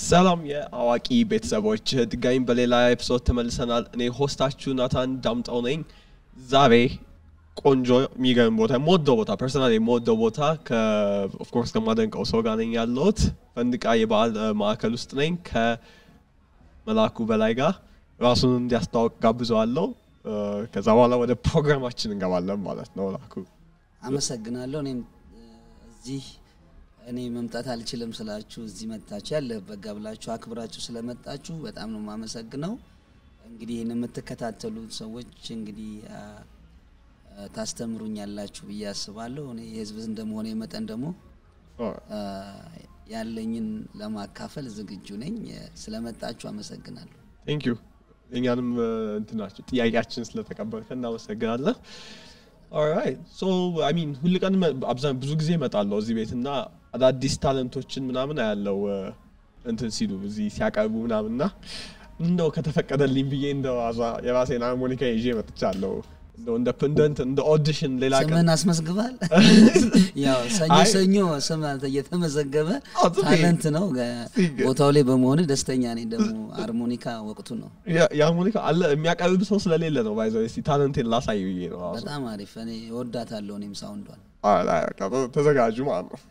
ሰላም የአዋቂ ቤተሰቦች ድጋሚ በሌላ ኤፒሶድ ተመልሰናል። እኔ ሆስታችሁ ናታን ዳምጠው ነኝ። ዛሬ ቆንጆ የሚገርም ቦታ የምወደው ቦታ ፐርሰናል የምወደው ቦታ ኦፍኮርስ ከማደንቀው ሰው ጋር ነኝ ያለሁት ፈንድቃ የበዓል እ, ማዕከል ውስጥ ነኝ ከመላኩ በላይ ጋር ራሱን እንዲያስተዋውቅ ጋብዘዋለሁ። እ፣ ከዛ በኋላ ወደ ፕሮግራማችን እንገባለን ማለት ነው። ላኩ አመሰግናለሁ። እኔም እ፣ እዚህ እኔ መምጣት አልችልም ስላችሁ እዚህ መጥታችሁ ያለህበት ጋ ብላችሁ አክብራችሁ ስለመጣችሁ በጣም ነው የማመሰግነው። እንግዲህ ይህን የምትከታተሉት ሰዎች እንግዲህ አ፣ አ፣ ታስተምሩኛላችሁ ብዬ አስባለሁ። እኔ የህዝብ እንደመሆነ መጠን ደግሞ አ፣ ያለኝን ለማካፈል ዝግጁ ነኝ። እ፣ ስለመጣችሁ አመሰግናለሁ። ቴንክ ዩ እኛንም እ፣ እንትናችሁ ጥያቄያችን ስለተቀበልከ እናመሰግናለን። ኦራይት ሶ አይ ሚን ሁል ቀን መ- አብዛኛው ብዙ ጊዜ እመጣለሁ እዚህ ቤት እና አዳዲስ ታለንቶችን ምናምን አያለው እ፣ እንትን ሲሉ እዚህ ሲያቀርቡ ምናምን እና እንደው ከተፈቀደልኝ ብዬ እንደው አዛ- የራሴን ሃርሞኒካ ይዤ መጥቻለሁ። እንደው እንደ ፕንደንት እንደ ኦዲሽን ሌላ ቀን ስምን አስመዝግባል። ያው ሰኞ አይ- ሰኞ ስም አንተ እየተመዘገበ አዎ፣ ዝም ብዬ- ታለንት ነው። ገ- ሲገ- ቦታው ላይ በመሆን ደስተኛ ነኝ። ደግሞ ሃርሞኒካ ወቅቱ ነው። የ- የሃርሞኒካ አለ የሚያቀርብ ሰው ስለሌለ ነው ባይዘ እስቲ ታለንቴን ላሳይ ብዬ ነው ራሱ። በጣም አሪፍ። እኔ እወዳታለሁ። እኔም ሳውንዷን አይ፣ አይ፣ በቃ ተዘጋጁ ማለት ነው።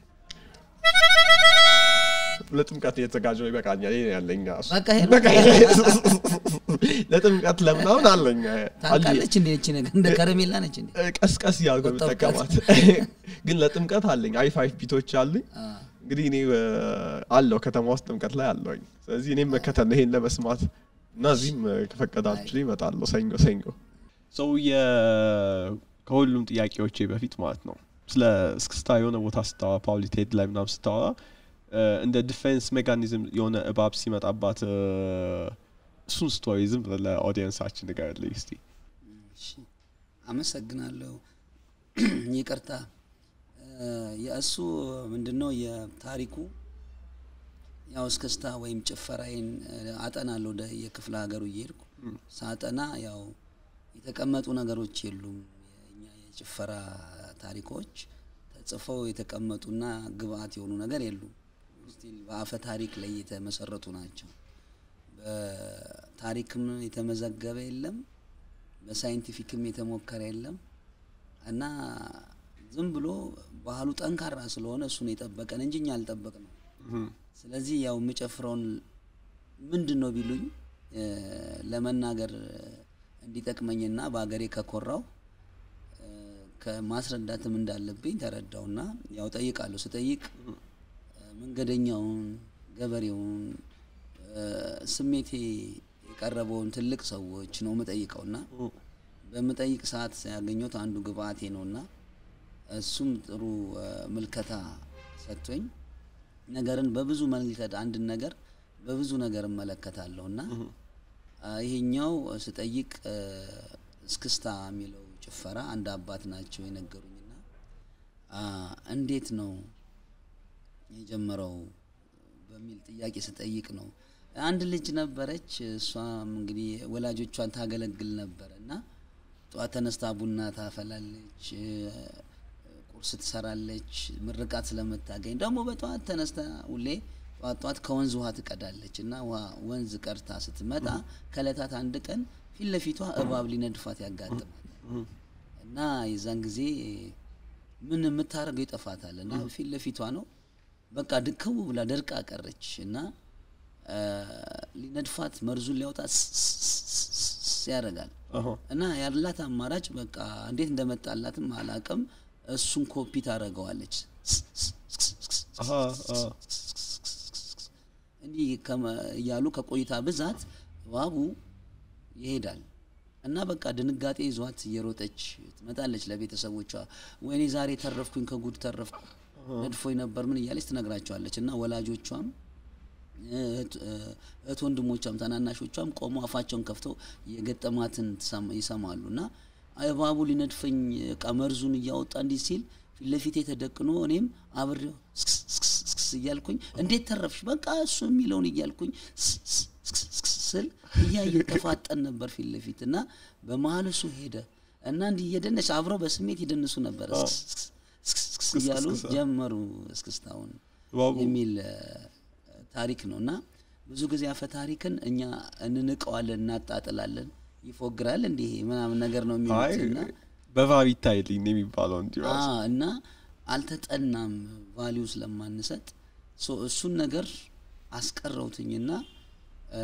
ለጥምቀት የተዘጋጀው ይበቃኛል። ይሄ ነው ያለኝ ራሱ። በቃ ይሄ ነው። በቃ ይሄ ለጥምቀት ለምናምን አለኝ ታልቃለች እንዴ? እቺ ነገር እንደ ከረሜላ ነች እንዴ? ቀስቀስ እያልኩ ወጣት የምጠቀማት ግን ለጥምቀት አለኝ አሪፍ አሪፍ ቢቶች አሉኝ። አ፣ እንግዲህ እኔ እ፣ አለው ከተማ ውስጥ ጥምቀት ላይ አለውኝ። ስለዚህ እኔም መከተል ነው ይሄን ለመስማት እና እዚህም እ፣ ከፈቀዳችሁ ይመጣለሁ ሰኞ ሰኞ ሰው ከሁሉም ጥያቄዎቼ በፊት ማለት ነው ስለ እስክስታ የሆነ ቦታ ስታወራ ፓውሊ ቴድ ላይ ምናምን ስታወራ እ፣ እንደ ዲፌንስ ሜካኒዝም የሆነ እባብ ሲመጣባት እ፣ እሱን ስቶሪ ዝም ብለህ ለኦዲየንሳችን ንገርልኝ እስቲ። እሺ፣ አመሰግናለሁ። ይቅርታ እ፣ የእሱ ምንድነው የታሪኩ ያው እስክስታ ወይም ጭፈራዬን እ፣ አጠናለሁ ወደ የክፍለ ሀገሩ እየሄድኩ ሳጠና ያው የተቀመጡ ነገሮች የሉም። የእኛ የጭፈራ ታሪኮች ተጽፈው የተቀመጡና ግብአት የሆኑ ነገር የሉም። ስቲል በአፈ ታሪክ ላይ የተመሰረቱ ናቸው። በታሪክም የተመዘገበ የለም፣ በሳይንቲፊክም የተሞከረ የለም እና ዝም ብሎ ባህሉ ጠንካራ ስለሆነ እሱን የጠበቀን እንጂ እኛ አልጠበቅ ነው። ስለዚህ ያው የምጨፍረውን ምንድን ነው ቢሉኝ እ፣ ለመናገር እንዲጠቅመኝና በሀገሬ ከኮራው እ፣ ከማስረዳትም እንዳለብኝ ተረዳውና ያው ጠይቃለሁ። ስጠይቅ እ፣ መንገደኛውን፣ ገበሬውን፣ እ፣ ስሜቴ የቀረበውን ትልቅ ሰዎች ነው የምጠይቀውና በምጠይቅ ሰዓት ያገኘሁት አንዱ ግብአቴ ነውና እሱም ጥሩ እ፣ ምልከታ ሰጥቶኝ ነገርን በብዙ መልከት አንድን ነገር በብዙ ነገር እመለከታለሁ እና አ፣ ይሄኛው ስጠይቅ እ፣ እስክስታ የሚለው ጭፈራ አንድ አባት ናቸው የነገሩኝና አ፣ እንዴት ነው የጀመረው በሚል ጥያቄ ስጠይቅ ነው። አንድ ልጅ ነበረች። እሷም እንግዲህ ወላጆቿን ታገለግል ነበረ እና ጠዋት ተነስታ ቡና ታፈላለች፣ እ፣ ቁርስ ትሰራለች። ምርቃት ስለምታገኝ ደግሞ በጠዋት ተነስታ ሁሌ ጠዋት ጠዋት ከወንዝ ውሃ ትቀዳለች እና ውሃ ወንዝ ቀድታ ስትመጣ ከእለታት አንድ ቀን ፊት ለፊቷ እባብ ሊነድፋት ያጋጥማል እና የዛን ጊዜ ምን የምታደርገው ይጠፋታል እና ፊት ለፊቷ ነው በቃ ድከው ብላ ደርቃ ቀረች እና አ፣ ሊነድፋት መርዙን ሊያወጣ ስስስስስ ያደርጋል እና ያላት አማራጭ በቃ እንዴት እንደመጣላትም አላቅም እሱን ኮፒ ታደርገዋለች እንዲህ ከመ- እያሉ ከቆይታ ብዛት እባቡ ይሄዳል እና በቃ ድንጋጤ ይዟት እየሮጠች ትመጣለች ለቤተሰቦቿ። ወይኔ ዛሬ ተረፍኩኝ፣ ከጉድ ተረፍኩ፣ ነድፎኝ ነበር ምን እያለች ትነግራቸዋለች። እና ወላጆቿም እህት እህት ወንድሞቿም ታናናሾቿም ቆመው አፋቸውን ከፍተው የገጠማትን ትሰማ- ይሰማሉ እና እባቡ ሊነድፈኝ እቃ መርዙን እያወጣ እንዲህ ሲል ፊት ለፊቴ ተደቅኖ እኔም አብሬው ስክስ ስክስ ስክስ እያልኩኝ እንዴት ተረፍሽ በቃ እሱ የሚለውን እያልኩኝ ስስ ስስ ስስ ስል እያየ ተፋጠን ነበር ፊት ለፊት እና በመሀል እሱ ሄደ እና እንዲህ እየደነች አብረው በስሜት ይደንሱ ነበር ስክስ ስክስ ስክስ ስክስ እያሉ ጀመሩ እስክስታውን ዋው። የሚል እ፣ ታሪክ ነው እና ብዙ ጊዜ አፈ ታሪክን እኛ እንንቀዋለን፣ እናጣጥላለን። ይፎግራል እንዲህ ምናምን ነገር ነው አይ የሚሉት እና በቫብ ይታይልኝ ነው የሚባለው እንዲሁ አ እና አልተጠናም ቫሊዩ ስለማንሰጥ ሶ እሱን ነገር አስቀረውትኝና እ፣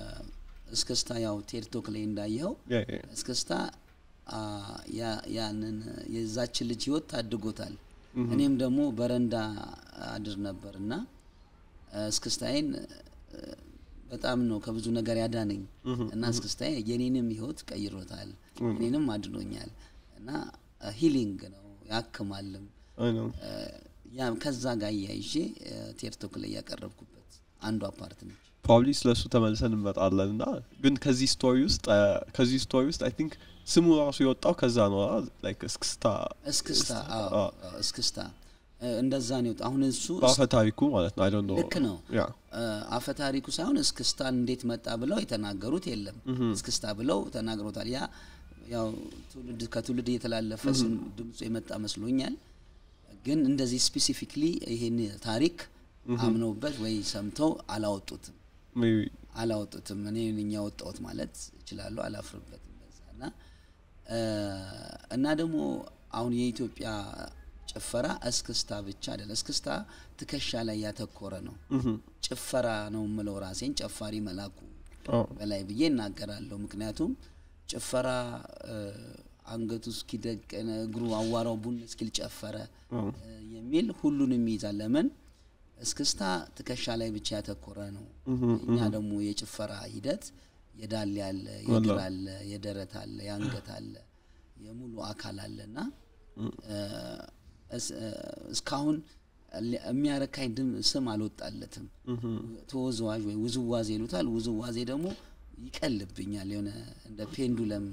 እስክስታ ያው ቴርቶክ ላይ እንዳየኸው ያ- ያ- እስክስታ አ፣ ያ- ያንን የዛችን ልጅ ህይወት ታድጎታል። እኔም ደግሞ በረንዳ አድር ነበር እና እ፣ እስክስታዬን እ፣ በጣም ነው ከብዙ ነገር ያዳነኝ እና እስክስታዬ የኔንም ህይወት ቀይሮታል፣ እኔንም አድኖኛል እና ሂሊንግ ነው ያክማልም። አይ ነው። እ፣ ያ ከዛ ጋር እያይዤ እ፣ ቴርቶክ ላይ ያቀረብኩበት አንዷ ፓርት ነች። ፕሮባብሊ ስለ እሱ ተመልሰን እንመጣለን እና ግን ከዚህ ስቶሪ ውስጥ አ፣ ከዚህ ስቶሪ ውስጥ አይ ቲንክ ስሙ ራሱ የወጣው ከዛ ነው ላይክ እስክስታ እስክስታ አዎ፣ አዎ። አዎ፣ እስክስታ እ፣ እንደዛ ነው የወጣው። አሁን እሱ በአፈ ታሪኩ ማለት ነው። አይ ዶንት ኖ ልክ ነው። ያ አፈ ታሪኩ ሳይሆን እስክስታን እንዴት መጣ ብለው የተናገሩት የለም። እስክስታ ብለው ተናግሮታል። ያ ያው ትውልድ ከትውልድ እየተላለፈ ስም ድምፁ የመጣ መስሎኛል። ግን እንደዚህ ስፔሲፊክሊ ይሄን ታሪክ አምነውበት ወይ ሰምተው አላወጡትም ሜቢ አላወጡትም። እኔ ነኝ ያወጣሁት ማለት እችላለሁ፣ አላፍርበትም በዛ እና እ፣ እና ደግሞ አሁን የኢትዮጵያ ጭፈራ እስክስታ ብቻ አይደለም። እስክስታ ትከሻ ላይ ያተኮረ ነው። ጭፈራ ነው የምለው ራሴን ጨፋሪ መላኩ በላይ ብዬ እናገራለሁ። ምክንያቱም ጭፈራ እ፣ አንገቱ እስኪደቅን እግሩ አዋራው ቡን እስኪል ጨፈረ እ፣ የሚል ሁሉንም ይይዛል። ለምን እስክስታ ትከሻ ላይ ብቻ ያተኮረ ነው። እኛ ደግሞ የጭፈራ ሂደት የዳሌ አለ፣ የእግር አለ፣ የደረት አለ፣ የአንገት አለ፣ የሙሉ አካል አለ እና እ፣ እስ- እ፣ እስካሁን ሊ- የሚያረካኝ ድም ስም አልወጣለትም። ተወዝዋዥ ወይ ውዝዋዜ ይሉታል። ውዝዋዜ ደግሞ ይቀልብኛል። የሆነ እንደ ፔንዱለም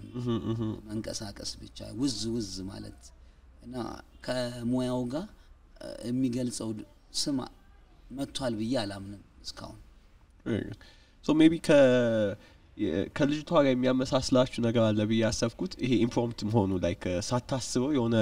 መንቀሳቀስ ብቻ ውዝ ውዝ ማለት እና ከሙያው ጋር እ፣ የሚገልጸው ድ- ስም መጥቷል ብዬ አላምንም እስካሁን። ሶ ሜቢ ከልጅቷ ጋር የሚያመሳስላችሁ ነገር አለ ብዬ ያሰብኩት ይሄ ኢምፕሮምት መሆኑ ላይክ ሳታስበው የሆነ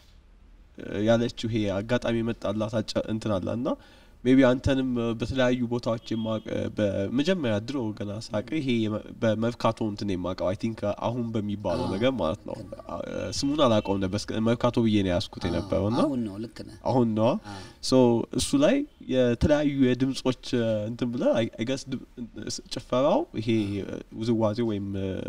እ፣ ያለችው ይሄ አጋጣሚ የመጣላት አጨ- እንትን አለ እና ሜቢ አንተንም እ፣ በተለያዩ ቦታዎች የማቅ እ፣ በመጀመሪያ ድሮ ገና ሳቅ ይሄ የመ- በመርካቶ እንትን የማውቀው አይ ቲንክ አሁን በሚባለው አዎ፣ ነገር ማለት ነው አ፣ ስሙን አላውቀውም ነበር እስከ- መርካቶ ብዬ ነው ያዝኩት የነበረው እና አሁን ነው ልክ ነህ። አሁን ነዋ አዎ። ሶ እሱ ላይ የተለያዩ የድምጾች እ፣ እንትን ብለ አይገስ ጭፈራው ይሄ እ፣ ውዝዋዜ ወይም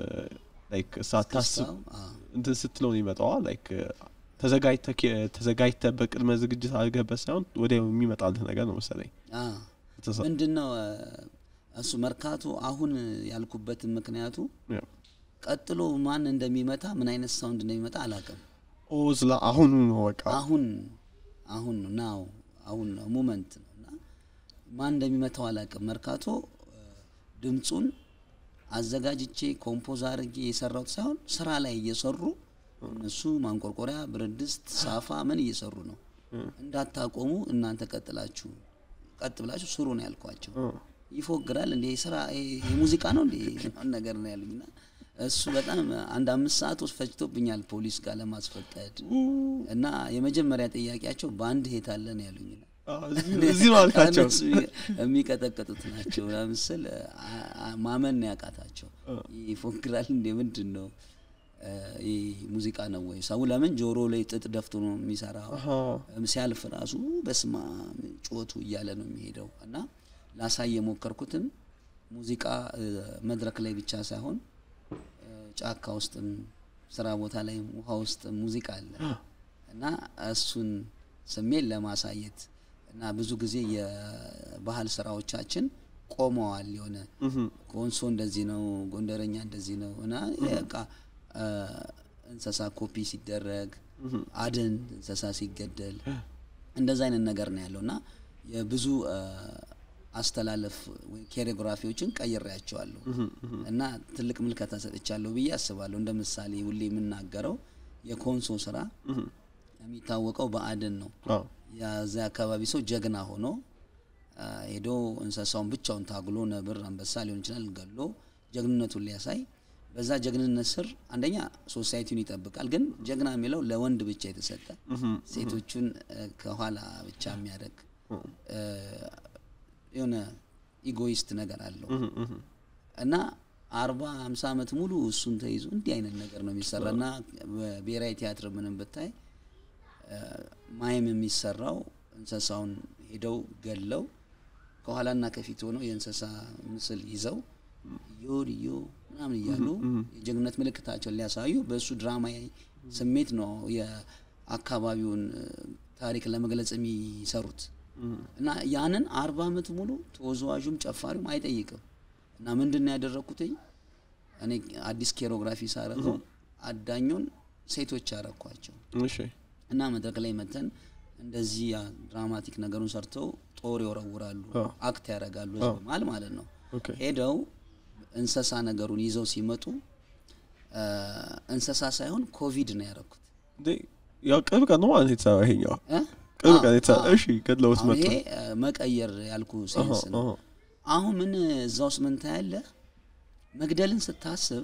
ላይክ ሳታስብ እስክስታው፣ አዎ። እንትን ስትለው ነው ይመጣዋ ላይክ ተዘጋጅተ ተዘጋጅተ በቅድመ ዝግጅት አድርገህበት ሳይሆን ወዲያው የሚመጣልህ ነገር ነው መሰለኝ አዎ። የተሰ- ምንድን ነው እ፣ እሱ መርካቶ አሁን ያልኩበትን ምክንያቱ ያ። ቀጥሎ ማን እንደሚመታ ምን አይነት ሳውንድ እንደሚመጣ አላውቅም። ኦ ዝላ አሁኑ ነው በቃ አሁን አሁን ነው ናው አሁን ነው ሙመንት ነው እና ማን እንደሚመታው አላውቅም። መርካቶ እ፣ ድምፁን አዘጋጅቼ ኮምፖዝ አድርጌ የሰራሁት ሳይሆን ስራ ላይ እየሰሩ እነሱ ማንቆርቆሪያ፣ ብረት ድስት፣ ሳፋ ምን እየሰሩ ነው። እንዳታቆሙ እናንተ ቀጥላችሁ ቀጥ ብላችሁ ስሩ ነው ያልኳቸው። ይፎግራል እንዴ ስራ ይሄ ሙዚቃ ነው እንዴ ምናምን ነገር ነው ያሉኝና እሱ በጣም አንድ አምስት ሰዓት ውስጥ ፈጅቶብኛል ፖሊስ ጋር ለማስፈቀድ እና የመጀመሪያ ጥያቄያቸው በአንድ ሄት አለ ነው ያሉኝ። አ፣ እዚህ- እዚህ ነው አልካቸው እነሱ የሚቀጠቅጡት ናቸው ምስል ማመን ነው ያቃታቸው። ይፎግራል እንዴ ምንድን ነው እ፣ ይህ ሙዚቃ ነው ወይ? ሰው ለምን ጆሮ ላይ ጥጥ ደፍቶ ነው የሚሰራው? አሃ። ሲያልፍ ራሱ በስማ ጮቱ እያለ ነው የሚሄደው እና ላሳይ የሞከርኩትም ሙዚቃ እ፣ መድረክ ላይ ብቻ ሳይሆን እ፣ ጫካ ውስጥም ስራ ቦታ ላይ ውሃ ውስጥም ሙዚቃ አለ እና እሱን ስሜት ለማሳየት እና ብዙ ጊዜ የባህል ስራዎቻችን ቆመዋል። የሆነ ኮንሶ እንደዚህ ነው፣ ጎንደረኛ እንደዚህ ነው እና በቃ እ፣ እንስሳ ኮፒ ሲደረግ አደን እንስሳ ሲገደል እንደዛ አይነት ነገር ነው ያለው እና የብዙ እ፣ አስተላለፍ ወይ ኮሪዮግራፊዎችን ቀይሬያቸዋለሁ እና ትልቅ ምልከታ ሰጥቻለሁ ብዬ አስባለሁ። እንደ ምሳሌ ሁሌ የምናገረው የኮንሶ ስራ የሚታወቀው በአደን ነው። አዎ። የዚያ አካባቢ ሰው ጀግና ሆኖ አ፣ ሄዶ እንስሳውን ብቻውን ታግሎ ነብር፣ አንበሳ ሊሆን ይችላል ገሎ ጀግንነቱን ሊያሳይ በዛ ጀግንነት ስር አንደኛ ሶሳይቲውን ይጠብቃል። ግን ጀግና የሚለው ለወንድ ብቻ የተሰጠ ሴቶቹን እ፣ ከኋላ ብቻ የሚያደርግ እ፣ የሆነ ኢጎይስት ነገር አለው እና አርባ ሃምሳ ዓመት ሙሉ እሱን ተይዞ እንዲህ አይነት ነገር ነው የሚሰራ እና በብሔራዊ ቲያትር ምንም ብታይ እ፣ ማይም የሚሰራው እንስሳውን ሄደው ገለው ከኋላና ከፊት ሆነው የእንስሳ ምስል ይዘው እዮ ልዮ ምናምን እያሉ የጀግንነት ምልክታቸውን ሊያሳዩ በእሱ ድራማዊ ስሜት ነው የአካባቢውን እ፣ ታሪክ ለመግለጽ የሚሰሩት እና ያንን አርባ ዓመት ሙሉ ተወዛዋዡም ጨፋሪውም አይጠይቅም እና ምንድን ነው ያደረግኩትኝ እኔ አዲስ ኬሮግራፊ ሳረገው አዳኙን ሴቶች ያረኳቸው እሺ እና መድረክ ላይ መተን እንደዚህ ያ ድራማቲክ ነገሩን ሰርተው ጦር ይወረውራሉ፣ አዎ። አክት ያደርጋሉ ህዝብ መሀል ማለት ነው። ኦኬ ሄደው እንስሳ ነገሩን ይዘው ሲመጡ እ፣ እንስሳ ሳይሆን ኮቪድ ነው ያደረኩት። እንዴ ያው ቅርብ ቀን ነው ማለት ነው የተሰራ ይሄኛው እ? ቅርብ አዎ፣ ቀን የተሰራ አዎ። እሺ ገድለውት አሁን መጡ ይሄ እ፣ መቀየር ያልኩ ሴንስ ነው። አሃ፣ አሁን ምን እዛ ውስጥ ምን ታያለህ? መግደልን ስታስብ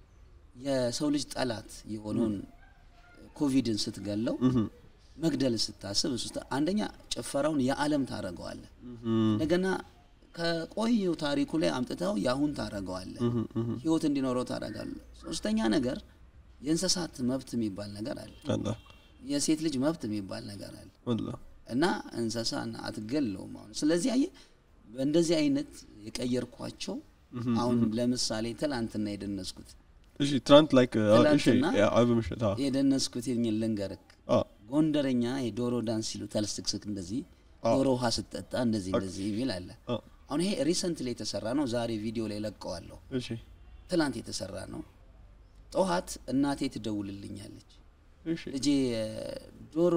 የሰው ልጅ ጠላት የሆነውን ኮቪድን ስትገለው መግደልን ስታስብ እሱ ስታ- አንደኛ ጭፈራውን የዓለም ታደርገዋለህ። እንደገና ከቆየው ታሪኩ ላይ አምጥተው የአሁን ታደርገዋለህ። ህይወት እንዲኖረው ታደርጋለህ። ሶስተኛ ነገር የእንስሳት መብት የሚባል ነገር አለ። አላ የሴት ልጅ መብት የሚባል ነገር አለ አላ እና እንስሳን አትገለውም። አሁን ስለዚህ አየህ በእንደዚህ አይነት የቀየርኳቸው አሁን ለምሳሌ ትላንትና የደነስኩት እሺ ትናንት ላይክ እሺ ትላንትና አርብ ምሽት አዎ የደነስኩት የሚል ልንገርክ አዎ ጎንደረኛ የዶሮ ዳንስ ሲሉ ተልስክስክ እንደዚህ ዶሮ ውሃ ስትጠጣ እንደዚህ እንደዚህ የሚል አለ። አዎ አሁን ይሄ ሪሰንት ላይ የተሰራ ነው። ዛሬ ቪዲዮ ላይ ለቀዋለሁ። እሺ ትላንት የተሰራ ነው። ጠዋት እናቴ ትደውልልኛለች። እሺ ልጄ እ፣ ዶሮ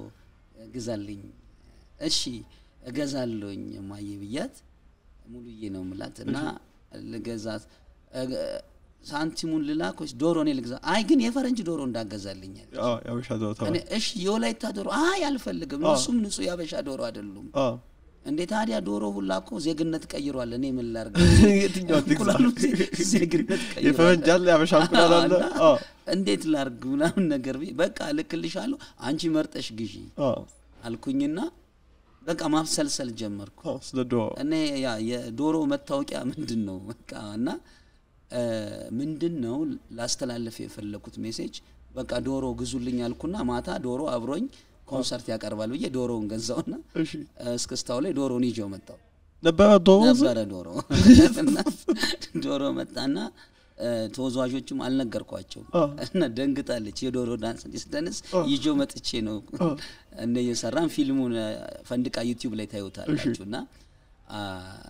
ግዛልኝ። እሺ እገዛለሁኝ እማዬ ብያት ሙሉዬ ነው ምላት እና ልገዛት እ፣ ሳንቲሙን ልላክ ወይስ ዶሮ እኔ ልግዛ? አይ ግን የፈረንጅ ዶሮ እንዳገዛልኛል። አዎ ያበሻ ዶሮ እኔ እሺ የወላይታ ዶሮ አይ አልፈልግም፣ እሱም ንጹህ ያበሻ ዶሮ አይደሉም። አዎ እንዴ ታዲያ ዶሮ ሁላ እኮ ዜግነት ቀይሯል። እኔ ምን ላርግ? የትኛው ትግዛ? እንቁላሉ ዜ- ዜግነት ቀይሯል። የፈረንጅ አለ ያበሻ እንቁላል አለ እና አዎ እንዴት ላርግ ምናምን ነገር ብዬ በቃ ልክልሻለሁ፣ አንቺ መርጠሽ ግዢ አዎ አልኩኝና በቃ ማብሰልሰል ጀመርኩ። አዎ ስለ ዶሮ እኔ ያ የዶሮ መታወቂያ ምንድን ነው በቃ እና እ፣ ምንድን ነው ላስተላለፍ የፈለኩት ሜሴጅ በቃ ዶሮ ግዙልኝ አልኩና ማታ ዶሮ አብሮኝ ኮንሰርት ያቀርባል ብዬ ዶሮውን ገዛውና እሺ እ፣ እስክስታው ላይ ዶሮውን ይዤው መጣው ነበረ ዶሮ ነበረ ዶሮ እና ዶሮ መጣና እ፣ ተወዛዋዦቹም አልነገርኳቸውም አዎ። እና ደንግጣለች። የዶሮ ዳንስ እንዲህ ስደንስ ይዤው መጥቼ ነው እንደ እየሰራን ፊልሙን እ፣ ፈንድቃ ዩቲዩብ ላይ ታዩታላችሁ። እና አ፣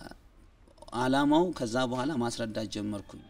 አላማው ከዛ በኋላ ማስረዳት ጀመርኩኝ።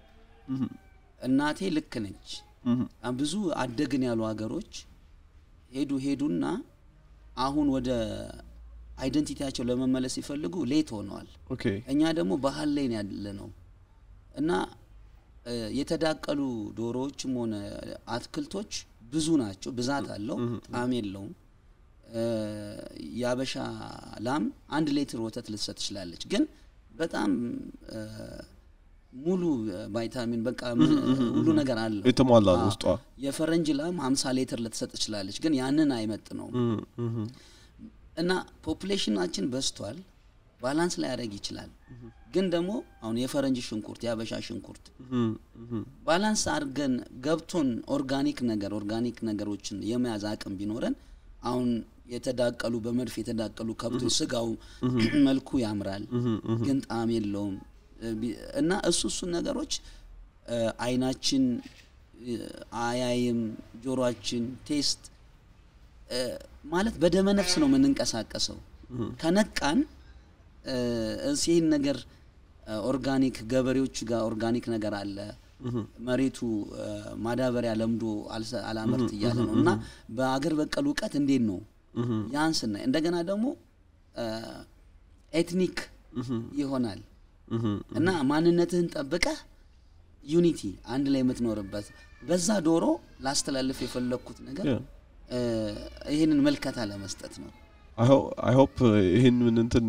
እናቴ ልክ ነች። እህ አ፣ ብዙ አደግን ያሉ ሀገሮች ሄዱ ሄዱና አሁን ወደ አይደንቲቲያቸው ለመመለስ ሲፈልጉ ሌት ሆነዋል። ኦኬ እኛ ደግሞ ባህል ላይ ነው ያለ ነው እና እ፣ የተዳቀሉ ዶሮዎችም ሆነ አትክልቶች ብዙ ናቸው፣ ብዛት አለው፣ ጣዕም የለውም። እ፣ የአበሻ ላም አንድ ሌትር ወተት ልትሰጥ ትችላለች፣ ግን በጣም እ፣ ሙሉ ቫይታሚን በቃ ምን- ሁሉ ነገር አለው። የተሟላ ነው አዎ። ውስጧ የፈረንጅ ላም 50 ሊትር ልትሰጥ ትችላለች፣ ግን ያንን አይመጥ ነው እህ እህ እና ፖፑሌሽናችን በዝቷል። ባላንስ ላይ ያደርግ ይችላል፣ ግን ደግሞ አሁን የፈረንጅ ሽንኩርት የአበሻ ሽንኩርት እህ እህ ባላንስ አድርገን ገብቶን ኦርጋኒክ ነገር ኦርጋኒክ ነገሮችን የመያዝ አቅም ቢኖረን አሁን የተዳቀሉ በመድፍ የተዳቀሉ ከብቶች ስጋው መልኩ ያምራል፣ ግን ጣዕም የለውም ቢ- እና እሱ እሱን ነገሮች እ፣ አይናችን እ፣ አያይም፣ ጆሮአችን ቴስት እ፣ ማለት በደመ ነፍስ ነው የምንንቀሳቀሰው። ከነቃን እ፣ እስ ይህን ነገር እ፣ ኦርጋኒክ ገበሬዎቹ ጋር ኦርጋኒክ ነገር አለ መሬቱ እ፣ ማዳበሪያ ለምዶ አልሰ- አላመርት እያለ ነው እና በአገር በቀል እውቀት እንዴት ነው ያን ስናይ እንደገና ደግሞ እ፣ ኤትኒክ ይሆናል እህ እና ማንነትህን ጠብቀህ ዩኒቲ አንድ ላይ የምትኖርበት በዛ ዶሮ ላስተላልፍ የፈለግኩት ነገር Yeah. እ፣ ይህንን መልከታ ለመስጠት ነው። አይ ሆፕ ይህን ምን እንትን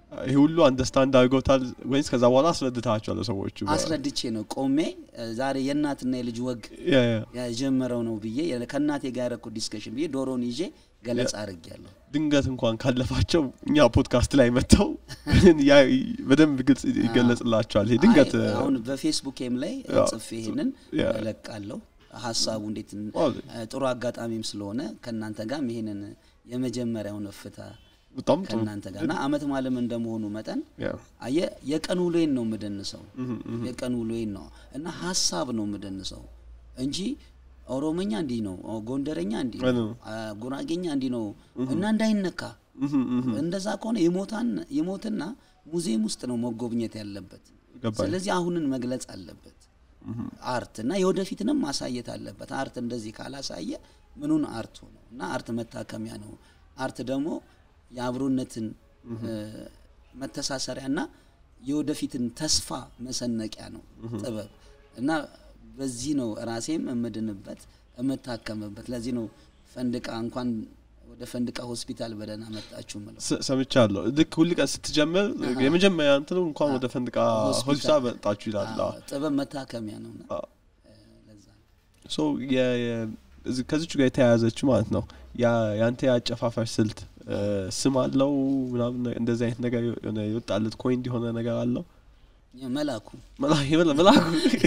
ይሄ ሁሉ አንደርስታንድ አድርገውታል ወይስ ከዛ በኋላ አስረድታቸዋለ ሰዎቹ አስረድቼ ነው ቆሜ እ፣ ዛሬ የእናትና የልጅ ወግ ያ፣ ያ። የጀመረው ነው ብዬ የ- ከእናቴ ጋር ያደረኩት ዲስከሽን ብዬ ዶሮን ይዤ ገለጻ አድርጌያለሁ። ድንገት እንኳን ካለፋቸው እኛ ፖድካስት ላይ መጥተው ያ በደንብ ግልጽ ይገለጽላቸዋል ይሄ ድንገት አይ፣ አሁን በፌስቡኬም ላይ ያ፣ ጽፌ ይሄንን ያ። እለቃለሁ። ሀሳቡ እንዴት ን- ዋው፣ ጥሩ አጋጣሚም ስለሆነ ከእናንተ ጋርም ይሄንን የመጀመሪያውን እፍታ በጣም ጥሩ ከእናንተ ጋር እና አመት ማለም እንደመሆኑ መጠን ያ፣ አየ የቀን ውሎዬን ነው የምደንሰው የቀን ውሎዬን ነው እና ሀሳብ ነው የምደንሰው እንጂ ኦሮሞኛ እንዲህ ነው፣ ጎንደረኛ እንዲህ አይ ነው፣ ነው። አ፣ ጉራጌኛ እንዲህ ነው እና እንዳይነካ እህም፣ እህም፣ እንደዛ ከሆነ የሞታን የሞትና ሙዚየም ውስጥ ነው መጎብኘት ያለበት። ገባኝ። ስለዚህ አሁንን መግለጽ አለበት አርት እና የወደፊትንም ማሳየት አለበት። አርት እንደዚህ ካላሳየ ምኑን አርት ሆነው እና አርት መታከሚያ ነው። አርት ደግሞ የአብሮነትን እ፣ መተሳሰሪያና የወደፊትን ተስፋ መሰነቂያ ነው ጥበብ እና በዚህ ነው ራሴም የምድንበት የምታከምበት። ለዚህ ነው ፈንድቃ እንኳን ወደ ፈንድቃ ሆስፒታል በደህና መጣችሁ ምለው። ስ- ሰምቻለሁ ልክ ሁል ቀን ስትጀምር የመጀመሪያ እንትኑ እንኳን ወደ ፈንድቃ ሆስፒታል። ሆስፒታል መጣችሁ ይላል አዎ፣ ጥበብ መታከሚያ ነው። እና አዎ። ለዛ ነው። ሶ የ- የ- እዚህ- ከዚቹ ጋር የተያያዘችው ማለት ነው ያ- ያንተ የአጨፋፈር ስልት እ፣ ስም አለው ምናምን ነ- እንደዚህ አይነት ነገር የሆነ የወጣለት ኮይን እንዲሆነ ነገር አለው መላኩ መላ- የመላ- መላኩ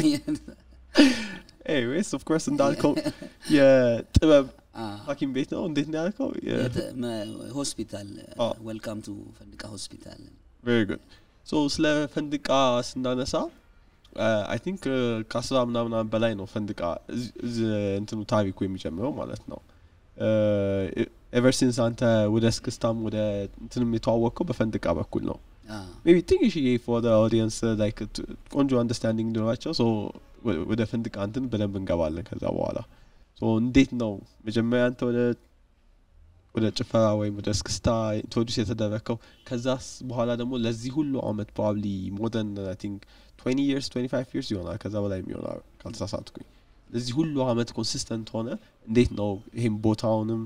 ወይስ ኦፍ ኮርስ እንዳልከው የጥበብ አ፣ ሐኪም ቤት ነው እንዴት ነው ያልከው የተ- መ- ሆስፒታል አዎ። ወልካም ቱ ፈንድቃ ሆስፒታል ቬሪ ጉድ ሶ ስለ ፈንድቃ ስናነሳ አይ ቲንክ ከአስራ ምናምን ዓመት በላይ ነው ፈንድቃ እዚ- እዚ እንትኑ ታሪኩ የሚጀምረው ማለት ነው ኤቨር ሲንስ አንተ ወደ እስክስታም ወደ እንትንም የተዋወቅከው በፈንድቃ በኩል ነው አ፣ ሜቢ ትንሽዬ ፎር ኦዲየንስ ላይክ ቆንጆ አንደርስታንዲንግ እንዲኖራቸው ሶ ወ- ወደ ፈንድቃ እንትን በደንብ እንገባለን ከዛ በኋላ ሶ እንዴት ነው መጀመሪያ አንተ ወደ ወደ ጭፈራ ወይም ወደ እስክስታ ኢንትሮዲስ የተደረግከው ከዛስ በኋላ ደግሞ ለዚህ ሁሉ አመት ፕሮባብሊ ሞደርን አይ ቲንክ 20 ይርስ 25 ይርስ ይሆናል ከዛ በላይ የሚሆናል ካልተሳሳትኩኝ ለዚህ ሁሉ አመት ኮንሲስተንት ሆነ እንዴት ነው ይሄም ቦታውንም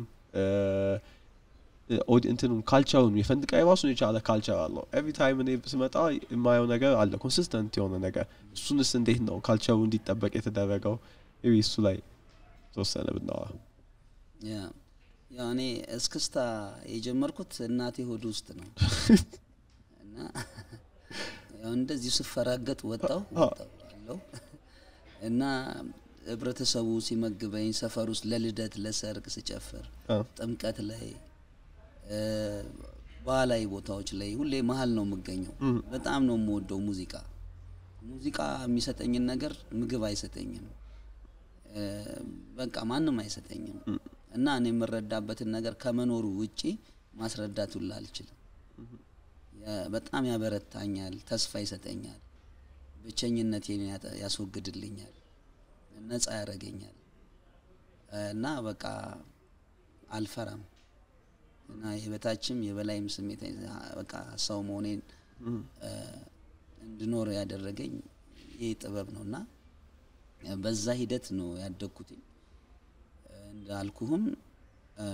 እንትንም ካልቸሩን የፈንድቃ የራሱን የቻለ ካልቸር አለው ኤቭሪ ታይም እኔ ስመጣ የማየው ነገር አለ ኮንሲስተንት የሆነ ነገር እሱንስ እንዴት ነው ካልቸሩ እንዲጠበቅ የተደረገው ቢ እሱ ላይ ተወሰነ ብናወራ ያ ያው እኔ እስክስታ የጀመርኩት እናቴ ሆድ ውስጥ ነው እና ያው እንደዚሁ ስፈራገጥ ወጣው ወጣው አለው እና ህብረተሰቡ ሲመግበኝ ሰፈር ውስጥ ለልደት ለሰርግ ስጨፍር አ፣ ጥምቀት ላይ እ፣ ባህላዊ ቦታዎች ላይ ሁሌ መሀል ነው የምገኘው። በጣም ነው የምወደው ሙዚቃ። ሙዚቃ የሚሰጠኝን ነገር ምግብ አይሰጠኝም፣ እ፣ በቃ ማንም አይሰጠኝም። እና እኔ የምረዳበትን ነገር ከመኖሩ ውጪ ማስረዳት ሁላ አልችልም። ያ- በጣም ያበረታኛል፣ ተስፋ ይሰጠኛል፣ ብቸኝነቴን ያጠ- ያስወግድልኛል፣ ነፃ ያደርገኛል እና በቃ አልፈራም እና የበታችም የበላይም ስሜት አይ- በቃ ሰው መሆኔን እ፣ እንድኖር ያደረገኝ ይህ ጥበብ ነው እና በዛ ሂደት ነው ያደግኩትኝ። እንዳልኩህም እ፣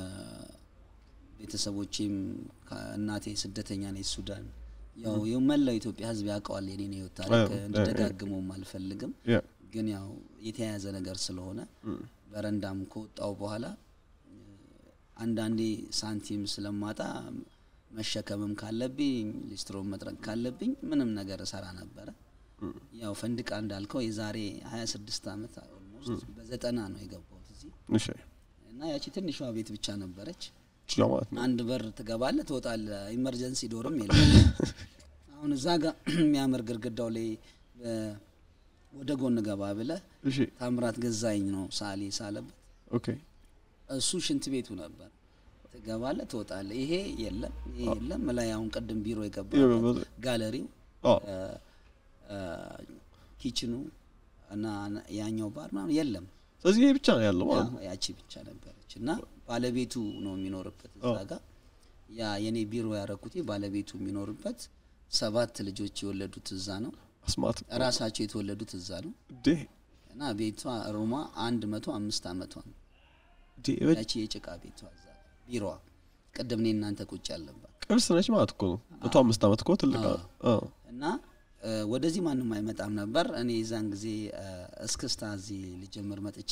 ቤተሰቦቼም እናቴ ስደተኛ ነች ሱዳን። ያው የመላው ኢትዮጵያ ሕዝብ ያውቀዋል የኔን ህይወት ታሪክ አዎ፣ እንድደጋግመውም አልፈልግም። ያ ግን ያው የተያያዘ ነገር ስለሆነ በረንዳም ከወጣው በኋላ እ፣ አንዳንዴ ሳንቲም ስለማጣ መሸከምም ካለብኝ ሊስትሮ መጥረግ ካለብኝ ምንም ነገር እሰራ ነበረ። ያው ፈንድቃ እንዳልከው የዛሬ 26 ዓመት ኦልሞስት በዘጠና ነው የገባሁት እዚህ እሺ እና ያቺ ትንሿ ቤት ብቻ ነበረች። ችላ ማለት ነው አንድ በር ትገባለህ፣ ትወጣለህ። ኢመርጀንሲ ዶርም የለም። አሁን እዛ ጋር የሚያምር ግድግዳው ላይ እ፣ ወደ ጎን ገባ ብለህ እሺ ታምራት ገዛኝ ነው ሳሊ ሳለበት ኦኬ እሱ ሽንት ቤቱ ነበር። ትገባለህ፣ ትወጣለህ። ይሄ የለም፣ ይሄ የለም። ላይ አሁን ቅድም ቢሮ የገባበት ጋለሪው ኦ እ፣ እ፣ ኪችኑ እና ያኛው ባር ምናምን የለም። ስለዚህ ይሄ ብቻ ነው ያለው ማለት ነው ያ- ያቺ ብቻ ነበረች እና ባለቤቱ ነው የሚኖርበት እዛ ጋር ያ የኔ ቢሮ ያረኩት ባለቤቱ የሚኖርበት ሰባት ልጆች የወለዱት እዛ ነው። አስማት ራሳቸው የተወለዱት እዛ ነው ዴ እና ቤቷ ሮማ አንድ መቶ አምስት አመቷ ነው። ዴ ያቺ የጭቃ ቤቷ እዛ ቢሮዋ ቅድም እኔ እናንተ ቁጭ ያለባት ቅርስ ነች ማለት እኮ ነው መቶ አምስት ዓመት እኮ ትልቅ አዎ። አዎ። እና እ፣ ወደዚህ ማንም አይመጣም ነበር። እኔ የዛን ጊዜ እ፣ እስክስታ እዚህ ልጀምር መጥቼ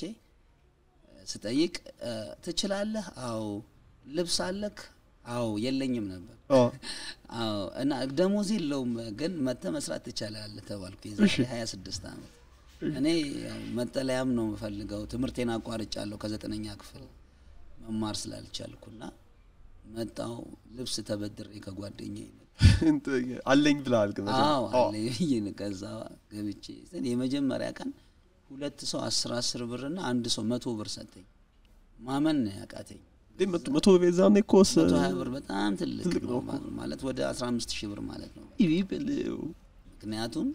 እ፣ ስጠይቅ እ፣ ትችላለህ? አዎ። ልብስ አለክ? አዎ። የለኝም ነበር። አዎ። አዎ። እና ደሞዝ የለውም ግን መጥተህ መስራት ትችላለህ ተባልኩ። የዛሬ 26 ዓመት እኔ ያው መጠለያም ነው የምፈልገው። ትምህርቴን አቋርጫለሁ ከዘጠነኛ ክፍል መማር ስላልቻልኩና መጣው ልብስ ተበድሬ ከጓደኛዬ መጣሁ። እንትን አለኝ ብለሃል ግን አዎ አዎ። አለ ብዬ ነው። ከዛ ገብቼ ስል የመጀመሪያ ቀን ሁለት ሰው አስር አስር ብር እና አንድ ሰው መቶ ብር ሰጠኝ። ማመን ነው ያቃተኝ። እንዴ መቶ መቶ ቤዛኔ እኮ ስ- መቶ ሀያ ብር በጣም ትልቅ ትልቅ ነው ነው እኮ። ማ- ማለት ወደ አስራ አምስት ሺህ ብር ማለት ነው። ይሄ በለው። ምክንያቱም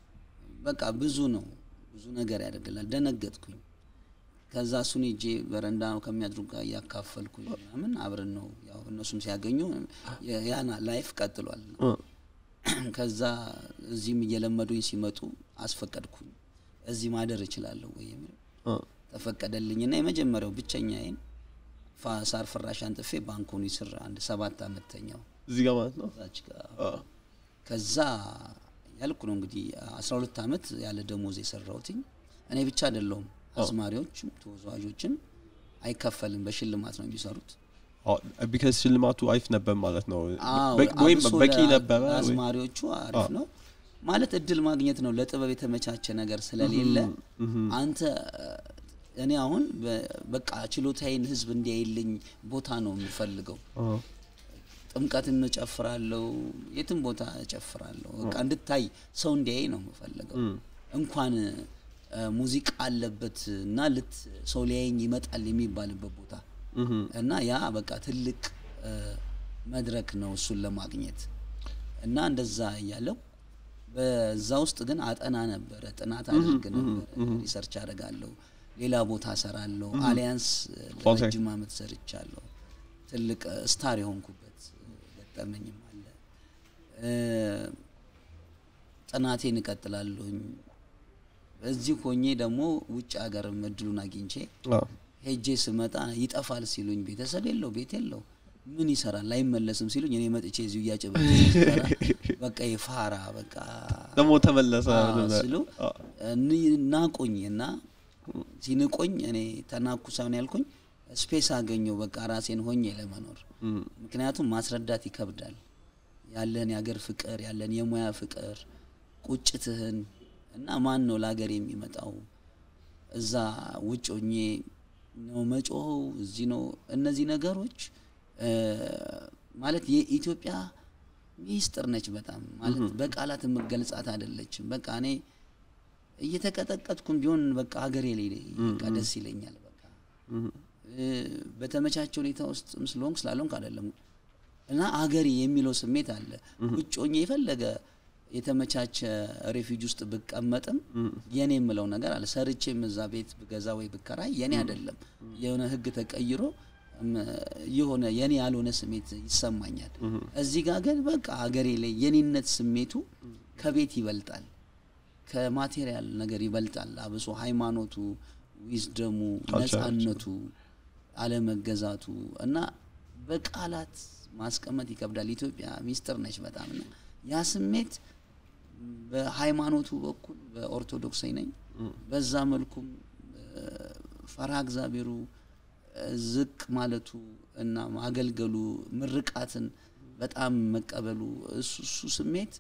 በቃ ብዙ ነው፣ ብዙ ነገር ያደርግላል። ደነገጥኩኝ። ከዛ እሱን ሄጄ በረንዳ ከሚያድሩ ጋር እያካፈልኩኝ ምናምን አብረን ነው ያው እነሱም ሲያገኙ የ- ያና ላይፍ ቀጥሏል። አ፣ ከዛ እዚህም እየለመዱኝ ሲመጡ አስፈቀድኩኝ። እዚህ ማደር እችላለሁ ወይ የሚል አ፣ ተፈቀደልኝና የመጀመሪያው ብቸኛዬን ፋ- ሳር ፍራሽ አንጥፌ ባንኮኒ ስር አንድ ሰባት አመት ተኛው እዚህ ጋር ማለት ነው እዛች ጋር አ፣ ከዛ ያልኩ ነው እንግዲህ አስራ ሁለት አመት ያለ ደሞዝ የሰራሁትኝ እኔ ብቻ አይደለሁም። አዝማሪዎችም ተወዛዋዦችም አይከፈልም፣ በሽልማት ነው የሚሰሩት። አዎ፣ ቢካዝ ሽልማቱ አሪፍ ነበር ማለት ነው አዎ፣ በ- ወይም አብሶ በቂ ለ- ነበረ ወይ- ለአዝማሪዎቹ አሪፍ ነው ማለት እድል ማግኘት ነው። ለጥበብ የተመቻቸ ነገር ስለሌለ አንተ እኔ አሁን በ- በቃ ችሎታዬን ህዝብ እንዲያይልኝ ቦታ ነው የምፈልገው። አ፣ ጥምቀትም እጨፍራለሁ፣ የትም ቦታ እጨፍራለሁ። በቃ እንድታይ ሰው እንዲያይ ነው የምፈልገው። እንኳን እ፣ ሙዚቃ አለበት እና ልት ሰው ሊያየኝ ይመጣል የሚባልበት ቦታ እህም፣ እና ያ በቃ ትልቅ እ፣ መድረክ ነው እሱን ለማግኘት እና እንደዛ እያለው በዛ ውስጥ ግን አጠና ነበረ፣ ጥናት አድርግ ነበረ፣ ሪሰርች አደርጋለሁ፣ ሌላ ቦታ ሰራለሁ። አሊያንስ ኮንሰርት። ለረጅም አመት ሰርቻለሁ። ትልቅ እ፣ ስታር የሆንኩበት እ፣ ገጠመኝም አለ። እ፣ ጥናቴን እቀጥላለሁኝ። እዚህ ሆኜ ደግሞ ውጭ ሀገርም እድሉን አግኝቼ አ፣ ሄጄ ስመጣ ይጠፋል ሲሉኝ ቤተሰብ የለው ቤት የለው ምን ይሰራል አይመለስም ሲሉኝ እኔ መጥቼ እዚሁ እያጨበጨብኩ ስሰራ በቃ የፋራ በቃ ደግሞ ተመለሰ አዎ ብለህ- ሲሉ አ፣ ን- ናቁኝ እና ሲንቆኝ እኔ ተናኩ ሳይሆን ያልኩኝ ስፔስ አገኘው በቃ ራሴን ሆኜ ለመኖር እም፣ ምክንያቱም ማስረዳት ይከብዳል ያለን የሀገር ፍቅር ያለን የሙያ ፍቅር ቁጭትህን እና ማን ነው ለሀገር የሚመጣው እዛ ውጭ ሆኜ ነው መጮኸው እዚህ ነው እነዚህ ነገሮች እ፣ ማለት የኢትዮጵያ ሚስጥር ነች በጣም ማለት በቃላት የምገልጻት አይደለችም በቃ እኔ እየተቀጠቀጥኩም ቢሆን በቃ ሀገሬ ላይ በቃ ደስ ይለኛል በቃ እ፣ በተመቻቸ ሁኔታ ውስጥም ስለሆንክ ስላልሆንክ አይደለም እና አገሬ የሚለው ስሜት አለ። ውጭ ሆኜ የፈለገ የተመቻቸ ሬፊጅ ውስጥ ብቀመጥም የኔ የምለው ነገር አለ። ሰርቼም እዛ ቤት ብገዛ ወይ ብከራይ የኔ አይደለም። የሆነ ሕግ ተቀይሮ እም፣ የሆነ የኔ ያልሆነ ስሜት ይሰማኛል። እዚህ ጋር ግን በቃ አገሬ ላይ የኔነት ስሜቱ ከቤት ይበልጣል፣ ከማቴሪያል ነገር ይበልጣል። አብሶ ሃይማኖቱ፣ ዊዝደሙ፣ ነጻነቱ፣ አለመገዛቱ እና በቃላት ማስቀመጥ ይከብዳል። ኢትዮጵያ ሚስጥር ነች በጣም እና ያ ስሜት በሃይማኖቱ በኩል በኦርቶዶክሳዊ ነኝ። በዛ መልኩም ፈርሃ እግዚአብሔሩ ዝቅ ማለቱ እና ማገልገሉ ምርቃትን በጣም መቀበሉ እሱ እሱ ስሜት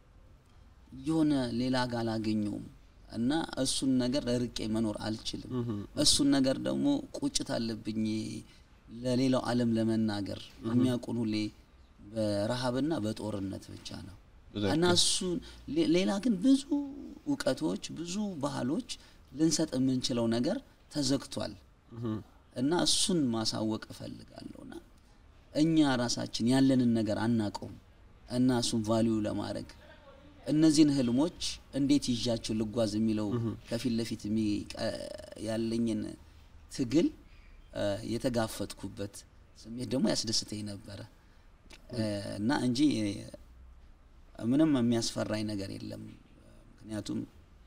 የሆነ ሌላ ጋር አላገኘውም እና እሱን ነገር ርቄ መኖር አልችልም። እሱን ነገር ደግሞ ቁጭት አለብኝ ለሌላው ዓለም ለመናገር የሚያውቁን ሁሌ በረሃብና በጦርነት ብቻ ነው እና እሱን ሌ- ሌላ ግን ብዙ እውቀቶች ብዙ ባህሎች ልንሰጥ የምንችለው ነገር ተዘግቷል እና እሱን ማሳወቅ እፈልጋለሁና እኛ ራሳችን ያለንን ነገር አናቀውም እና እሱን ቫሊዩ ለማድረግ እነዚህን ህልሞች እንዴት ይዣቸው ልጓዝ የሚለው ከፊት ለፊት የሚቀ- ያለኝን ትግል እ፣ የተጋፈጥኩበት ስሜት ደግሞ ያስደስተኝ ነበረ እ፣ እና እንጂ እ፣ ምንም የሚያስፈራኝ ነገር የለም። ምክንያቱም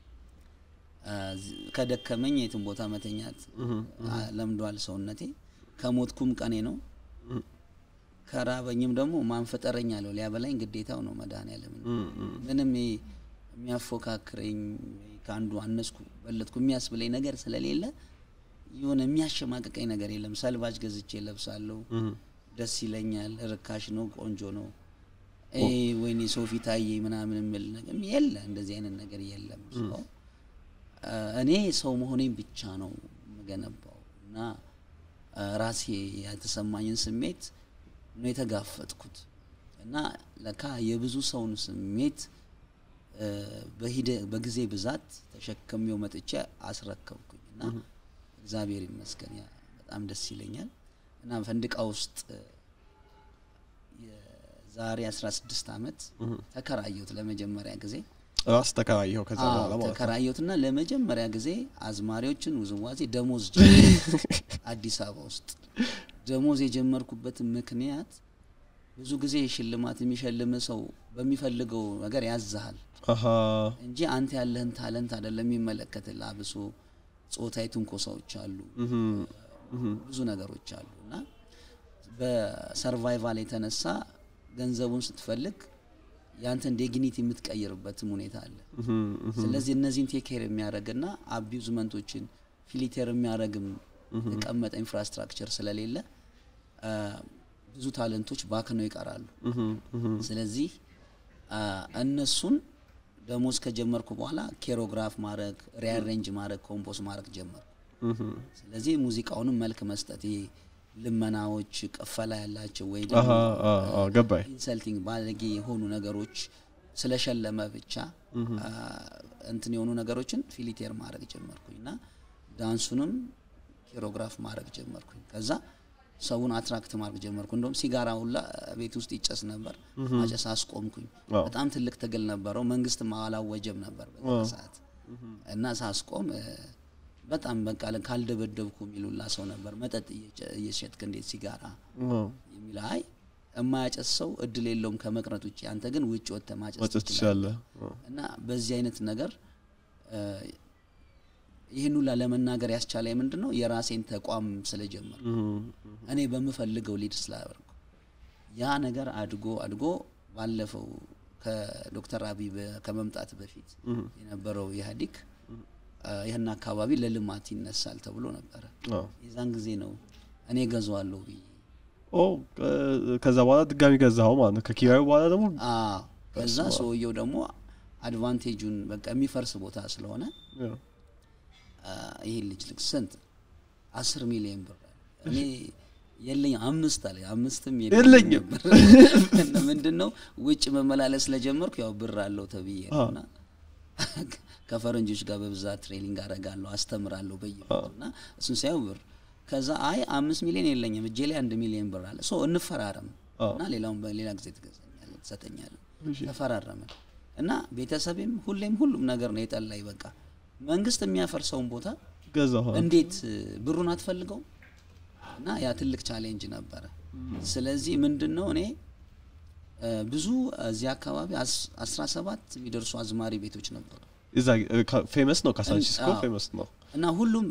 እ፣ ዝ- ከደከመኝ የትም ቦታ መተኛት አ፣ ለምዷል ሰውነቴ። ከሞትኩም ቀኔ ነው። ከራበኝም ደግሞ ማንፈጠረኝ አለው ሊያበላኝ ግዴታው ነው መድኃኒዓለም ምንም ይሄ የሚያፎካክረኝ ወይ ከአንዱ አነስኩ በለጥኩ የሚያስብለኝ ነገር ስለሌለ የሆነ የሚያሸማቅቀኝ ነገር የለም ሰልባጅ ገዝቼ ለብሳለሁ ደስ ይለኛል ርካሽ ነው ቆንጆ ነው ይሄ ወይኔ ሰው ፊት አየኝ ምናምን የምል ነገር የለ እንደዚህ አይነት ነገር የለም ሰው እኔ ሰው መሆኔን ብቻ ነው የምገነባው እና አ፣ ራሴ የተሰማኝን ስሜት ነው የተጋፈጥኩት እና ለካ የብዙ ሰውን ስሜት እ፣ በሂደ- በጊዜ ብዛት ተሸክሜው መጥቼ አስረከብኩኝ እና እግዚአብሔር ይመስገን ያ በጣም ደስ ይለኛል እና ፈንድቃ ውስጥ እ፣ የዛሬ 16 ዓመት ተከራየሁት ለመጀመሪያ ጊዜ ራስ ተከራየኸው ከዛ አዎ፣ በኋላ ማለት ነው። ተከራየሁትና ለመጀመሪያ ጊዜ አዝማሪዎችን ውዝዋዜ ደሞዝ ጀመርኩ። አዲስ አበባ ውስጥ ደሞዝ የጀመርኩበት ምክንያት ብዙ ጊዜ ሽልማት የሚሸልም ሰው በሚፈልገው ነገር ያዝሃል አሀ እንጂ አንተ ያለህን ታለንት አይደለም የሚመለከትልህ። አብሶ ጾታዊ ትንኮሳዎች አሉ፣ ብዙ ነገሮች አሉ እና በሰርቫይቫል የተነሳ ገንዘቡን ስትፈልግ ያንተን ዲግኒቲ የምትቀይርበትም ሁኔታ አለ። ስለዚህ እነዚህን ቴክ ኬር የሚያደርግና አቢዩዝመንቶችን ፊሊቴር የሚያደርግም የተቀመጠ ኢንፍራስትራክቸር ስለሌለ አ፣ ብዙ ታለንቶች ባክነው ይቀራሉ። ስለዚህ አ፣ እነሱን ደሞዝ ከጀመርኩ በኋላ ኬሮግራፍ ማድረግ፣ ሪያሬንጅ ማድረግ፣ ኮምፖስ ማድረግ ጀመርኩ። ስለዚህ ሙዚቃውንም መልክ መስጠት ይሄ ልመናዎች፣ ቅፈላ ያላቸው ወይ አሀ ደግሞ አ፣ አ፣ ገባኝ ኢንሰልቲንግ ባለጌ የሆኑ ነገሮች ስለሸለመ ብቻ አ፣ እንትን የሆኑ ነገሮችን ፊሊቴር ማድረግ ጀመርኩኝ እና ዳንሱንም ኬሮግራፍ ማድረግ ጀመርኩኝ። ከዛ ሰውን አትራክት ማድረግ ጀመርኩ። እንደውም ሲጋራ ሁላ ቤት ውስጥ ይጨስ ነበር፣ ማጨስ አስቆምኩኝ። አዎ። በጣም ትልቅ ትግል ነበረው። መንግስት አላወጀም ነበር በዛ ሰዓት እና ሳስቆም እ፣ በጣም በቃ ካልደበደብኩ የሚሉላ ሰው ነበር። መጠጥ እየጨ- እየሸጥክ እንዴት ሲጋራ የሚል አይ የማያጨስ ሰው እድል የለውም ከመቅረት ውጭ፣ አንተ ግን ውጭ ወጥተህ ማጨስ መጨት ትችላለህ። ትችላለህ። እና በዚህ አይነት ነገር እ፣ ይህን ሁላ ለመናገር ያስቻለ ምንድን ነው የራሴን ተቋም ስለጀመር እኔ በምፈልገው ሊድ ስላደረኩ ያ ነገር አድጎ አድጎ ባለፈው ከዶክተር አብይ በ- ከመምጣት በፊት የነበረው ኢህአዴግ አ፣ ይህን አካባቢ ለልማት ይነሳል ተብሎ ነበረ። አዎ። የዛን ጊዜ ነው እኔ ገዛዋለሁ ብዬ ኦ ከ- ከዛ በኋላ ድጋሚ ገዛኸው ማለት ነው። ከኪራዩ በኋላ ደግሞ አዎ። ከዛ ሰውየው ደግሞ አድቫንቴጁን በቃ የሚፈርስ ቦታ ስለሆነ ያው፣ አ፣ ይሄን ልጅ ልክ ስንት አስር ሚሊዮን ብር አለ። እኔ የለኝ አምስት አለ አምስትም የለኝም። ነበር። እና ምንድን ነው ውጭ መመላለስ ስለጀመርኩ ያው ብር አለው ተብዬ ነው እና ከፈረንጆች ጋር በብዛት ትሬኒንግ አደርጋለሁ አስተምራለሁ በየቦታው እና እሱን ሳየው ብር ከዛ አይ አምስት ሚሊዮን የለኝም እጄ ላይ አንድ ሚሊዮን ብር አለ ሶ እንፈራረም አዎ። እና ሌላውን በሌላ ጊዜ ትገዛኛለህ ትሰጠኛለህ ተፈራረምን እና ቤተሰቤም ሁሌም ሁሉም ነገር ነው የጠላኝ በቃ መንግስት የሚያፈርሰውን ቦታ ገዛኸው። እንዴት እ፣ ብሩን አትፈልገው እና ያ ትልቅ ቻሌንጅ ነበረ ስለዚህ ምንድን ነው እኔ እ፣ ብዙ እዚህ አካባቢ አስ- አስራ ሰባት የሚደርሱ አዝማሪ ቤቶች ነበሩ እዛ ፌመስ ነው፣ ካሳንቺስኮ አዎ። ፌመስ ነው። እና ሁሉም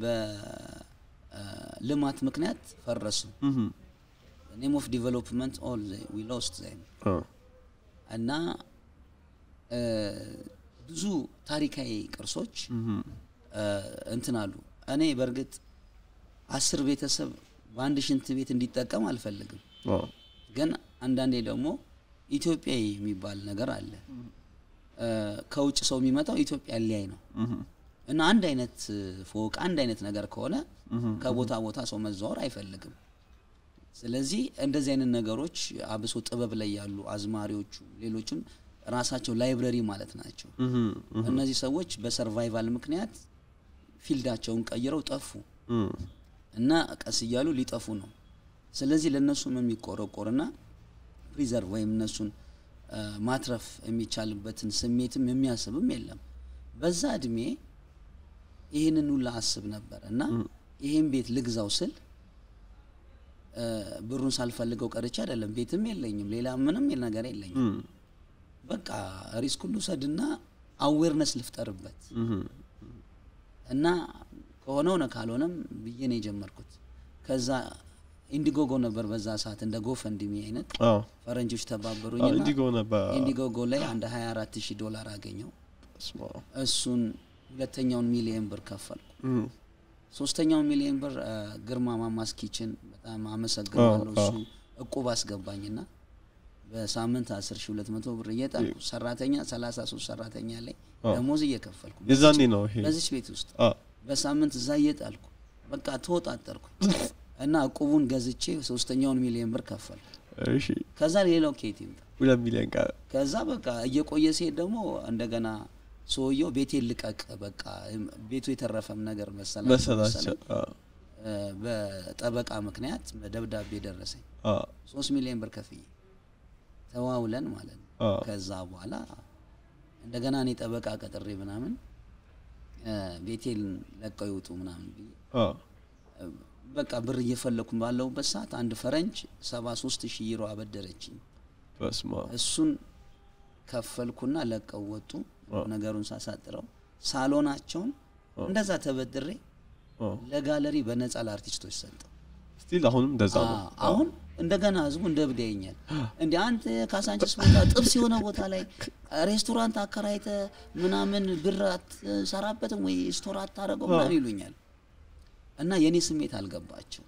በልማት ምክንያት ፈረሱ ኔም ኦፍ ዲቨሎፕመንት ኦል ዊ ሎስት ዘም አዎ። እና እ፣ ብዙ ታሪካዊ ቅርሶች እ፣ እንትን አሉ። እኔ በእርግጥ አስር ቤተሰብ በአንድ ሽንት ቤት እንዲጠቀም አልፈልግም፣ አዎ። ግን አንዳንዴ ደግሞ ኢትዮጵያዊ የሚባል ነገር አለ። እ፣ ከውጭ ሰው የሚመጣው ኢትዮጵያ ሊያይ ነው እና አንድ አይነት ፎቅ አንድ አይነት ነገር ከሆነ ከቦታ ቦታ ሰው መዘዋወር አይፈልግም። ስለዚህ እንደዚህ አይነት ነገሮች አብሶ ጥበብ ላይ ያሉ አዝማሪዎቹ፣ ሌሎችም ራሳቸው ላይብረሪ ማለት ናቸው። እነዚህ ሰዎች በሰርቫይቫል ምክንያት ፊልዳቸውን ቀይረው ጠፉ እም፣ እና ቀስ እያሉ ሊጠፉ ነው። ስለዚህ ለእነሱም የሚቆረቆርና ፕሪዘርቭ ወይም እነሱን አ፣ ማትረፍ የሚቻልበትን ስሜትም የሚያስብም የለም። በዛ እድሜ ይህንን ሁላ አስብ ነበር እና ይህን ቤት ልግዛው ስል አ፣ ብሩን ሳልፈልገው ቀርቼ አይደለም። ቤትም የለኝም፣ ሌላ ምንም ነገር የለኝም። እም፣ በቃ ሪስክ ሁሉ ሰድና አዌርነስ ልፍጠርበት እም፣ እና ከሆነ ሆነ ካልሆነም ብዬ ነው የጀመርኩት። ከዛ ኢንዲጎጎ ነበር በዛ ሰዓት እንደ ጎፈንድሚ አይነት አዎ ፈረንጆች አዎ፣ ተባበሩኝና ኢንዲጎ ነበር ኢንዲጎጎ ላይ አንድ 24 ሺህ ዶላር አገኘው። ስማ እሱን ሁለተኛውን ሚሊየን ብር ከፈልኩ። እም፣ ሶስተኛውን ሚሊየን ብር አ፣ ግርማ ማማስ ኪችን በጣም አመሰግናለሁ። አዎ፣ እሱ እቁብ አስገባኝና በሳምንት 10 ሺህ 200 ብር እየጣልኩ ሰራተኛ 33 ሰራተኛ ላይ ደሞዝ እየከፈልኩ የዛኔ ነው ይሄ በዚች ቤት ውስጥ አ በሳምንት እዛ እየጣልኩ በቃ ተወጣጠርኩ እና እቁቡን ገዝቼ ሶስተኛውን ሚሊየን ብር ከፈልኩ። እሺ ከዛ ሌላው ኬት ይምጣ ሁለት ሚሊዮን ቀረ ከዛ በቃ እየቆየ ሲሄድ ደግሞ እንደገና ሰውየው ቤቴን ልቀቅ በቃ ቤቱ የተረፈም ነገር መሰላቸው መሰላቸው መሰለኝ። አ እ፣ በጠበቃ ምክንያት ደብዳቤ ደረሰኝ አ ሶስት ሚሊዮን ብር ከፍዬ ተዋውለን ማለት ነው። አ ከዛ በኋላ እንደገና እኔ ጠበቃ ቀጥሬ ምናምን እ፣ ቤቴን ለቀው ይውጡ ምናምን ብዬ አ እ፣ በቃ ብር እየፈለኩ ባለሁበት ሰዓት አንድ ፈረንጅ ሰባ ሶስት ሺህ ዩሮ አበደረችኝ። በስማ እሱን ከፈልኩና ለቀው ወጡ። ነገሩን ሳሳጥረው ሳሎናቸውን እንደዛ ተበድሬ አ ለጋለሪ በነፃ ለአርቲስቶች ሰጠው። ስቲል አሁንም እንደዛ ነው አ- አሁን እንደገና ህዝቡ እንደ እብድ ያየኛል። እንደ አንተ ካሳንችስ ቦታ ጥብስ የሆነ ቦታ ላይ ሬስቶራንት አከራይተ ምናምን ብር አትሰራበትም ወይ ስቶር አታረገው ምናምን ይሉኛል። እና የኔ ስሜት አልገባቸው።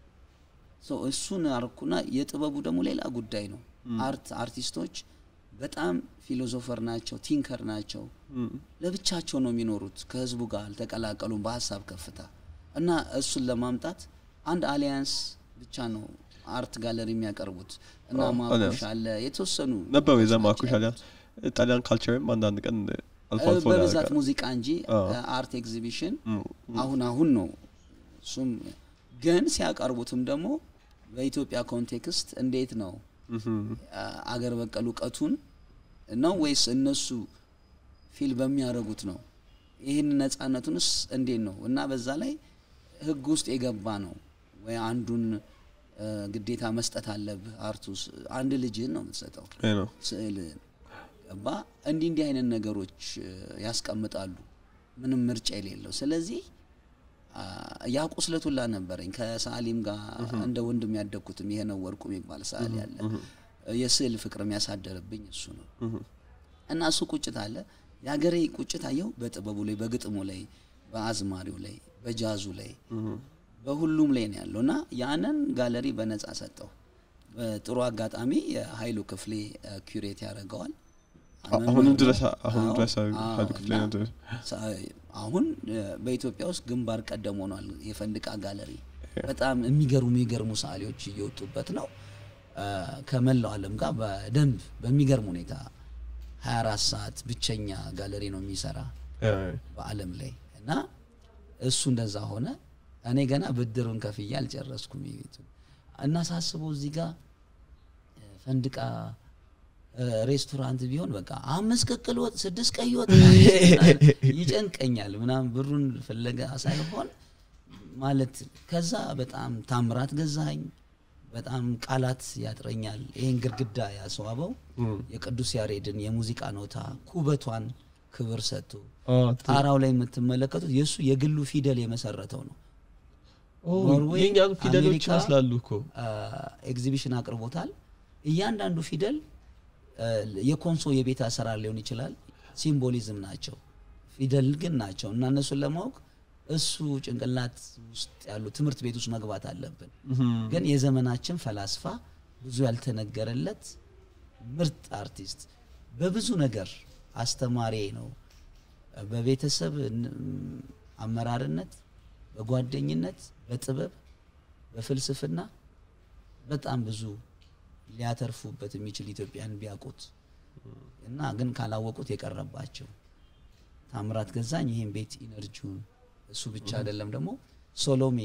ሶ እሱን አርኩና የጥበቡ ደግሞ ሌላ ጉዳይ ነው። አርት አርቲስቶች በጣም ፊሎዞፈር ናቸው፣ ቲንከር ናቸው። ለብቻቸው ነው የሚኖሩት፣ ከህዝቡ ጋር አልተቀላቀሉም በሀሳብ ከፍታ እና እሱን ለማምጣት አንድ አሊያንስ ብቻ ነው አርት ጋለሪ የሚያቀርቡት እና አዎ፣ ማኩሽ አሊያንስ። አለ የተወሰኑ ነበር የዛ ናቸው ማኩሽ አሊያ ያሉት። ጣሊያን ካልቸርም አንዳንድ ቀን አልፎ አልፎ በብዛት ያደርጋል። ሙዚቃ እንጂ አዎ። አርት ኤግዚቢሽን እም፣ አሁን አሁን ነው እሱም ግን ሲያቀርቡትም ደግሞ በኢትዮጵያ ኮንቴክስት እንዴት ነው እህም፣ አ- አገር በቀል እውቀቱን ነው ወይስ እነሱ ፊል በሚያደርጉት ነው? ይህን ነጻነቱንስ እንዴት ነው? እና በዛ ላይ ህግ ውስጥ የገባ ነው ወይ አንዱን እ፣ ግዴታ መስጠት አለብህ። አርቱስ አንድ ልጅህን ነው የምትሰጠው ይሄ ነው ስዕልህን ገባ። እንዲህ እንዲህ አይነት ነገሮች እ፣ ያስቀምጣሉ ምንም ምርጫ የሌለው ስለዚህ አ፣ ያ ቁስለቱላ ነበረኝ ከሰዓሊም ጋር እንደ ወንድም ያደግኩትም ይሄ ነው ወርቁ የሚባል ሰዓሊ አለ የስዕል ፍቅር የሚያሳደርብኝ እሱ ነው እና እሱ ቁጭት አለ የሀገሬ ቁጭት አየው በጥበቡ ላይ በግጥሙ ላይ በአዝማሪው ላይ በጃዙ ላይ በሁሉም ላይ ነው ያለው እና ያንን ጋለሪ በነጻ ሰጠው በጥሩ አጋጣሚ የሀይሉ ክፍሌ እ፣ ኩሬት ያደርገዋል አሁንም ድረስ አሁንም አዎ፣ ድረስ አዎ፣ ሀይሉ ክፍሌ እና ነው ድረስ ሳ- አሁን እ፣ በኢትዮጵያ ውስጥ ግንባር ቀደም ሆኗል የፈንድቃ ጋለሪ። በጣም የሚገርሙ የሚገርሙ ሰዓሊዎች እየወጡበት ነው። እ፣ ከመላው ዓለም ጋር በደንብ በሚገርም ሁኔታ 24 ሰዓት ብቸኛ ጋለሪ ነው የሚሰራ ያ፣ በዓለም ላይ እና እሱ እንደዛ ሆነ። እኔ ገና ብድሩን ከፍዬ አልጨረስኩም የቤቱ እና ሳስበው እዚህ ጋር እ፣ ፈንድቃ እ፣ ሬስቶራንት ቢሆን በቃ አምስት ቅቅል ወጥ ስድስት ቀይ ወጥ ይጨንቀኛል ምናምን ብሩን ፍለጋ ሳይሆን ማለት ከዛ በጣም ታምራት ገዛኸኝ በጣም ቃላት ያጥረኛል። ይሄን ግድግዳ ያስዋበው የቅዱስ ያሬድን የሙዚቃ ኖታ ኩበቷን ክብር ሰጥቶ አ፣ ጣራው ላይ የምትመለከቱት የእሱ የግሉ ፊደል የመሰረተው ነው። ኦ፣ ኖርዌይ፣ የእኛን ፊደሎች አሜሪካ፣ ይመስላሉ እኮ ኤግዚቢሽን አቅርቦታል። እያንዳንዱ ፊደል አ፣ የኮንሶ የቤት አሰራር ሊሆን ይችላል፣ ሲምቦሊዝም ናቸው፣ ፊደል ግን ናቸው እና እነሱን ለማወቅ እሱ ጭንቅላት ውስጥ ያሉ ትምህርት ቤት ውስጥ መግባት አለብን። ግን የዘመናችን ፈላስፋ ብዙ ያልተነገረለት ምርጥ አርቲስት በብዙ ነገር አስተማሪ ነው። በቤተሰብ ን- አመራርነት፣ በጓደኝነት፣ በጥበብ፣ በፍልስፍና በጣም ብዙ ሊያተርፉበት የሚችል ኢትዮጵያን ቢያውቁት እና ግን ካላወቁት የቀረባቸው ታምራት ገዛኝ ይህን ቤት ኢነርጂውን እሱ ብቻ አይደለም ደግሞ ሶሎሜ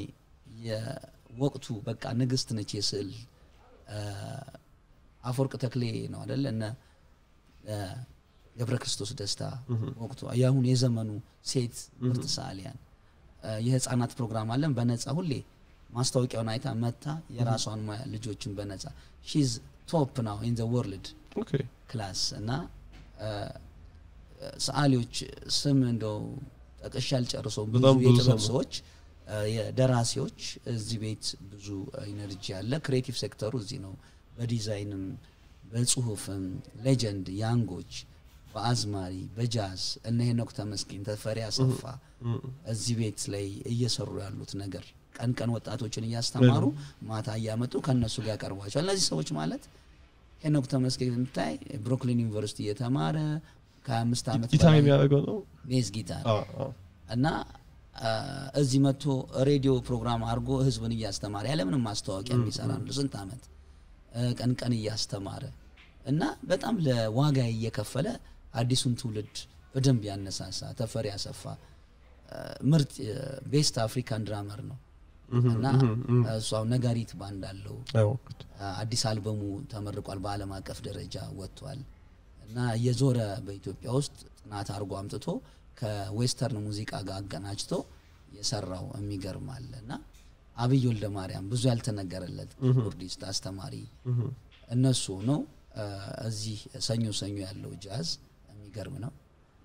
የወቅቱ በቃ ንግስት ነች የስዕል አ፣ አፈወርቅ ተክሌ ነው አደለ እነ አ፣ ገብረ ክርስቶስ ደስታ ወቅቱ የአሁን የዘመኑ ሴት ምርጥ ሰዓሊያን አ፣ የህፃናት ፕሮግራም አለን በነፃ ሁሌ ማስታወቂያውን አይታ መታ የራሷን ሙያ ልጆችን በነፃ ሺዝ ቶፕ ናው ኢን ዘ ወርልድ ኦኬ ክላስ እና አ፣ ሰዓሊዎች ስም እንደው ጠቅሼ አልጨርሰውም። ብዙ በጣም ብዙ የጥበብ ሰው ነው። ሰዎች እ፣ የደራሲዎች እዚህ ቤት ብዙ ኢነርጂ አለ። ክሬቲቭ ሴክተሩ እዚህ ነው። በዲዛይንም በጽሁፍም ሌጀንድ ያንጎች በአዝማሪ በጃዝ እነ ሄኖክ ተመስገን ተፈሪ አሰፋ እዚህ ቤት ላይ እየሰሩ ያሉት ነገር ቀን ቀን ወጣቶችን እያስተማሩ ማታ እያመጡ ከእነሱ ጋር ያቀርቧቸዋል። እነዚህ ሰዎች ማለት ሄኖክ ተመስገን ብታይ ብሩክሊን ዩኒቨርሲቲ እየተማረ ከአምስት ዓመት ጊታር በላይ የሚያደርገው ነው ቤዝ ጊታር አ፣ አ። እና አ፣ እዚህ መጥቶ ሬዲዮ ፕሮግራም አድርጎ ህዝብን እያስተማረ ያለምንም ማስታወቂያ የሚሰራ ነው። ስንት ዓመት እ፣ ቀን ቀን እያስተማረ እና በጣም ለዋጋ እየከፈለ አዲሱን ትውልድ በደንብ ያነሳሳ ተፈሪ አሰፋ አ፣ ምርጥ ቤስት አፍሪካን ድራመር ነው እና እሱ አሁን ነጋሪት ባንድ አለው። አይወቅት አዲስ አልበሙ ተመርቋል። በዓለም አቀፍ ደረጃ ወጥቷል እና እየዞረ በኢትዮጵያ ውስጥ ጥናት አድርጎ አምጥቶ ከዌስተርን ሙዚቃ ጋር አገናጅቶ የሰራው የሚገርም አለ እና አብይ ወልደ ማርያም ብዙ ያልተነገረለት ኪቦርዲስት አስተማሪ እነሱ ነው። እዚህ ሰኞ ሰኞ ያለው ጃዝ የሚገርም ነው።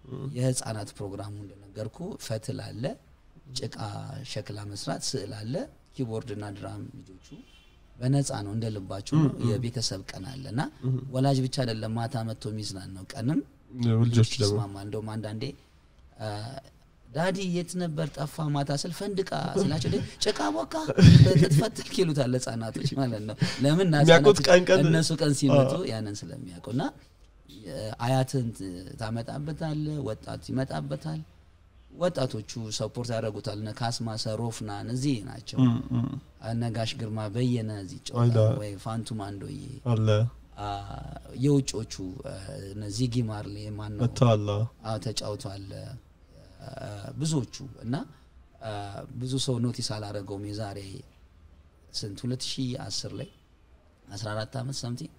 የህፃናት ፕሮግራሙ እንደነገርኩ ፈትል አለ፣ ጭቃ ሸክላ መስራት፣ ስዕል አለ፣ ኪቦርድ እና ድራም ልጆቹ በነፃ ነው እንደ ልባቸው ነው። የቤተሰብ ቀን አለ እና ወላጅ ብቻ አይደለም ማታ መጥቶ የሚዝናን ነው። ቀንም ልጆቹ ደግሞ ይስማማ። እንደውም አንዳንዴ አ፣ ዳዲ የት ነበር ጠፋ ማታ ስል ፈንድቃ ስላቸው ደ ጭቃ ቦካ ትፈትልክ ይሉታል ህጻናቶች ማለት ነው። ለምን ና የሚያውቁት ህጻናቶች ቀን ቀን- እነሱ ቀን ሲመጡ ያንን ስለሚያውቁ እና አያትን ታመጣበታል፣ ወጣት ይመጣበታል። ወጣቶቹ ሰፖርት ያደርጉታል። እነ ካስማሰ ሮፍናን እዚህ ናቸው። እነ ጋሽ ግርማ በየነ እዚህ ጨዋታ አለ። ወይ ፋንቱ ማንዶዬ አለ አ፣ የውጮቹ አ፣ እነ ዚጊ ማርሌ ማን ነው መጥተዋል። አዎ ተጫውቷል። አ፣ ብዙዎቹ እና አ፣ ብዙ ሰው ኖቲስ አላረገውም። የዛሬ ስንት 2010 ላይ 14 ዓመት ሰምቲንግ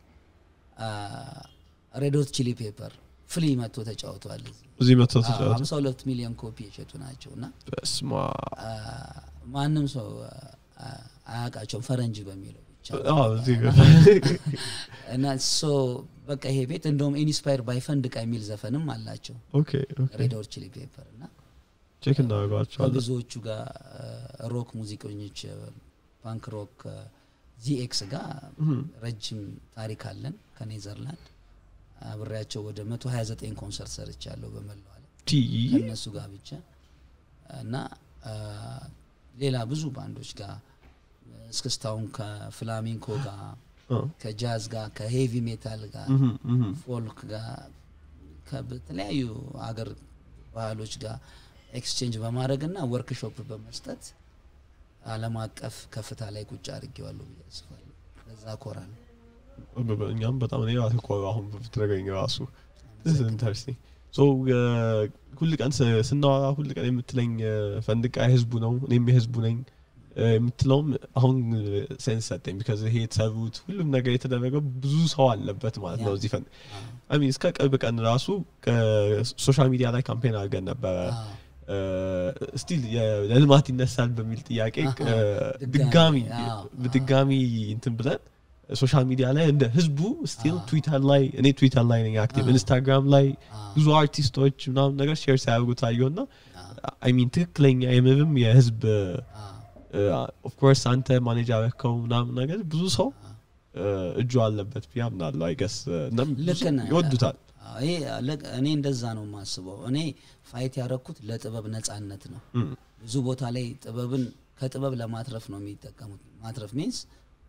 ሬዶት ቺሊ ፔፐር ፍሊ መጥቶ ተጫውቷል። እዚህ እዚህ መጥተው አዎ፣ ተጫወቱ። 52 ሚሊዮን ኮፒ የሸጡ ናቸው እና በስመ አብ። አ፣ ማንም ሰው አ፣ አያውቃቸውም ፈረንጅ በሚለው ብቻ አዎ፣ እዚህ ጋር እና ሶ በቃ ይሄ ቤት እንደውም ኢንስፓየር ባይ ፈንድቃ የሚል ዘፈንም አላቸው ኦኬ ኦኬ ሬድ ሆት ቺሊ ፔፐር እና ቼክ እናደርገዋቸዋለን። ከብዙዎቹ ጋር ሮክ ሙዚቀኞች ፓንክ ሮክ ዚኤክስ ጋር ረጅም ታሪክ አለን ከኔዘርላንድ አብሬያቸው ወደ 129 ኮንሰርት ሰርቻለሁ በመላው ዓለም ቲ ከእነሱ ጋር ብቻ እና አ፣ ሌላ ብዙ ባንዶች ጋር እስክስታውን ከፍላሚንኮ ጋር አ፣ ከጃዝ ጋር ከሄቪ ሜታል ጋር እህም፣ እህም። ፎልክ ጋር ከተለያዩ አገር ባህሎች ጋር ኤክስቼንጅ በማድረግ እና ወርክሾፕ በመስጠት ዓለም አቀፍ ከፍታ ላይ ቁጭ አድርጌዋለሁ ብዬ አስባለሁ። በዛ ኮራል እኛም በጣም እኔ ራሴ እኮ አሁን ብትነግረኝ ራሱ ኢንተረስቲንግ ሶ ሁል ቀን ስ- ስናወራ ሁል ቀን የምትለኝ እ፣ ፈንድቃ የህዝቡ ነው እኔም የህዝቡ ነኝ እ፣ የምትለውም አሁን ሴንስ ሰጠኝ ቢካዝ ይሄ የተሰሩት ሁሉም ነገር የተደረገው ብዙ ሰው አለበት ማለት ነው ያ። እዚህ ፈን አይ እስከ ቅርብ ቀን ራሱ ሶሻል ሚዲያ ላይ ካምፔን አድርገን ነበረ ስቲል ለልማት ይነሳል በሚል ጥያቄ አሃ፣ እ፣ ድጋሚ፣ ድጋሚ አዎ፣ በድጋሚ እንትን ብለን ሶሻል ሚዲያ ላይ እንደ ህዝቡ ስቲል ትዊተር ላይ እኔ ትዊተር ላይ ነኝ አክቲቭ ኢንስታግራም ላይ ብዙ አርቲስቶች ምናምን ነገር ሼር ሲያደርጉ ታየው ና አይ ሚን ትክክለኛ የምርም የህዝብ ኦፍኮርስ አንተ ማኔጅ ያረከው ምናምን ነገር ብዙ ሰው እ፣ እጁ አለበት ብዬ አምናለሁ አይገስ እናም ብዙ ልክ ነህ። ይወዱታል አዎ፣ ይሄ ልክ- እኔ እንደዛ ነው የማስበው። እኔ ፋይት ያረኩት ለጥበብ ነጻነት ነው። እም፣ ብዙ ቦታ ላይ ጥበብን ከጥበብ ለማትረፍ ነው የሚጠቀሙት። ማትረፍ ሚንስ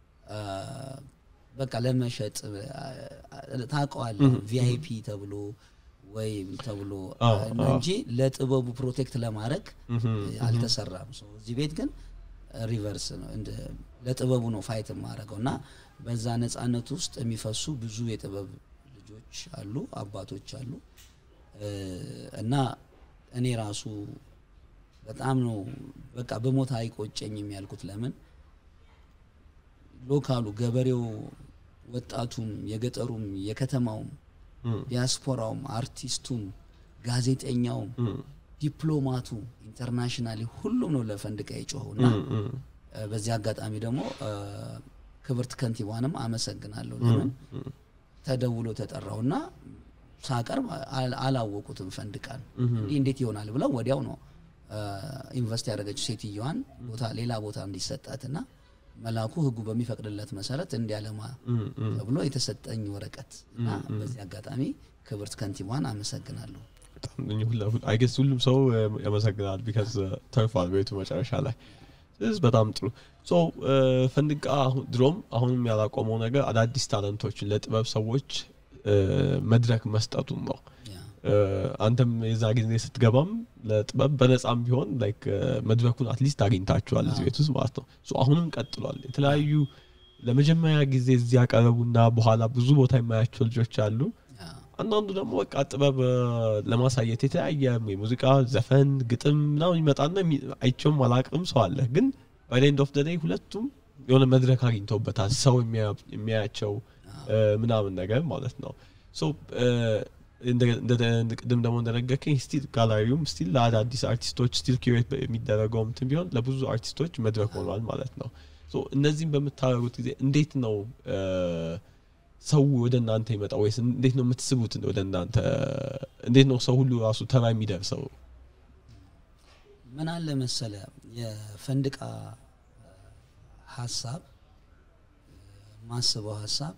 በቃ ለመሸጥ ታውቀዋለህ፣ ቪአይፒ ተብሎ ወይ ተብሎ አዎ፣ አ- እንጂ ለጥበቡ ፕሮቴክት ለማድረግ አልተሰራም። ሰው እዚህ ቤት ግን ሪቨርስ ነው፣ እንደ ለጥበቡ ነው ፋይት የማደርገው እና በዛ ነጻነት ውስጥ የሚፈሱ ብዙ የጥበብ ልጆች አሉ፣ አባቶች አሉ እ፣ እና እኔ ራሱ በጣም ነው በቃ በሞት አይቆጨኝም ያልኩት። ለምን ሎካሉ ገበሬው፣ ወጣቱም፣ የገጠሩም፣ የከተማውም፣ እም፣ ዲያስፖራውም፣ አርቲስቱም፣ ጋዜጠኛውም፣ እም፣ ዲፕሎማቱ ኢንተርናሽናሊ ሁሉም ነው ለፈንድቃ የጮኸው እና እም፣ እም፣ እ፣ በዚህ አጋጣሚ ደግሞ እ፣ ክብርት ከንቲባንም አመሰግናለሁ። ለምን ተደውሎ ተጠራውና ሳቀርብ አል- አላወቁትም ፈንድቃን እንዲህ እንዴት ይሆናል ብለው ወዲያው ነው ኢንቨስት ያደረገችው ሴትዮዋን ቦታ ሌላ ቦታ እንዲሰጣትና መላኩ ህጉ በሚፈቅድለት መሰረት እንዲያለማ ተብሎ የተሰጠኝ ወረቀት እና በዚህ አጋጣሚ ክብርት ከንቲባን አመሰግናለሁ። አይገስ ሁሉም ሰው ያመሰግናል ቢካዝ ተርፏል ቤቱ መጨረሻ ላይ ስለዚህ በጣም ጥሩ ሶ ፈንድቃ ድሮም አሁንም ያላቆመው ነገር አዳዲስ ታለንቶችን ለጥበብ ሰዎች መድረክ መስጠቱን ነው አንተም የዛ ጊዜ ስትገባም ለጥበብ በነጻም ቢሆን ላይክ መድረኩን አትሊስት አግኝታችኋል እዚህ ቤት ውስጥ ማለት ነው አሁንም ቀጥሏል የተለያዩ ለመጀመሪያ ጊዜ እዚህ ያቀረቡና በኋላ ብዙ ቦታ የማያቸው ልጆች አሉ አንዳንዱ ደግሞ በቃ ጥበብ ለማሳየት የተለያየ የሙዚቃ ዘፈን ግጥም ምናምን ይመጣና አይቸውም አላቅም ሰው አለ ግን ባይኤንድ ኦፍ ደይ ሁለቱም የሆነ መድረክ አግኝተውበታል ሰው የሚያያቸው ምናምን ነገር ማለት ነው ቅድም ደግሞ እንደነገርከኝ ስቲል ጋላሪውም ስቲል ለአዳዲስ አርቲስቶች ስቲል ኪሬት የሚደረገው ምትን ቢሆን ለብዙ አርቲስቶች መድረክ ሆኗል ማለት ነው እነዚህም በምታደረጉት ጊዜ እንዴት ነው ሰው ወደ እናንተ ይመጣ ወይስ እንዴት ነው የምትስቡት ወደ እናንተ እንዴት ነው ሰው ሁሉ ራሱ ተራ የሚደርሰው ምን አለ መሰለ የፈንድቃ ሀሳብ ማስበው ሀሳብ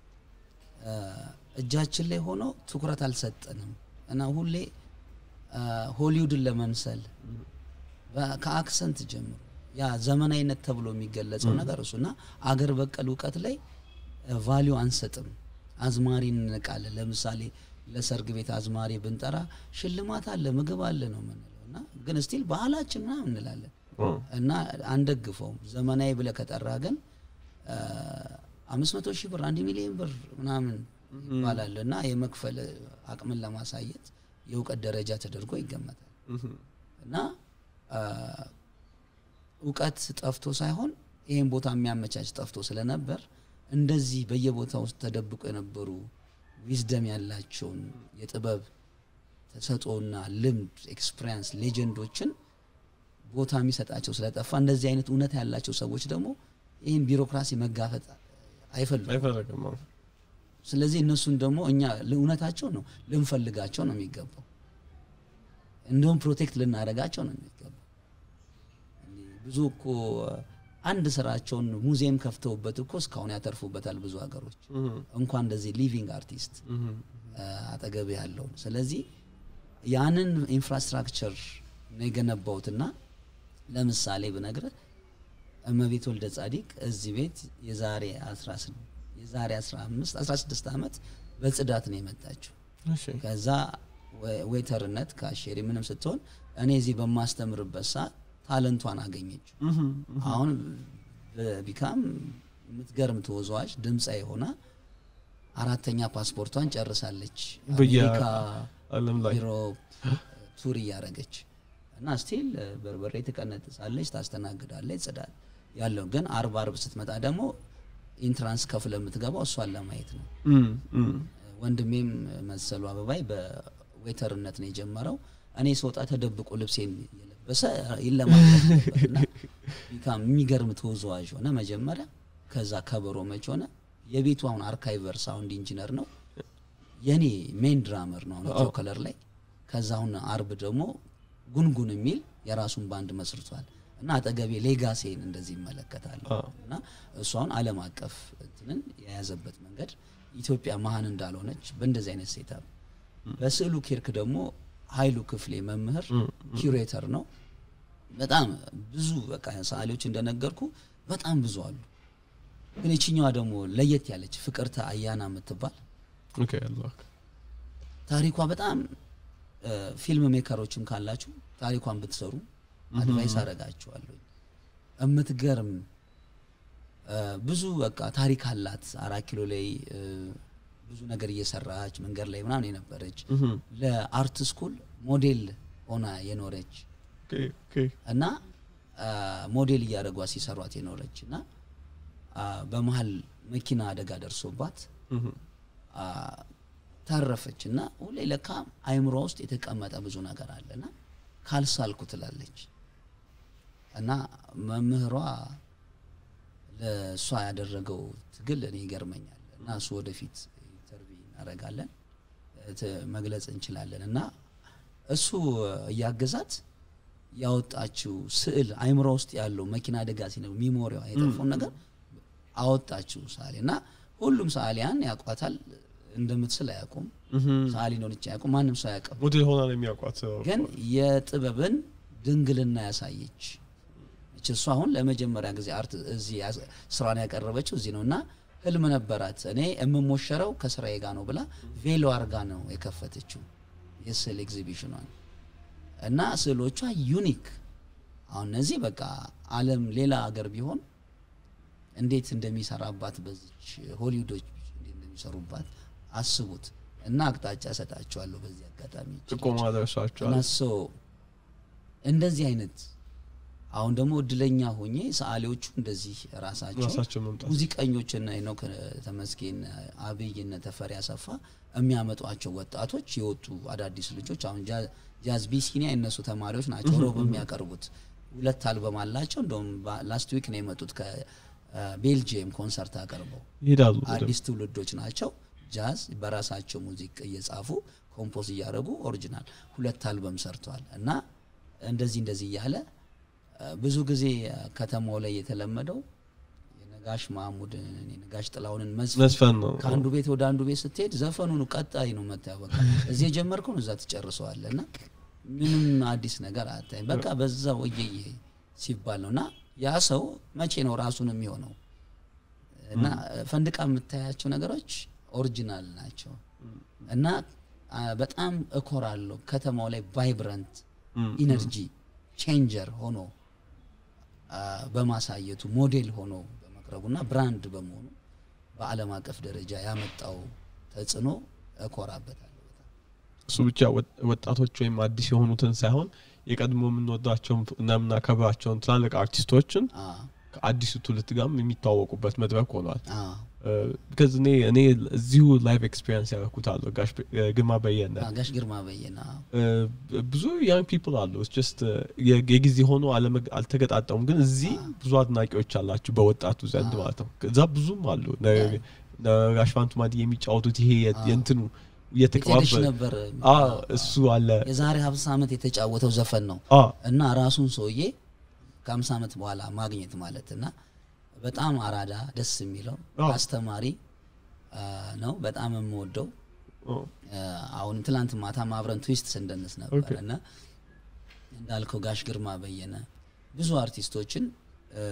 እጃችን ላይ ሆኖ ትኩረት አልሰጠንም እና ሁሌ ሆሊውድን ለመምሰል ከአክሰንት ጀምሮ ያ ዘመናዊነት ተብሎ የሚገለጸው ነገር እሱ እና አገር በቀል እውቀት ላይ ቫሊዩ አንሰጥም አዝማሪ እንንቃለን ለምሳሌ ለሰርግ ቤት አዝማሪ ብንጠራ ሽልማት አለ ምግብ አለ ነው ምንለው እና ግን ስቲል ባህላችን ምናምን እንላለን እና አንደግፈውም ዘመናዊ ብለ ከጠራ ግን አምስት መቶ ሺህ ብር አንድ ሚሊዮን ብር ምናምን ይባላል እና የመክፈል አቅምን ለማሳየት የእውቀት ደረጃ ተደርጎ ይገመታል እና እውቀት ጠፍቶ ሳይሆን ይህን ቦታ የሚያመቻች ጠፍቶ ስለነበር እንደዚህ በየቦታ ውስጥ ተደብቆ የነበሩ ዊዝደም ያላቸውን የጥበብ ተሰጦና ልምድ ኤክስፒሪንስ ሌጀንዶችን ቦታ የሚሰጣቸው ስለጠፋ እንደዚህ አይነት እውነት ያላቸው ሰዎች ደግሞ ይህን ቢሮክራሲ መጋፈጥ አይፈልጉም ስለዚህ እነሱን ደግሞ እኛ እውነታቸው ነው ልንፈልጋቸው ነው የሚገባው እንደውም ፕሮቴክት ልናደረጋቸው ነው የሚገባው ብዙ እኮ አንድ ስራቸውን ሙዚየም ከፍተውበት እኮ እስካሁን ያተርፉበታል ብዙ ሀገሮች እንኳን እንደዚህ ሊቪንግ አርቲስት አጠገብ ያለውን ስለዚህ ያንን ኢንፍራስትራክቸር ነው የገነባውትና ለምሳሌ ብነግር እመቤት ወልደ ጻዲቅ እዚህ ቤት የዛሬ 16 የዛሬ 15 16 ዓመት በጽዳት ነው የመጣችው ከዛ ዌተርነት ካሼሪ ምንም ስትሆን እኔ እዚህ በማስተምርበት ሰዓት ታለንቷን አገኘችው አሁን ቢካም የምትገርም ተወዛዋዥ ድምፃ የሆና አራተኛ ፓስፖርቷን ጨርሳለች አሜሪካ ዩሮፕ ቱር እያረገች እና ስቲል በርበሬ ትቀነጥሳለች ታስተናግዳለች ጽዳት ያለው ግን አርብ አርብ ስትመጣ ደግሞ ኢንትራንስ ከፍለ የምትገባው እሷን ለማየት ነው ወንድሜም መሰሉ አበባይ በዌተርነት ነው የጀመረው እኔ ስወጣ ተደብቆ ልብሴን እየለበሰ ይለማመድ ነበርና የሚገርም ተወዛዋዥ ሆነ መጀመሪያ ከዛ ከበሮ መች ሆነ የቤቱ አሁን አርካይቨር ሳውንድ ኢንጂነር ነው የኔ ሜን ድራመር ነው አሁን ከለር ላይ ከዛ አሁን አርብ ደግሞ ጉንጉን የሚል የራሱን ባንድ መስርቷል እና አጠገቤ ሌጋሴን እንደዚህ ይመለከታል እና እሱ አሁን አለም አቀፍ እንትንን የያዘበት መንገድ ኢትዮጵያ መሀን እንዳልሆነች በእንደዚህ አይነት ሴታ በስዕሉ ኬርክ ደግሞ ሀይሉ ክፍሌ መምህር ኪሬተር ነው በጣም ብዙ በቃ ሰዓሊዎች እንደነገርኩ በጣም ብዙ አሉ ግን የችኛዋ ደግሞ ለየት ያለች ፍቅርተ አያና የምትባል ታሪኳ በጣም ፊልም ሜከሮችም ካላችሁ ታሪኳን ብትሰሩ አድቫይስ አረጋችኋለሁ እምትገርም ብዙ በቃ ታሪክ አላት አራት ኪሎ ላይ ብዙ ነገር እየሰራች መንገድ ላይ ምናምን የነበረች ለአርት ስኩል ሞዴል ሆና የኖረች እና ሞዴል እያደረጓ ሲሰሯት የኖረች እና በመሀል መኪና አደጋ ደርሶባት ተረፈች እና ሁሌ ለካ አይምሮ ውስጥ የተቀመጠ ብዙ ነገር አለና ካልሳልኩ ትላለች እና መምህሯ ለእሷ ያደረገው ትግል እኔ ይገርመኛል እና እሱ ወደፊት ኢንተርቪው እናደርጋለን መግለጽ እንችላለን እና እሱ እያገዛት ያወጣችው ስዕል አይምሮ ውስጥ ያለው መኪና አደጋ ሲነ ሚሞሪዋ የጠፋውን ነገር አወጣችው ሰዓሊ እና ሁሉም ሰዓሊያን ያውቋታል። እንደምትስል አያውቁም። ሰዓሊ እንደሆነች አያውቁም። ማንም ሰው አያውቅም። ሞዴል ሆና ነው የሚያውቋት። ግን የጥበብን ድንግልና ያሳየች እች እሱ አሁን ለመጀመሪያ ጊዜ አርት እዚህ ያስ- ስራን ያቀረበችው እዚህ ነው እና ህልም ነበራት። እኔ የምሞሸረው ከስራዬ ጋር ነው ብላ ቬሎ አርጋ ነው የከፈተችው የስዕል ኤግዚቢሽኗን እና ስዕሎቿ ዩኒክ አሁን እነዚህ በቃ ዓለም ሌላ ሀገር ቢሆን እንዴት እንደሚሰራባት በዚች ሆሊውዶች እንዴት እንደሚሰሩባት አስቡት እና አቅጣጫ እሰጣቸዋለሁ በዚህ አጋጣሚ ጥቆማ ደርሷቸዋል። እና ሶ እንደዚህ አይነት አሁን ደግሞ እድለኛ ሆኜ ሰዓሊዎቹ እንደዚህ ራሳቸው ራሳቸው መምጣት ሙዚቀኞችና ነው ተመስገን አብይ እነ ተፈሪ አሰፋ የሚያመጧቸው ወጣቶች የወጡ አዳዲስ ልጆች አሁን ጃ- ጃዝ ቢሲኒያ የነሱ ተማሪዎች ናቸው ሮብ የሚያቀርቡት ሁለት አልበም አላቸው እንደውም ላስት ዊክ ነው የመጡት ከቤልጅየም ኮንሰርት አቀርበው ይሄዳሉ። አዲስ ትውልዶች ናቸው ጃዝ በራሳቸው ሙዚቅ እየጻፉ ኮምፖዝ እያደረጉ ኦሪጂናል ሁለት አልበም ሰርተዋል እና እንደዚህ እንደዚህ እያለ እ፣ ብዙ ጊዜ እ፣ ከተማው ላይ የተለመደው የነጋሽ ማሙድን የነጋሽ ጥላሁንን መዝፈን መስፈን ነው። ከአንዱ ቤት ወደ አንዱ ቤት ስትሄድ ዘፈኑን ቀጣይ ነው መታየው። በቃ እዚህ የጀመርከውን እዛ ትጨርሰዋለህ እና ምንም አዲስ ነገር አታይም። በቃ በዛው እየየ ሲባል ነው እና ያ ሰው መቼ ነው ራሱን የሚሆነው? እና ፈንድቃ የምታያቸው ነገሮች ኦሪጂናል ናቸው እና አ፣ በጣም እኮራለሁ ከተማው ላይ ቫይብረንት ኢነርጂ ቼንጀር ሆኖ አ፣ በማሳየቱ ሞዴል ሆኖ በመቅረቡና ብራንድ በመሆኑ በዓለም አቀፍ ደረጃ ያመጣው ተጽዕኖ እኮራበታለሁ በጣም። እሱ ብቻ ወጥ- ወጣቶች ወይም አዲስ የሆኑትን ሳይሆን የቀድሞ የምንወዳቸውን እና የምናከብራቸውን ትላልቅ አርቲስቶችን አ፣ ከአዲሱ ትውልድ ጋርም የሚተዋወቁበት መድረክ ሆኗል። አ፣ ቢካዝ እኔ እኔ እዚሁ ላይቭ ኤክስፒሪንስ ያደረኩት አለ ጋሽ በ- ግርማ በየነ አ፣ ጋሽ ግርማ በየነ እ፣ ብዙ ያንግ ፒፕል አሉ ጀስት የጊዜ ሆኖ አለመግ- አልተገጣጠሙም፣ ግን እዚህ ብዙ አድናቂዎች አላችሁ በወጣቱ ዘንድ ማለት ነው። እዛ ብዙም አሉ ነ- ነ- ጋሽ ፋንቱ ማዲ የሚጫወቱት ይሄ የ- የእንትኑ የቴዲሽ እየተቀባበል ነበር አ እሱ አለ የዛሬ ሀምሳ ዓመት የተጫወተው ዘፈን ነው አ እና ራሱን ሰውዬ ከሀምሳ ዓመት በኋላ ማግኘት ማለት እና በጣም አራዳ ደስ የሚለው አዎ። አስተማሪ አ፣ ነው። በጣም የምወደው ኦ፣ አ፣ አሁን ትላንት ማታ አብረን ትዊስት ስንደንስ ነበር ኦኬ። እና እንዳልከው ጋሽ ግርማ በየነ ብዙ አርቲስቶችን እ፣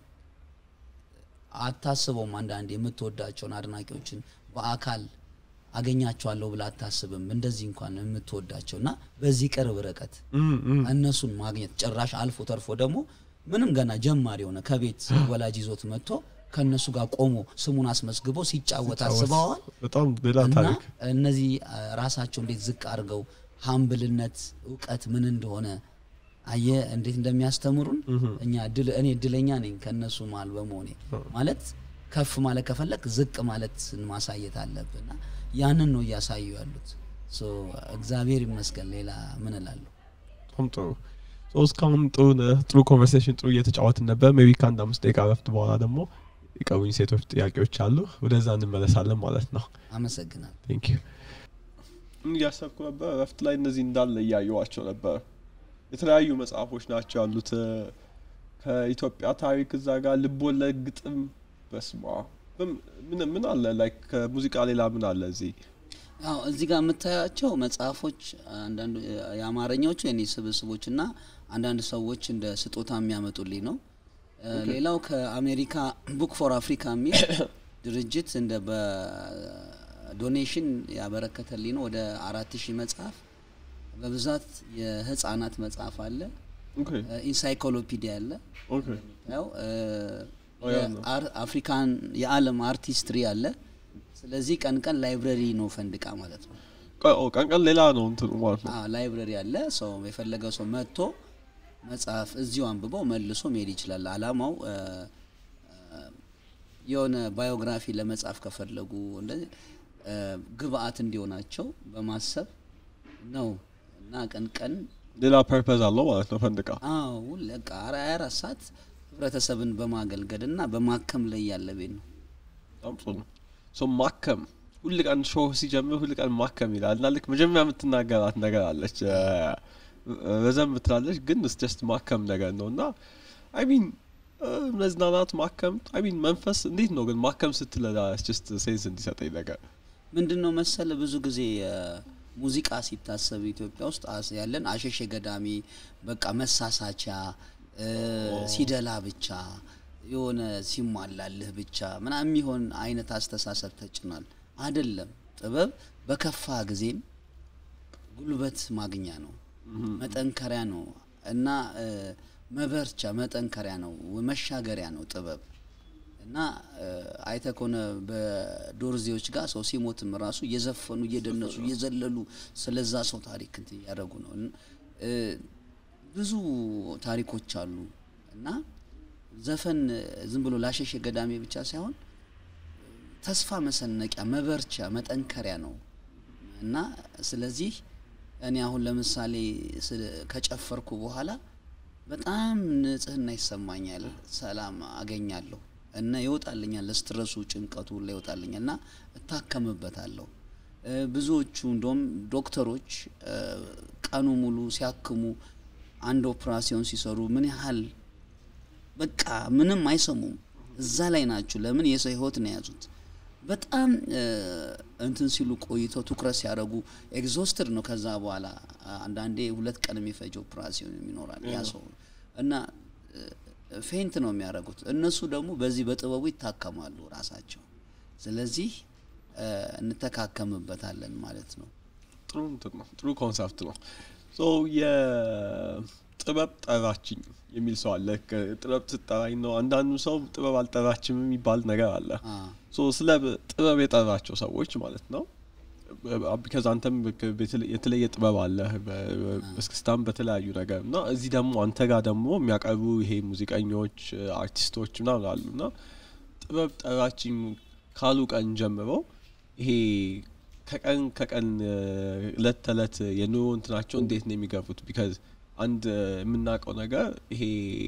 አታስበውም። አንዳንድ የምትወዳቸውን አድናቂዎችን በአካል አገኛቸዋለሁ ብላ አታስብም። እንደዚህ እንኳን የምትወዳቸው እና በዚህ ቅርብ ርቀት እም፣ እም፣ እነሱን ማግኘት ጭራሽ አልፎ ተርፎ ደግሞ ምንም ገና ጀማሪ የሆነ ከቤት ወላጅ ይዞት መጥቶ ከእነሱ ጋር ቆሞ ስሙን አስመዝግቦ ሲጫወት አስበዋል። በጣም ሌላ እና ታሪክ እነዚህ አ፣ ራሳቸው እንዴት ዝቅ አድርገው ሀምብልነት እውቀት ምን እንደሆነ አየ እንዴት እንደሚያስተምሩን እኛ እድል እኔ እድለኛ ነኝ ከእነሱ መሀል በመሆኔ ማለት ከፍ ማለት ከፈለግ ዝቅ ማለት ማሳየት አለብና ያንን ነው እያሳዩ ያሉት ሶ እግዚአብሔር ይመስገን ሌላ ምን እላለሁ በጣም ጥሩ ሶ እስካሁን ጥሩ ነ- ጥሩ ኮንቨርሴሽን ጥሩ እየተጫወትን ነበር ሜቢ ከአንድ አምስት ደቂቃ ረፍት በኋላ ደግሞ የቀሩኝ ሴቶች ጥያቄዎች አሉ ወደዛ እንመለሳለን ማለት ነው አመሰግናለሁ ቴንክ ዩ እያሰብኩ ነበር ረፍት ላይ እነዚህ እንዳለ እያየዋቸው ነበር የተለያዩ መጽሐፎች ናቸው ያሉት እ፣ ከኢትዮጵያ ታሪክ እዛ ጋር ልቦለድ ግጥም በስማ ምን ምን አለ ላይክ ከሙዚቃ ሌላ ምን አለ እዚህ ያው እዚህ ጋር የምታያቸው መጽሐፎች አንዳንዱ የአማርኛዎቹ የኔ ስብስቦች እና አንዳንድ ሰዎች እንደ ስጦታ የሚያመጡልኝ ነው። እ፣ ሌላው ከአሜሪካ ቡክ ፎር አፍሪካ የሚል ድርጅት እንደ በዶኔሽን ያበረከተልኝ ነው። ወደ አራት ሺህ መጽሐፍ በብዛት የህፃናት መጽሐፍ አለ፣ ኦኬ ኢንሳይክሎፒዲያ አለ ኦኬ ያው እ፣ ኦ፣ ያ ነው። የአር- አፍሪካን የዓለም አርቲስትሪ አለ። ስለዚህ ቀን ቀን ላይብረሪ ነው ፈንድቃ ማለት ነው። ቀ- ኦ፣ ቀን ቀን ሌላ ነው እንትኑ ማለት ነው አዎ ላይብረሪ አለ። ሰው የፈለገው ሰው መጥቶ መጽሐፍ እዚሁ አንብቦ መልሶ መሄድ ይችላል። አላማው እ፣ እ፣ የሆነ ባዮግራፊ ለመጻፍ ከፈለጉ እንደዚህ እ፣ ግብአት እንዲሆናቸው በማሰብ ነው እና ቀን ቀን ሌላ ፐርፐዝ አለው ማለት ነው ፈንድቃ አዎ ለቃ ሀያ አራት ሰዓት ህብረተሰብን በማገልገል እና በማከም ላይ ያለ ቤት ነው። በጣም ጥሩ ነው ሶ ማከም ሁል ቀን ሾው ሲጀምር ሁል ቀን ማከም ይላል እና ልክ መጀመሪያ የምትናገራት ነገር አለች እ፣ ረዘም ትላለች ግን ስ ጀስት ማከም ነገር ነው እና አይ ሚን መዝናናት ማከም አይ ሚን መንፈስ እንዴት ነው ግን ማከም ስትለላ ጀስት ሴንስ እንዲሰጠኝ ነገር ምንድን ነው መሰለ ብዙ ጊዜ እ፣ ሙዚቃ ሲታሰብ ኢትዮጵያ ውስጥ አስ- ያለን አሸሼ ገዳሚ በቃ መሳሳቻ እ፣ ሲደላ ብቻ የሆነ ሲሟላልህ ብቻ ምናምን የሚሆን አይነት አስተሳሰብ ተጭኗል። አይደለም። ጥበብ በከፋ ጊዜም ጉልበት ማግኛ ነው፣ መጠንከሪያ ነው እና እ፣ መበርቻ መጠንከሪያ ነው፣ መሻገሪያ ነው ጥበብ እና አይተ ከሆነ በዶርዜዎች ጋር ሰው ሲሞትም ራሱ እየዘፈኑ እየደነሱ እየዘለሉ ስለዛ ሰው ታሪክ እንትን እያደረጉ ነው። እን- እ፣ ብዙ ታሪኮች አሉ እና ዘፈን ዝም ብሎ ላሸሽ ገዳሜ ብቻ ሳይሆን ተስፋ መሰነቂያ፣ መበርቻ፣ መጠንከሪያ ነው እና ስለዚህ እኔ አሁን ለምሳሌ ስለ- ከጨፈርኩ በኋላ በጣም ንጽህና ይሰማኛል፣ ሰላም አገኛለሁ እና ይወጣልኛል፣ ለስትረሱ ጭንቀቱ ሁላ ይወጣልኛል እና እታከምበታለሁ። እ፣ ብዙዎቹ እንደውም ዶክተሮች እ፣ ቀኑ ሙሉ ሲያክሙ አንድ ኦፕራሲዮን ሲሰሩ ምን ያህል በቃ ምንም አይሰሙም። እዛ ላይ ናቸው። ለምን የሰው ህይወት ነው የያዙት። በጣም እ፣ እንትን ሲሉ ቆይተው ትኩረት ሲያደርጉ ኤግዞስትድ ነው። ከዛ በኋላ አንዳንዴ ሁለት ቀን የሚፈጅ ኦፕራሲዮን ይኖራል ያ ሰው እና እ፣ ፌንት ነው የሚያደርጉት። እነሱ ደግሞ በዚህ በጥበቡ ይታከማሉ ራሳቸው። ስለዚህ እ፣ እንተካከምበታለን ማለት ነው። ጥሩ እንትን ነው ጥሩ ኮንሰፕት ነው ሶ የጥበብ ጠራችኝ የሚል ሰው አለ ከ- ጥበብ ትጠራኝ ነው አንዳንዱ ሰው ጥበብ አልጠራችም የሚባል ነገር አለ አ፣ ሶ ስለ ብ- ጥበብ የጠራቸው ሰዎች ማለት ነው ቢካዝ አንተም በክ- በተለ- የተለየ ጥበብ አለ በስክስታም በተለያዩ ነገር እና እዚህ ደግሞ አንተ ጋር ደግሞ የሚያቀርቡ ይሄ ሙዚቀኞች አርቲስቶች ምናምን አሉ እና ጥበብ ጠራችኝ ካሉ ቀን ጀምሮ ይሄ ከቀን ከቀን እ፣ እለት ተዕለት የኑሮ እንትናቸው እንዴት ነው የሚገፉት ቢካዝ አንድ እ፣ የምናውቀው ነገር ይሄ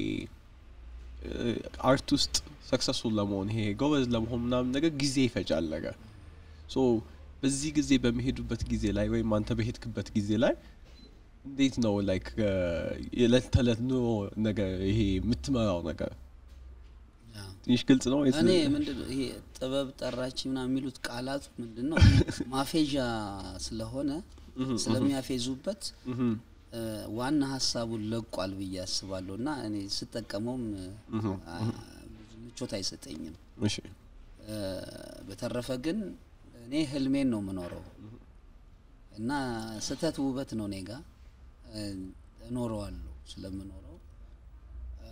አርት ውስጥ ሰክሰስፉል ለመሆን ይሄ ጎበዝ ለመሆን ምናምን ነገር ጊዜ ይፈጃል ነገር ሶ በዚህ ጊዜ በሚሄዱበት ጊዜ ላይ ወይም አንተ በሄድክበት ጊዜ ላይ እንዴት ነው ላይክ የዕለት ተዕለት ኑሮ ነገር ይሄ የምትመራው ነገር ያ። ትንሽ ግልጽ ነው ወይስ- እኔ ምንድን ነው ይሄ ጥበብ ጠራች ምናምን የሚሉት ቃላቱ ምንድን ነው ማፌዣ ስለሆነ ስለሚያፌዙበት ምሁም፣ እ፣ ዋና ሀሳቡን ለቋል ብዬ አስባለሁ እና እኔ ስጠቀመውም አ፣ ብዙ ምቾት አይሰጠኝም። እሺ እ፣ በተረፈ ግን እኔ ህልሜን ነው የምኖረው እና ስህተት ውበት ነው እኔ ጋ እ፣ እኖረዋለሁ ስለምኖረው እ፣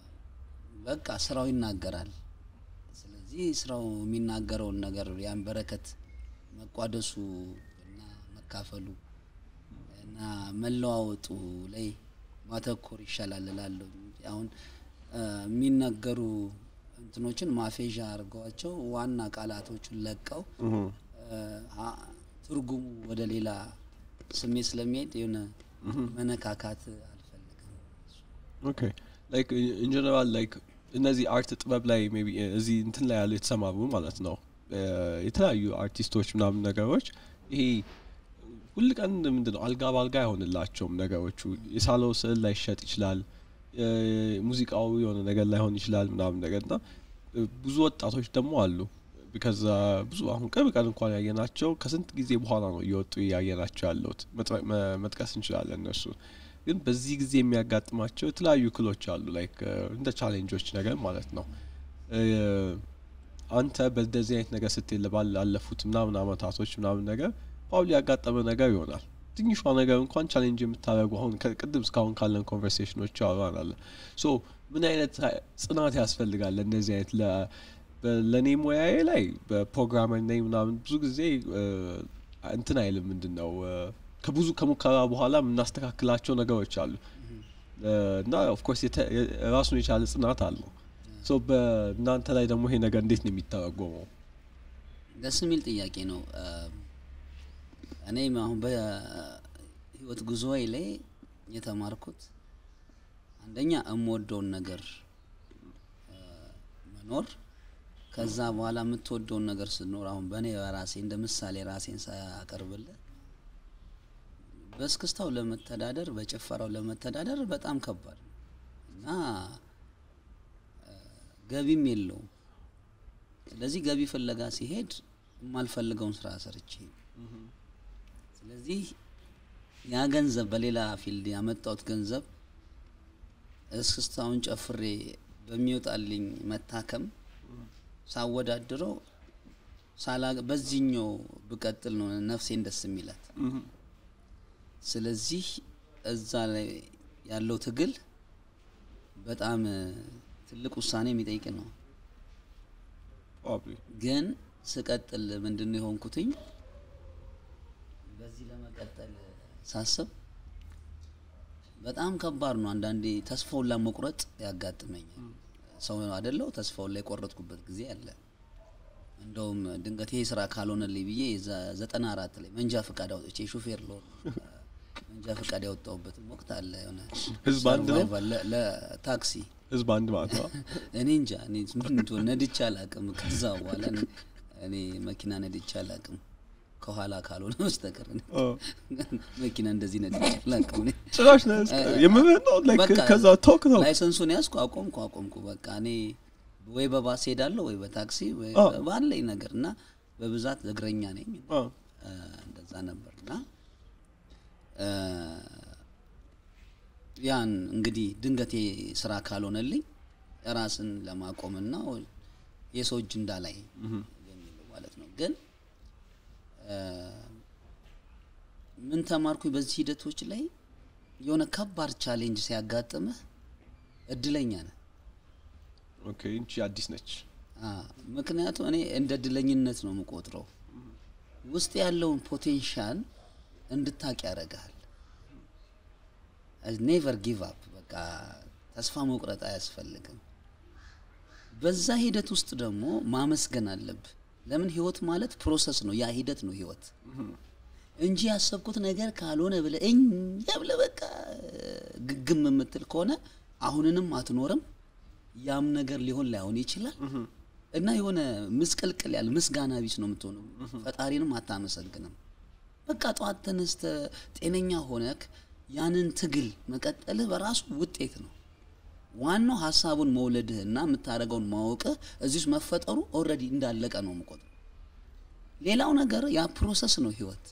በቃ ስራው ይናገራል። ስለዚህ ስራው የሚናገረውን ነገር ያን በረከት መቋደሱ እና መካፈሉ እና መለዋወጡ ላይ ማተኮር ይሻላል እላለሁ። እንጂ አሁን እ፣ የሚነገሩ እንትኖችን ማፌዣ አድርገዋቸው ዋና ቃላቶቹን ለቀው ምሁም፣ እ፣ አ- ትርጉሙ ወደ ሌላ ስሜት ስለሚሄድ የሆነ መነካካት አልፈልግም። ኦኬ ላይክ ኢን ጀነራል ላይክ እነዚህ አርት ጥበብ ላይ ሜይ ቢ እዚህ እንትን ላይ ያሉ የተሰማሩ ማለት ነው እ፣ የተለያዩ አርቲስቶች ምናምን ነገሮች ይሄ ሁል ቀን ምንድን ነው አልጋ በአልጋ አይሆንላቸውም ነገሮቹ የሳለው ስዕል ላይሸጥ ይችላል እ፣ ሙዚቃው የሆነ ነገር ላይሆን ይችላል ምናምን ነገር እና እ፣ ብዙ ወጣቶች ደግሞ አሉ ቢካዝ ብዙ አሁን ቅርብ ቀን እንኳን ያየናቸው ከስንት ጊዜ በኋላ ነው እየወጡ ያየናቸው ያለውት መጥረ- መ- መጥቀስ እንችላለን እነሱ ግን በዚህ ጊዜ የሚያጋጥማቸው የተለያዩ እክሎች አሉ ላይክ እንደ ቻሌንጆች ነገር ማለት ነው እ፣ አንተ በእንደዚህ አይነት ነገር ስትል ባላለፉት ምናምን አመታቶች ምናምን ነገር ፓብሊ ያጋጠመ ነገር ይሆናል ትንሿ ነገር እንኳን ቻሌንጅ የምታደርጉ አሁን ከቅድም እስካሁን ካለን ኮንቨርሴሽኖች አወራናለ ሶ ምን አይነት ሀ- ጽናት ያስፈልጋል ለእነዚህ አይነት ለ- በ- ለእኔ ሙያዬ ላይ በፕሮግራመር ነኝ ምናምን ብዙ ጊዜ እ፣ እንትን አይልም ምንድን ነው እ፣ ከብዙ ከሙከራ በኋላ የምናስተካክላቸው ነገሮች አሉ እ፣ እና ኦፍኮርስ ራሱን የቻለ ጽናት አለው ሶ በእናንተ ላይ ደግሞ ይሄ ነገር እንዴት ነው የሚተረጎመው ደስ የሚል ጥያቄ ነው። እ፣ እኔም አሁን በህይወት ጉዞዬ ላይ የተማርኩት አንደኛ የምወደውን ነገር እ፣ መኖር ከዛ በኋላ የምትወደውን ነገር ስትኖር አሁን በእኔ በራሴ እንደ ምሳሌ ራሴን ሳያቀርብልህ በእስክስታው ለመተዳደር በጭፈራው ለመተዳደር በጣም ከባድ ነው እና እ፣ ገቢም የለውም። ስለዚህ ገቢ ፍለጋ ሲሄድ የማልፈልገውን ስራ ሰርቼ ስለዚህ ያ ገንዘብ በሌላ ፊልድ ያመጣሁት ገንዘብ እስክስታውን ጨፍሬ በሚወጣልኝ መታከም ሳወዳድረው ሳላ በዚህኛው ብቀጥል ነው ነፍሴን ደስ የሚላት። ስለዚህ እዛ ላይ ያለው ትግል በጣም እ፣ ትልቅ ውሳኔ የሚጠይቅ ነው። Probably. ግን ስቀጥል ምንድን ነው የሆንኩትኝ በዚህ ለመቀጠል ሳስብ በጣም ከባድ ነው። አንዳንዴ ተስፋውን ለመቁረጥ ያጋጥመኛል። ሰው አይደለው ተስፋውን ላይ የቆረጥኩበት ጊዜ አለ። እንደውም ድንገት ይሄ ስራ ካልሆነልኝ ብዬ የዛ- ዘጠና አራት ላይ መንጃ ፈቃድ አውጥቼ ሹፌር ልሆን መንጃ ፈቃድ ያወጣሁበትም ወቅት አለ። የሆነ ህዝብ አንድ ነው? survival ለ- ለታክሲ ህዝብ አንድ ማለት ነው። እኔ እንጃ እኔ ምን እንደሆነ ነድቼ አላውቅም። ከዛ በኋላ እኔ- እኔ መኪና ነድቼ አላውቅም ከኋላ ካልሆነ በስተቀር እኔ አ፣ መኪና እንደዚህ ነድቼ አላውቅም። እኔ ጭራሽ ነው የምልህ ነው like በቃ ከዛ ተውክ ተውክ ላይሰንሱን ያዝኩ፣ አቆምኩ አቆምኩ። በቃ እኔ ወይ በባስ ሄዳለሁ ወይ በታክሲ ወይ አ። ባለኝ ነገር እና በብዛት እግረኛ ነኝ አ፣ እ፣ እንደዛ ነበር እና እ፣ ያን እንግዲህ ድንገቴ ስራ ካልሆነልኝ ራስን ለማቆምና የሰው እጅ እንዳላይ የሚለው ማለት ነው። ግን እ፣ ምን ተማርኩኝ በዚህ ሂደቶች ላይ የሆነ ከባድ ቻሌንጅ ሲያጋጥምህ እድለኛ ነህ። ኦኬ እንቺ አዲስ ነች። አ፣ ምክንያቱም እኔ እንደ እድለኝነት ነው የምቆጥረው። ውስጥ ያለውን ፖቴንሻል እንድታቅ ያደርግሃል። ኔቨር ጊቭ አፕ በቃ ተስፋ መቁረጥ አያስፈልግም። በዛ ሂደት ውስጥ ደግሞ ማመስገን አለብህ። ለምን ህይወት ማለት ፕሮሰስ ነው። ያ ሂደት ነው ህይወት እንጂ ያሰብኩት ነገር ካልሆነ ብለህ እኛ ብለህ በቃ ግግም የምትል ከሆነ አሁንንም አትኖርም። ያም ነገር ሊሆን ላይሆን ይችላል እና የሆነ ምስቅልቅል ያለ ምስጋና ቢስ ነው የምትሆነው። ፈጣሪንም አታመሰግንም። በቃ ጠዋት ተነስተህ ጤነኛ ሆነክ ያንን ትግል መቀጠልህ በራሱ ውጤት ነው። ዋናው ሀሳቡን መውለድህና የምታደርገውን ማወቅህ እዚህ ውስጥ መፈጠሩ ኦልሬዲ እንዳለቀ ነው የምቆጥረው። ሌላው ነገር ያ ፕሮሰስ ነው ህይወት።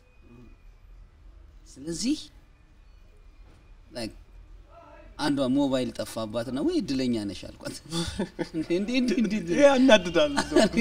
ስለዚህ like አንዷ ሞባይል ጠፋባት ነው ወይ እድለኛ ነሽ አልኳት። እንዴ እንዴ እንዴ እንዴ ይሄ ያናድዳል።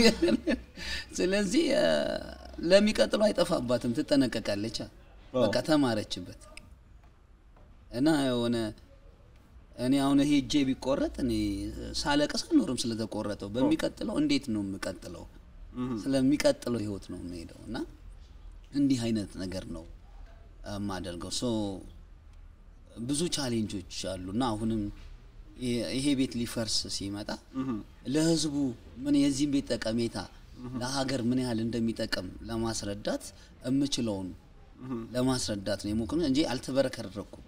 ስለዚህ አ፣ ለሚቀጥለው አይጠፋባትም፣ ትጠነቀቃለች። አ። በቃ ተማረችበት እና የሆነ እኔ አሁን ይሄ እጄ ቢቆረጥ እኔ ሳለቅስ አልኖርም ስለተቆረጠው። በሚቀጥለው እንዴት ነው የምቀጥለው? ስለሚቀጥለው ህይወት ነው የምሄደው እና እንዲህ አይነት ነገር ነው የማደርገው። ሶ ብዙ ቻሌንጆች አሉ እና አሁንም ይ- ይሄ ቤት ሊፈርስ ሲመጣ ለህዝቡ ምን የዚህም ቤት ጠቀሜታ ለሀገር ምን ያህል እንደሚጠቅም ለማስረዳት የምችለውን ለማስረዳት ነው የሞክነው እንጂ አልተበረከረኩም።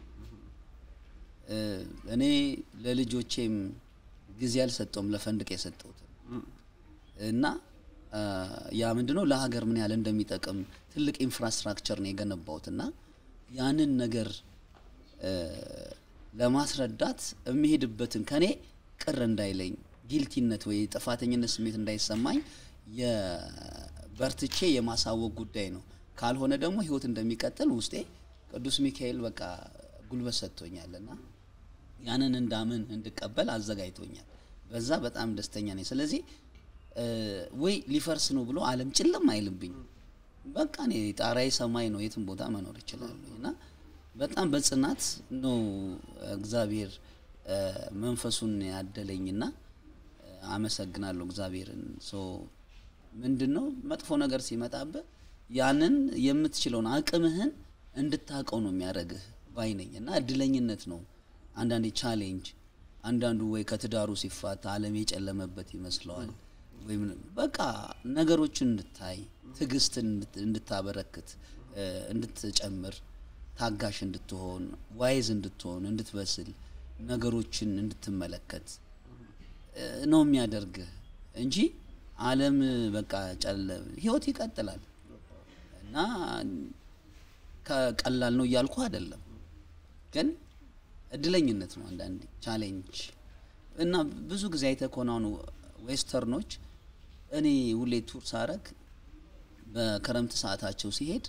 እ፣ እኔ ለልጆቼም ጊዜ አልሰጠውም ለፈንድቅ የሰጠሁት እና አ፣ ያ ምንድነው ለሀገር ምን ያህል እንደሚጠቅም ትልቅ ኢንፍራስትራክቸር ነው የገነባሁት እና ያንን ነገር እ፣ ለማስረዳት የሚሄድበትን ከኔ ቅር እንዳይለኝ ጊልቲነት ወይ ጥፋተኝነት ስሜት እንዳይሰማኝ የበርትቼ የማሳወቅ ጉዳይ ነው። ካልሆነ ደግሞ ህይወት እንደሚቀጥል ውስጤ ቅዱስ ሚካኤል በቃ ጉልበት ሰጥቶኛልና ያንን እንዳምን እንድቀበል አዘጋጅቶኛል። በዛ በጣም ደስተኛ ነኝ። ስለዚህ እ፣ ወይ ሊፈርስ ነው ብሎ ዓለም ጭልም አይልብኝ። በቃ እኔ ጣራዬ ሰማይ ነው፣ የትም ቦታ መኖር እችላለሁ እና በጣም በጽናት ነው እግዚአብሔር እ፣ መንፈሱን ያደለኝና እ፣ አመሰግናለሁ እግዚአብሔርን። ሶ ምንድን ነው መጥፎ ነገር ሲመጣብህ ያንን የምትችለውን አቅምህን እንድታውቀው ነው የሚያደርግህ ባይ ነኝ እና እድለኝነት ነው። አንዳንዴ ቻሌንጅ አንዳንዱ ወይ ከትዳሩ ሲፋታ ዓለም የጨለመበት ይመስለዋል ወይም በቃ ነገሮችን እንድታይ ትዕግስትን እንድት- እንድታበረክት እ፣ እንድትጨምር ታጋሽ እንድትሆን ዋይዝ እንድትሆን እንድትበስል ነገሮችን እንድትመለከት እ፣ ነው የሚያደርግህ እንጂ ዓለም በቃ ጨለ ህይወት ይቀጥላል እና ከቀላል ነው እያልኩ አይደለም፣ ግን እድለኝነት ነው አንዳንዴ ቻሌንጅ እና ብዙ ጊዜ አይተህ ከሆነ አሁን ዌስተርኖች እኔ ሁሌ ቱር ሳረግ በክረምት ሰዓታቸው ሲሄድ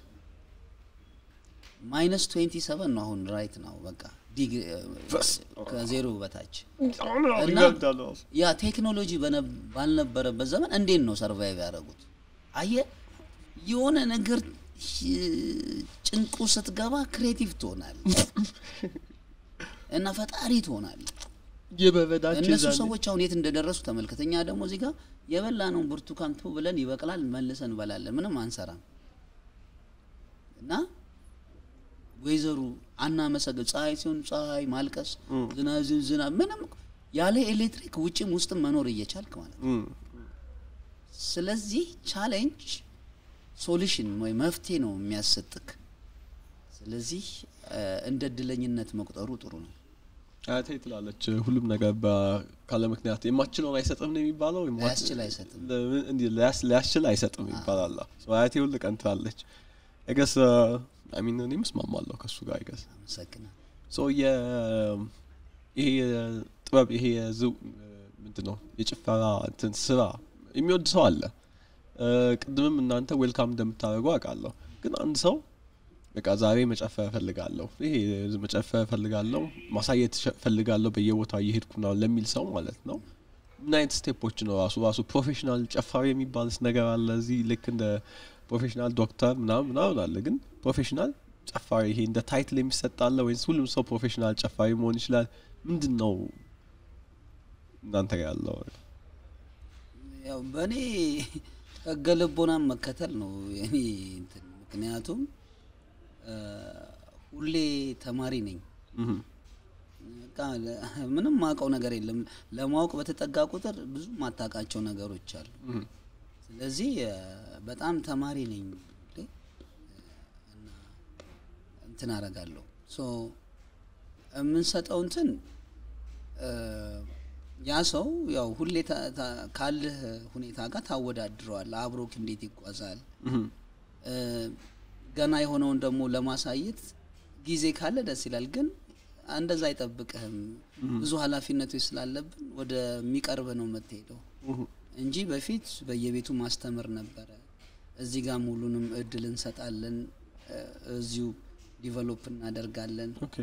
ማይነስ 27 ነው አሁን ራይት ነው በቃ ዲግ- ከዜሮ በታች እና ያ ቴክኖሎጂ በነ- ባልነበረበት ዘመን እንዴት ነው ሰርቫይቭ ያደረጉት? አየ የሆነ ነገር ሽ- ጭንቁ ስትገባ ክሬቲቭ ትሆናል እና ፈጣሪ ትሆናል። የበበዳቸው እነሱ ዛኔ- ሰዎች አሁን የት እንደደረሱ ተመልከት። እኛ ደግሞ እዚህ ጋር የበላነውን ብርቱካን ቱ ብለን ይበቅላል መልሰን እንበላለን፣ ምንም አንሰራም። እና ወይዘሩ አናመሰግን። ፀሐይ ሲሆን ፀሐይ ማልቀስ፣ ዝናብ ሲሆን ዝናብ፣ ምንም ያለ ኤሌክትሪክ ውጭም ውስጥም መኖር እየቻልክ ማለት ነው። እም፣ ስለዚህ ቻሌንጅ ሶሉሽን ወይ መፍትሄ ነው የሚያሰጥክ። ስለዚህ እ፣ እንደ እድለኝነት መቁጠሩ ጥሩ ነው። አያቴ ትላለች ሁሉም ነገር በ- ካለ ምክንያት የማችለውን አይሰጥም ነው የሚባለው። የማ- ሊያስችል አይሰጥም። ለምን እንዲህ ሊያስ- ሊያስችል አይሰጥም ይባላል። So አያቴ ሁል ቀን ትላለች። አይገስ አሚን እኔም እስማማለሁ ከእሱ ጋር አይገስ አመሰግናል። ሶ የ- ይሄ የጥበብ ይሄ የዝው ምንድን ነው የጭፈራ እንትን ስራ የሚወድ ሰው አለ። እ፣ ቅድምም እናንተ ዌልካም እንደምታደርጉ አውቃለሁ። ግን አንድ ሰው በቃ ዛሬ መጨፈር እፈልጋለሁ፣ ይሄ መጨፈር እፈልጋለሁ፣ ማሳየት ሸ- እፈልጋለሁ በየቦታው እየሄድኩ ነው ለሚል ሰው ማለት ነው ምን አይነት ስቴፖች ነው ራሱ ራሱ ፕሮፌሽናል ጨፋሪ የሚባልስ ነገር አለ እዚህ ልክ እንደ ፕሮፌሽናል ዶክተር ምናምን ምናምን አለ ግን ፕሮፌሽናል ጨፋሪ ይሄ እንደ ታይትል የሚሰጥ አለ ወይስ ሁሉም ሰው ፕሮፌሽናል ጨፋሪ መሆን ይችላል ምንድን ነው እናንተ ጋር ያለው ያው በእኔ ህገ ልቦናን መከተል ነው የኔ እንትን። ምክንያቱም እ፣ ሁሌ ተማሪ ነኝ። እህም፣ በቃ ለ- ምንም ማውቀው ነገር የለም። ለማወቅ በተጠጋ ቁጥር ብዙ ማታውቃቸው ነገሮች አሉ። እህም፣ ስለዚህ እ፣ በጣም ተማሪ ነኝ ሁሌ እና እንትን አደርጋለሁ። ሶ የምንሰጠው እንትን እ፣ ያ ሰው ያው ሁሌ ታ- ታ- ካለህ ሁኔታ ጋር ታወዳድረዋል። አብሮክ እንዴት ይጓዛል? እህም፣ እ፣ ገና የሆነውን ደግሞ ለማሳየት ጊዜ ካለ ደስ ይላል፣ ግን እንደዛ አይጠብቅህም። ብዙ ኃላፊነቶች ስላለብን ወደሚቀርብ ነው የምትሄደው እህም፣ እንጂ በፊት በየቤቱ ማስተምር ነበረ። እዚህ ጋር ሙሉንም እድል እንሰጣለን፣ እ፣ እዚሁ ዲቨሎፕ እናደርጋለን። ኦኬ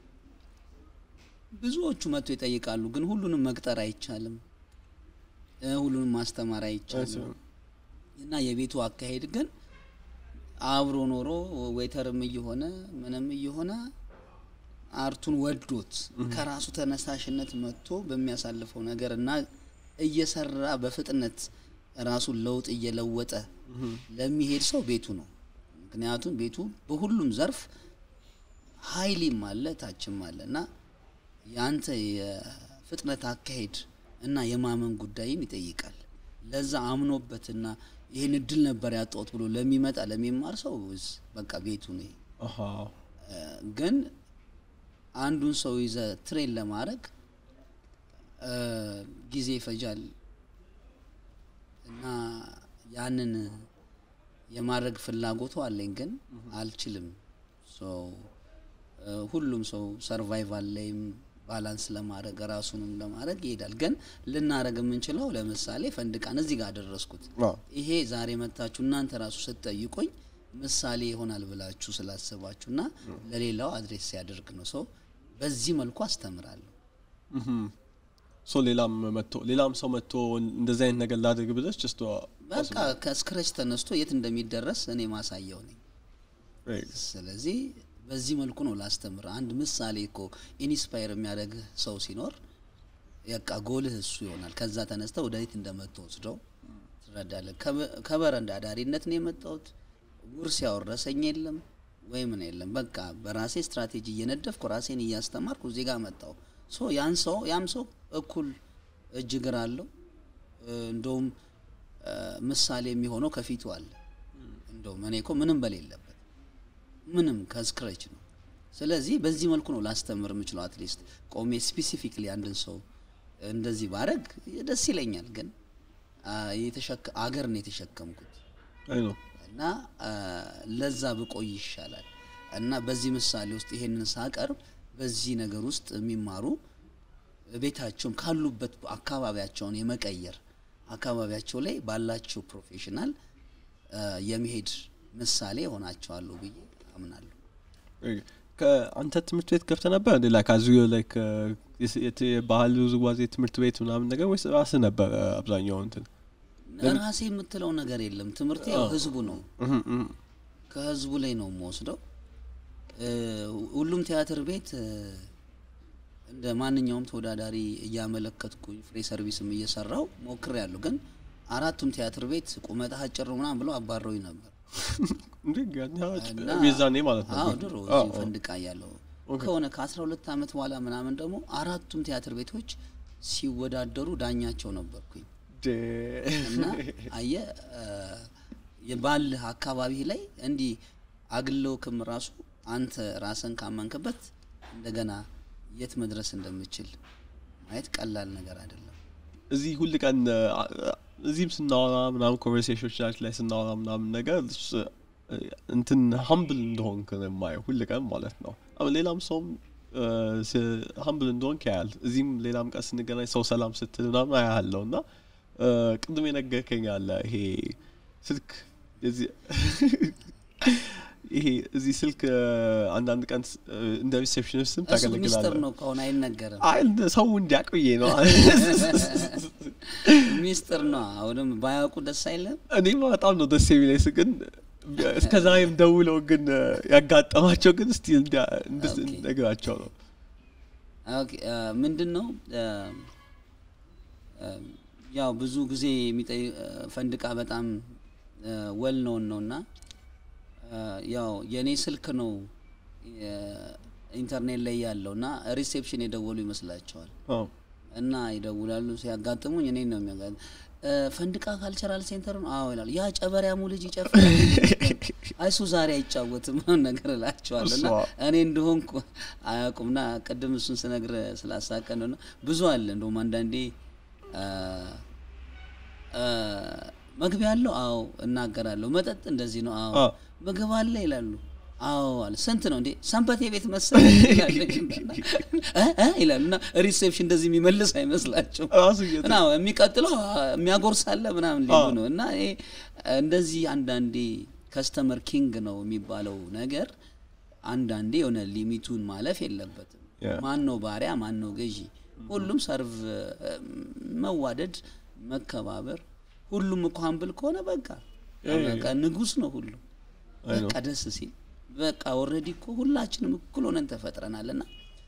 ብዙዎቹ መጥቶ ይጠይቃሉ፣ ግን ሁሉንም መቅጠር አይቻልም፣ እ፣ ሁሉንም ማስተማር አይቻልም። እና የቤቱ አካሄድ ግን አብሮ ኖሮ ዌይተርም እየሆነ ምንም እየሆነ አርቱን ወዶት ከራሱ ተነሳሽነት መጥቶ በሚያሳልፈው ነገር እና እየሰራ በፍጥነት ራሱን ለውጥ እየለወጠ ለሚሄድ ሰው ቤቱ ነው። ምክንያቱም ቤቱ በሁሉም ዘርፍ ሀይሊም አለ ታችም አለ እና የአንተ የፍጥነት አካሄድ እና የማመን ጉዳይን ይጠይቃል። ለዛ አምኖበትና ይህን እድል ነበር ያጣሁት ብሎ ለሚመጣ ለሚማር ሰው ስ- በቃ ቤቱ ነው። ይሄ። አሃ እ፣ ግን አንዱን ሰው ይዘ ትሬን ለማድረግ እ፣ ጊዜ ይፈጃል እና ያንን የማድረግ ፍላጎቱ አለኝ፣ ግን አልችልም። ሶ እ፣ ሁሉም ሰው ሰርቫይቫል ላይም ባላንስ ለማድረግ ራሱንም ለማድረግ ይሄዳል። ግን ልናደረግ የምንችለው ለምሳሌ ፈንድቃን እዚህ ጋር አደረስኩት። አዎ። ይሄ ዛሬ መታችሁ እናንተ ራሱ ስትጠይቁኝ ምሳሌ ይሆናል ብላችሁ ስላሰባችሁ እና ለሌላው አድሬስ ሲያደርግ ነው። ሰው በዚህ መልኩ አስተምራለሁ። እህም። ሶ ሌላም መጥቶ ሌላም ሰው መጥቶ እንደዚህ አይነት ነገር ላድርግ ብለሽ ጀስት በቃ ከስክረች ተነስቶ የት እንደሚደረስ እኔ ማሳየው ነኝ። ስለዚህ በዚህ መልኩ ነው ላስተምር። አንድ ምሳሌ እኮ ኢንስፓየር የሚያደርግህ ሰው ሲኖር በቃ ጎልህ እሱ ይሆናል። ከዛ ተነስተ ወደ የት እንደምትወስደው ትረዳለህ። ከበ- ከበረንዳ ዳሪነት ነው የመጣሁት። ውርስ ያወረሰኝ የለም ወይ ምን የለም። በቃ በራሴ ስትራቴጂ እየነደፍኩ ራሴን እያስተማርኩ እዚህ ጋር መጣሁ። ሶ ያን ሰው ያም ሰው እኩል እጅ እግር አለው። እ፣ እንደውም እ፣ ምሳሌ የሚሆነው ከፊቱ አለ። እንደውም እኔ እኮ ምንም በሌለበት ምንም ከስክረች ነው። ስለዚህ በዚህ መልኩ ነው ላስተምር የምችለው። አትሊስት ቆሜ ስፔሲፊክሊ አንድን ሰው እንደዚህ ባረግ ደስ ይለኛል። ግን አ፣ የተሸከ አገር ነው የተሸከምኩት አይ ነው እና አ፣ ለዛ ብቆይ ይሻላል። እና በዚህ ምሳሌ ውስጥ ይሄንን ሳቀርብ በዚህ ነገር ውስጥ የሚማሩ ቤታቸውን ካሉበት አካባቢያቸውን የመቀየር አካባቢያቸው ላይ ባላቸው ፕሮፌሽናል የመሄድ ምሳሌ ሆናቸዋሉ ብዬ አምናለሁ። ከአንተ ትምህርት ቤት ገብተ ነበር እንዴ? ላይክ አዙ ላይክ የባህል ውዝዋዜ ትምህርት ቤት ምናምን ነገር ወይስ ራስህ ነበር አብዛኛው እንትን? ራሴ የምትለው ነገር የለም። ትምህርት ያው ህዝቡ ነው፣ ከህዝቡ ላይ ነው የምወስደው። ሁሉም ቲያትር ቤት እንደ ማንኛውም ተወዳዳሪ እያመለከትኩኝ ፍሬ ሰርቪስም እየሰራው ሞክር ያሉ ግን አራቱም ቲያትር ቤት ቁመትህ አጭር ነው ምናምን ብለው አባረውኝ ነበር። ቤዛኔ ማለት ነው። አዎ ድሮ እዚህ ፈንድቃ ያለው ከሆነ ከአስራ ሁለት አመት በኋላ ምናምን ደግሞ አራቱም ቲያትር ቤቶች ሲወዳደሩ ዳኛቸው ነበርኩኝ እና አየ የባልህ አካባቢ ላይ እንዲህ አግለውክም ራሱ አንተ ራስን ካመንክበት እንደገና የት መድረስ እንደምችል ማየት ቀላል ነገር አይደለም። እዚህ ሁል ቀን እዚህም ስናወራ ምናምን ኮንቨርሴሽኖች ላይ ስናወራ ምናምን ነገር እንትን ሀምብል እንደሆንክ ነው የማየው ሁል ቀን ማለት ነው። ሌላም ሰውም ሀምብል እንደሆንክ ያያል። እዚህም ሌላም ቀን ስንገናኝ ሰው ሰላም ስትል ምናምን አያለው እና ቅድም የነገርከኝ አለ ይሄ ስልክ ይሄ እዚህ ስልክ አንዳንድ ቀን እንደ ሪሴፕሽኒስትም እሱ ሚስጥር ታገለግላለህ። ነው ከሆነ አይነገርም። አይ ሰው እንዲያቆየ ነው። ሚስጥር ነው። አሁንም ባያውቁ ደስ አይለም። እኔማ በጣም ነው ደስ የሚለኝ ስ ግን እስከ ዛሬም ደውለው ግን ያጋጠማቸው ግን እስቲ ነግራቸው ነው። ኦኬ ምንድን ነው ያው ብዙ ጊዜ የሚጠይ ፈንድቃ በጣም ወል ነውን ነው እና ያው የእኔ ስልክ ነው ኢንተርኔት ላይ ያለው እና ሪሴፕሽን የደወሉ ይመስላቸዋል አዎ። እና ይደውላሉ። ሲያጋጥሙኝ እኔን ነው የሚያጋ ፈንድቃ ካልቸራል ሴንተር ነው አዎ ይላሉ። ያ ጨበሪያሙ ልጅ ይጨፍራል አይሱ ዛሬ አይጫወትም ምናምን ነገር እላቸዋለሁ እና እሷ- እኔ እንደሆንኩ አያውቁምና ቅድም እሱን ስነግር ስላሳቀን ነው እና ብዙ አለ እንደውም አንዳንዴ አ፣ አ፣ መግቢያ አለው አዎ እናገራለሁ መጠጥ እንደዚህ ነው አዎ አዎ። ምግብ አለ ይላሉ አዎ አለ ስንት ነው እንዴ ሰንበቴ ቤት መሰለኝ ይላለች እ እ ይላሉ እና ሪሴፕሽን እንደዚህ የሚመልስ አይመስላቸውም ራሱ እየተ- እና የሚቀጥለው የሚያጎርሳለ ምናምን ሊሉ ነው እና ይሄ እንደዚህ አንዳንዴ ከስተመር ኪንግ ነው የሚባለው ነገር አንዳንዴ የሆነ ሊሚቱን ማለፍ የለበትም። Yeah. ማን ነው ባሪያ፣ ማን ነው ገዢ? ሁሉም ሰርቭ መዋደድ፣ መከባበር። ሁሉም እኮ ሀምብል ከሆነ በቃ በቃ ንጉስ ነው ሁሉም አይ ነው። በቃ ደስ ሲል በቃ ኦልሬዲ እኮ ሁላችንም እኩል ሆነን ተፈጥረናል እና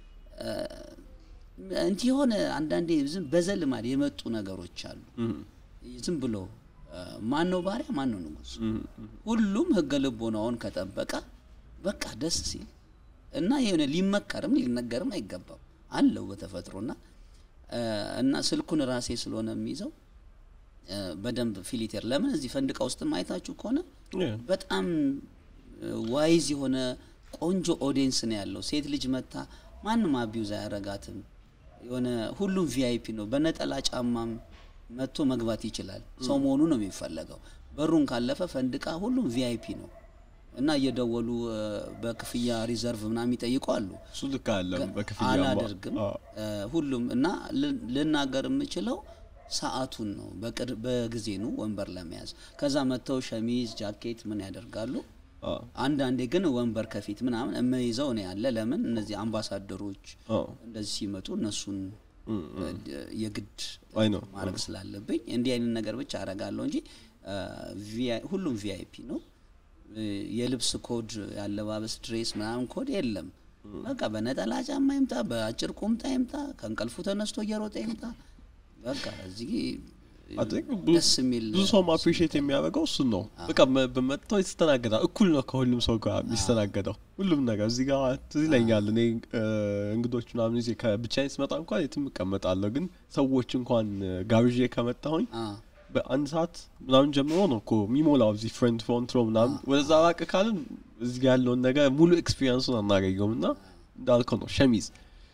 እንዲህ የሆነ አንዳንዴ ዝም በዘልማድ የመጡ ነገሮች አሉ። ዝም ብሎ ማን ነው ባሪያ ማን ነው ንጉስ? ሁሉም ህገ ልቦናውን ከጠበቀ በቃ ደስ ሲል እና የሆነ ሊመከርም ሊነገርም አይገባም አለው በተፈጥሮና እና ስልኩን ራሴ ስለሆነ የሚይዘው በደንብ ፊሊቴር ለምን እዚህ ፈንድቃ ውስጥ ማየታችሁ ከሆነ Yeah. በጣም ዋይዝ የሆነ ቆንጆ ኦዲየንስ ነው ያለው። ሴት ልጅ መታ ማንም አቢዩዝ አያረጋትም። የሆነ ሁሉም ቪአይፒ ነው። በነጠላ ጫማም መጥቶ መግባት ይችላል። ሰው መሆኑ ነው የሚፈለገው። በሩን ካለፈ ፈንድቃ ሁሉም ቪአይፒ ነው እና እየደወሉ እ፣ በክፍያ ሪዘርቭ ምናምን የሚጠይቁ አሉ። እሱ ልክ አለ በክፍያ አላደርግም እ፣ ሁሉም እና ል- ልናገር የምችለው ሰዓቱን ነው በቅድ- በጊዜ ነው ወንበር ለመያዝ ከዛ መጥተው ሸሚዝ ጃኬት ምን ያደርጋሉ አንዳንዴ ግን ወንበር ከፊት ምናምን የምይዘው ነው ያለ ለምን እነዚህ አምባሳደሮች እንደዚህ ሲመጡ እነሱን እ፣ የግድ አይ ነው ማድረግ ስላለብኝ እንዲህ አይነት ነገር ብቻ አረጋለሁ እንጂ እ፣ ቪአይ- ሁሉም ቪአይፒ ነው እ፣ የልብስ ኮድ ያለባበስ ድሬስ ምናምን ኮድ የለም በቃ በነጠላ ጫማ ይምጣ በአጭር ቁምጣ ይምጣ ከእንቅልፉ ተነስቶ እየሮጠ ይምጣ በቃ እዚህ I think ብዙ- ደስ የሚል ብዙ ሰውም አፕሪሺየት የሚያደርገው እሱን ነው። በቃ መ- በመጥተው ይስተናገዳል። እኩል ነው ከሁሉም ሰው ጋር የሚስተናገደው ሁሉም ነገር እዚህ ጋር ትዝ ይለኛል። እኔ እ፣ እንግዶች ምናምን ይዤ ከብቻዬን ስመጣ እንኳን የትም እቀመጣለሁ። ግን ሰዎች እንኳን እ፣ ጋብዤ ከመጣሁኝ አ፣ በአንድ ሰዓት ምናምን ጀምሮ ነው እኮ የሚሞላው እዚህ ፍረንት ፍሮንት ሮ ምናምን ወደዛ ራቅ ካልን እዚህ ጋር ያለውን ነገር ሙሉ ኤክስፒሪንሱን አናገኘውም እና እንዳልከው ነው ሸሚዝ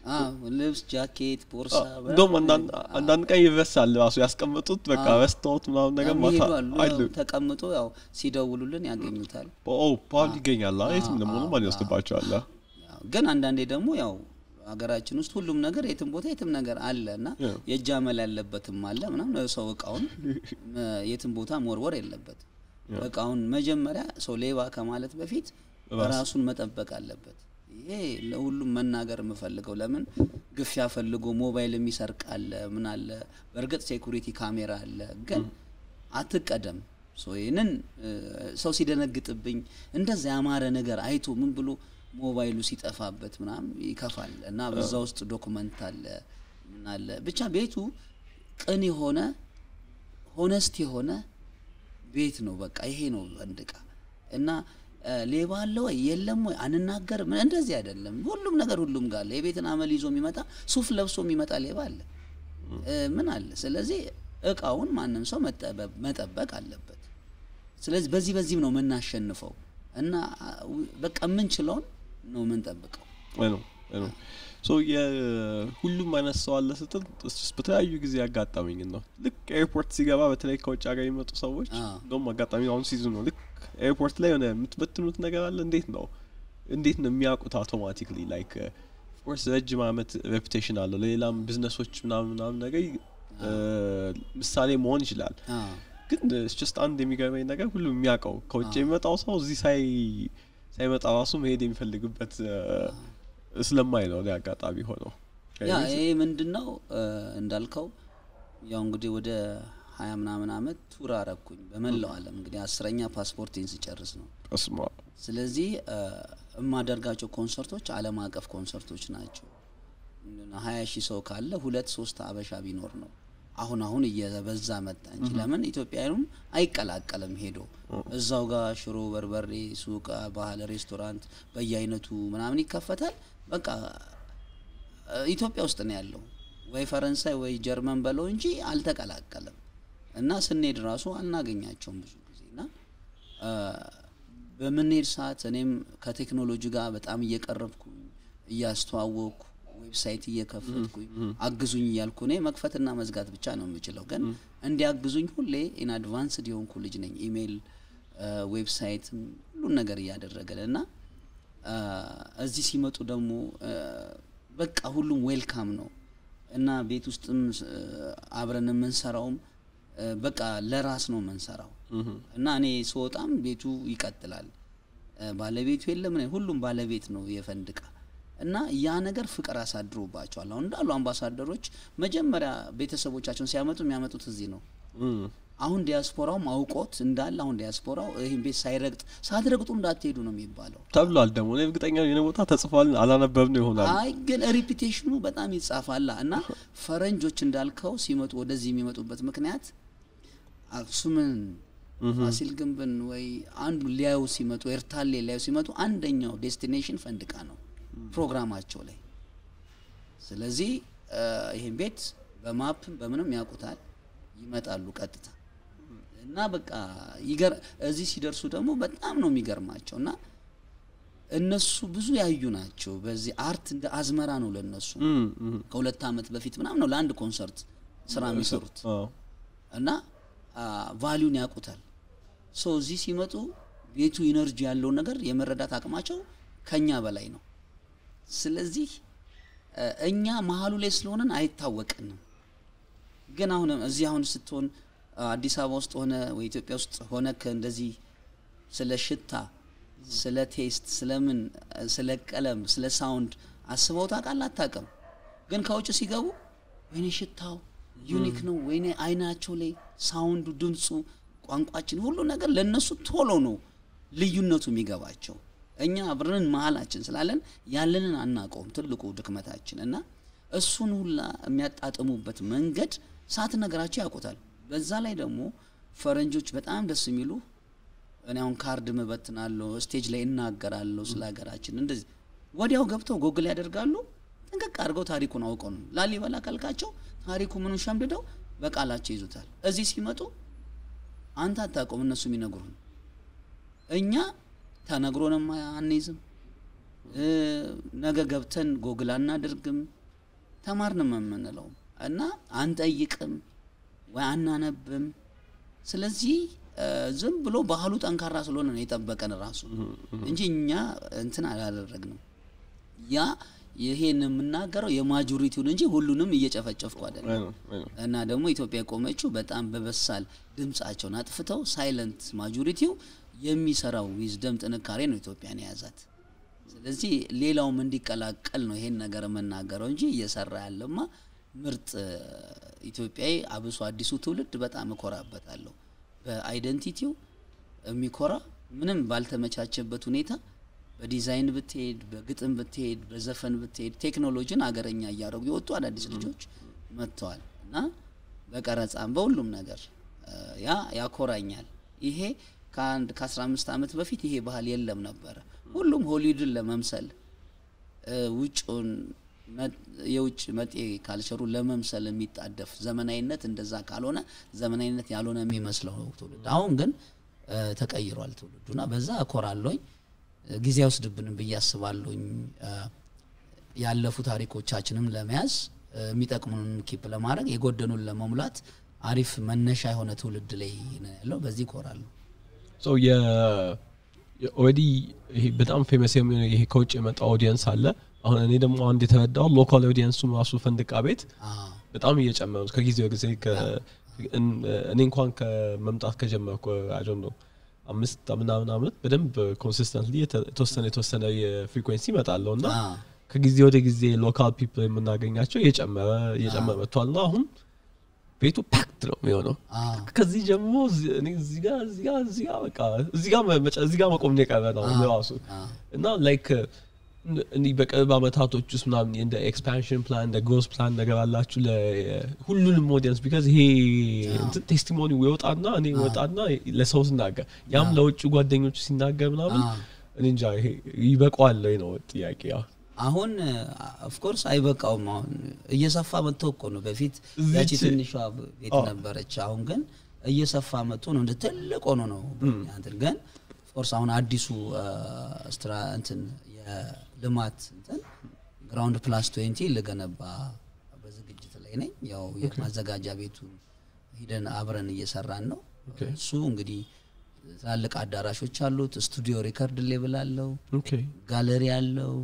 አዎ፣ ልብስ፣ ጃኬት፣ ቦርሳ እንደውም አንዳንድ አንዳንድ ቀን ይረሳል ራሱ ያስቀመጡት በቃ ረስተውት ምናምን ነገር ማታ ይሄዳሉ አሉ ያው ተቀምጦ ያው ሲደውሉልን ያገኙታል። ኦ ፓውንድ ይገኛል አ የትም ደግሞ ማን ይወስድባቸዋል አ? ያው ግን አንዳንዴ ደግሞ ያው ሀገራችን ውስጥ ሁሉም ነገር የትም ቦታ የትም ነገር አለ እና ያው። የእጅ አመል ያለበትም አለ ምናምን ሰው እቃውን እ፣ የትም ቦታ መወርወር የለበትም። እቃውን መጀመሪያ ሰው ሌባ ከማለት በፊት ራሱን መጠበቅ አለበት። ይሄ ለሁሉም መናገር የምፈልገው ለምን ግፊያ ፈልጎ ሞባይል የሚሰርቅ አለ ምን አለ። በእርግጥ ሴኩሪቲ ካሜራ አለ፣ ግን አትቀደም። ሶ ይህንን እ፣ ሰው ሲደነግጥብኝ እንደዛ ያማረ ነገር አይቶ ምን ብሎ ሞባይሉ ሲጠፋበት ምናምን ይከፋል እና በዛ ውስጥ ዶክመንት አለ ምን አለ ብቻ ቤቱ ቅን የሆነ ሆነስት የሆነ ቤት ነው። በቃ ይሄ ነው አንድ እቃ እና እ፣ ሌባ አለ ወይ የለም ወይ አንናገርም። እንደዚህ አይደለም። ሁሉም ነገር ሁሉም ጋር አለ። የቤትን አመል ይዞ የሚመጣ ሱፍ ለብሶ የሚመጣ ሌባ አለ እ፣ ምን አለ። ስለዚህ እቃውን ማንም ሰው መጠበብ- መጠበቅ አለበት። ስለዚህ በዚህ በዚህም ነው የምናሸንፈው እና አ፣ ው- በቃ የምንችለውን ነው የምንጠብቀው። አይ ነው አይ ነው ሶ የሁሉም አይነት ሰው አለ ስትል እሱስ በተለያዩ ጊዜ ያጋጠመኝ ነው። ልክ ኤርፖርት ሲገባ በተለይ ከውጭ ሀገር የሚመጡ ሰዎች አዎ። እንደውም አጋጣሚ አሁን ሲዝን ነው። ልክ ኤርፖርት ላይ የሆነ የምትበትኑት ነገር አለ። እንዴት ነው እንዴት ነው የሚያውቁት አውቶማቲክሊ ላይክ ኦፍኮርስ ረጅም አመት ሬፑቴሽን አለው ለሌላም ቢዝነሶች ምናምን ምናምን ነገር እ፣ ምሳሌ መሆን ይችላል። አዎ። ግን ጀስት አንድ የሚገርመኝ ነገር ሁሉም የሚያውቀው ከውጭ የሚመጣው ሰው እዚህ ሳይ ሳይመጣ ራሱ መሄድ የሚፈልግበት እ፣ ስለማይ ነው እኔ አጋጣሚ ሆነው ያ ይሄ ምንድን ነው እ፣ እንዳልከው ያው እንግዲህ ወደ ሀያ ምናምን አመት ቱር አረኩኝ በመላው ዓለም እንግዲህ አስረኛ ፓስፖርቴን ስጨርስ ነው። እስማ ስለዚህ እ፣ የማደርጋቸው ኮንሰርቶች ዓለም አቀፍ ኮንሰርቶች ናቸው። ሀያ ሺህ ሰው ካለ ሁለት ሶስት አበሻ ቢኖር ነው። አሁን አሁን እየበዛ መጣ እንጂ ለምን ኢትዮጵያውያኑም አይቀላቀልም ሄዶ እዛው ጋር ሽሮ በርበሬ ሱቅ፣ ባህል ሬስቶራንት በየአይነቱ ምናምን ይከፈታል። በቃ እ፣ ኢትዮጵያ ውስጥ ነው ያለው ወይ ፈረንሳይ ወይ ጀርመን በለው እንጂ አልተቀላቀለም። እና ስንሄድ ራሱ አናገኛቸውም ብዙ ጊዜ እና እ፣ በምንሄድ ሰዓት እኔም ከቴክኖሎጂ ጋር በጣም እየቀረብኩኝ እያስተዋወቅኩ ዌብሳይት እየከፈትኩኝ አግዙኝ እያልኩ እኔ መክፈትና መዝጋት ብቻ ነው የምችለው፣ ግን እንዲያግዙኝ ሁሌ ኢን አድቫንስድ የሆንኩ ልጅ ነኝ። ኢሜይል፣ ዌብሳይትም ሁሉን ነገር እያደረገን እና አ፣ እዚህ ሲመጡ ደግሞ አ፣ በቃ ሁሉም ዌልካም ነው እና ቤት ውስጥም ስ- አብረን የምንሰራውም አ፣ በቃ ለራስ ነው የምንሰራው እና እኔ ስወጣም ቤቱ ይቀጥላል። አ፣ ባለቤቱ የለም እኔ ሁሉም ባለቤት ነው የፈንድቃ እና ያ ነገር ፍቅር አሳድሮባቸዋል። አሁን እንዳሉ አምባሳደሮች መጀመሪያ ቤተሰቦቻቸውን ሲያመጡ የሚያመጡት እዚህ ነው። አሁን ዲያስፖራውም አውቆት እንዳለ አሁን ዲያስፖራው ይህን ቤት ሳይረግጥ ሳትረግጡ እንዳትሄዱ ነው የሚባለው። ተብሏል። ደግሞ እኔ እርግጠኛ ነኝ የሆነ ቦታ ተጽፏል፣ አላነበብነው ይሆናል። አይ ግን ሪፒቴሽኑ በጣም ይጻፋላ እና ፈረንጆች እንዳልከው ሲመጡ ወደዚህ የሚመጡበት ምክንያት አክሱምን ፋሲል ግንብን ወይ አንዱ ሊያዩ ሲመጡ ኤርታሌ ሊያዩ ሲመጡ አንደኛው ዴስቲኔሽን ፈንድቃ ነው ፕሮግራማቸው ላይ። ስለዚህ እ፣ ይህን ቤት በማፕም በምንም ያውቁታል፣ ይመጣሉ ቀጥታ እና በቃ ይገር እዚህ ሲደርሱ ደግሞ በጣም ነው የሚገርማቸው እና እነሱ ብዙ ያዩ ናቸው። በዚህ አርት እንደ አዝመራ ነው ለነሱ። እም፣ እም። ከሁለት ዓመት በፊት ምናምን ነው ለአንድ ኮንሰርት ስራ የሚሰሩት አዎ። እና ቫሊዩን ያውቁታል። ሶ እዚህ ሲመጡ ቤቱ ኢነርጂ ያለውን ነገር የመረዳት አቅማቸው ከኛ በላይ ነው። ስለዚህ እ፣ እኛ መሀሉ ላይ ስለሆነን አይታወቅንም። ግን አሁን እዚህ አሁን ስትሆን አ፣ አዲስ አበባ ውስጥ ሆነ ወይ ኢትዮጵያ ውስጥ ሆነ እንደዚህ ስለ ሽታ፣ ስለ ቴስት፣ ስለምን፣ ስለ ቀለም፣ ስለ ሳውንድ አስበው ታውቃለህ? አታውቅም። ግን ከውጭ ሲገቡ ወይኔ ሽታው ዩኒክ ነው፣ ወይኔ አይናቸው ላይ ሳውንዱ፣ ድምፁ፣ ቋንቋችን፣ ሁሉ ነገር ለነሱ ቶሎ ነው ልዩነቱ የሚገባቸው። እኛ አብረን መሀላችን ስላለን ያለንን አናውቀውም። ትልቁ ድክመታችን እና እሱን ሁላ የሚያጣጥሙበት መንገድ ሳትነግራቸው ያውቁታል። በዛ ላይ ደግሞ ፈረንጆች በጣም ደስ የሚሉ እኔ አሁን ካርድ ምበትናለሁ፣ ስቴጅ ላይ እናገራለሁ ስለ ሀገራችን እንደዚህ ወዲያው ገብተው ጎግል ያደርጋሉ። ጥንቅቅ አድርገው ታሪኩን አውቀው ነው ላሊበላ ካልካቸው ታሪኩ ምኑን ሸምድደው በቃላቸው ይዙታል። እዚህ ሲመጡ አንተ አታውቀውም፣ እነሱ የሚነግሩን እኛ ተነግሮንም አንይዝም። እ፣ ነገ ገብተን ጎግል አናደርግም ተማርንም የምንለው እና አንጠይቅም ወይ አናነብም። ስለዚህ እ፣ ዝም ብሎ ባህሉ ጠንካራ ስለሆነ ነው የጠበቀን ራሱ እንጂ እኛ እንትን አላደረግንም። ያ ይሄን የምናገረው የማጆሪቲውን እንጂ ሁሉንም እየጨፈጨፍኩ አይደለም። አይ ነው፣ አይ ነው። እና ደግሞ ኢትዮጵያ የቆመችው በጣም በበሳል ድምጻቸውን አጥፍተው ሳይለንት ማጆሪቲው የሚሰራው ዊዝደም ጥንካሬ ነው ኢትዮጵያን የያዛት። ስለዚህ ሌላውም እንዲቀላቀል ነው ይሄን ነገር የምናገረው እንጂ እየሰራ ያለማ ምርጥ እ፣ ኢትዮጵያዊ አብሶ አዲሱ ትውልድ በጣም እኮራበታለሁ። በአይደንቲቲው የሚኮራ ምንም ባልተመቻቸበት ሁኔታ በዲዛይን ብትሄድ፣ በግጥም ብትሄድ፣ በዘፈን ብትሄድ ቴክኖሎጂን አገረኛ እያደረጉ የወጡ አዳዲስ ልጆች መጥተዋል እና በቀረጻም በሁሉም ነገር እ፣ ያ ያኮራኛል። ይሄ ከአንድ ከ15 ዓመት በፊት ይሄ ባህል የለም ነበረ። ሁሉም ሆሊውድን ለመምሰል እ፣ ውጭውን መ- የውጭ መጤ ካልቸሩን ለመምሰል የሚጣደፍ ዘመናዊነት እንደዛ ካልሆነ ዘመናዊነት ያልሆነ የሚመስለው ትውልድ አሁን ግን እ፣ ተቀይሯል ትውልዱና በዛ እኮራለሁኝ። እ፣ ጊዜ አይወስድብንም ብዬ አስባለሁኝ። እ፣ ያለፉ ታሪኮቻችንም ለመያዝ እ፣ የሚጠቅሙንን ኪፕ ለማድረግ የጎደኑን ለመሙላት አሪፍ መነሻ የሆነ ትውልድ ላይ ነው ያለው። በዚህ እኮራለሁ። ሶ የ ኦልሬዲ ይሄ በጣም ፌመስ የሚሆነ ይሄ ከውጭ የመጣ ኦዲየንስ አለ። አሁን እኔ ደግሞ አንድ የተረዳው ሎካል ኦዲየንሱ ራሱ ፈንድቃ ቤት አዎ በጣም እየጨመሩ ነው ከጊዜ ወደ ጊዜ ከ- እን- እኔ እንኳን ከመምጣት ከጀመርኩ አይ ዶንት ኖ አምስት ምናምን አመት በደንብ ኮንሲስተንትሊ የተወሰነ የተወሰነ የፍሪኩዌንሲ ይመጣለሁ እና አዎ ከጊዜ ወደ ጊዜ ሎካል ፒፕል የምናገኛቸው እየጨመረ እየጨመረ መጥቷል እና አሁን ቤቱ ፓክት ነው የሚሆነው። አዎ ከዚህ ጀምሮ እዚህ- እኔ እዚህ ጋር እዚህ ጋር እዚህ ጋር በቃ እዚህ ጋር መጨ- እዚህ ጋር መቆም ነው የቀረ ነው ራሱ አዎ እና ላይክ እንዲህ በቅርብ አመታቶች ውስጥ ምናምን እንደ ኤክስፓንሽን ፕላን እንደ ግሮዝ ፕላን ነገር አላችሁ ለሁሉንም ኦዲየንስ ቢካዝ ይሄ እንትን ቴስቲሞኒ ይወጣና እኔ ይወጣና ለሰው ስናገር ያም ለውጭ ጓደኞቹ ሲናገር ምናምን አዎ። እኔ እንጃ ይሄ ይበቃዋል ወይ ነው ጥያቄ ያው አሁን ኦፍኮርስ አይበቃውም። አሁን እየሰፋ መጥቶ እኮ ነው። በፊት እዚች- ያቺ ትንሿ ቤት አዎ። ነበረች። አሁን ግን እየሰፋ መጥቶ ነው እንደ ትልቅ ሆኖ ነው በእኛ እንትን ግን ኦፍኮርስ አሁን አዲሱ አ፣ ስትራ እንትን የልማት እንትን ግራውንድ ፕላስ ትዌንቲ ልገነባ በዝግጅት ላይ ነኝ። ያው የማዘጋጃ ቤቱን ሂደን አብረን እየሰራን ነው። እሱ እንግዲህ ትላልቅ አዳራሾች አሉት። ስቱዲዮ ሪከርድ ሌብል አለው። ኦኬ ጋለሪ አለው፣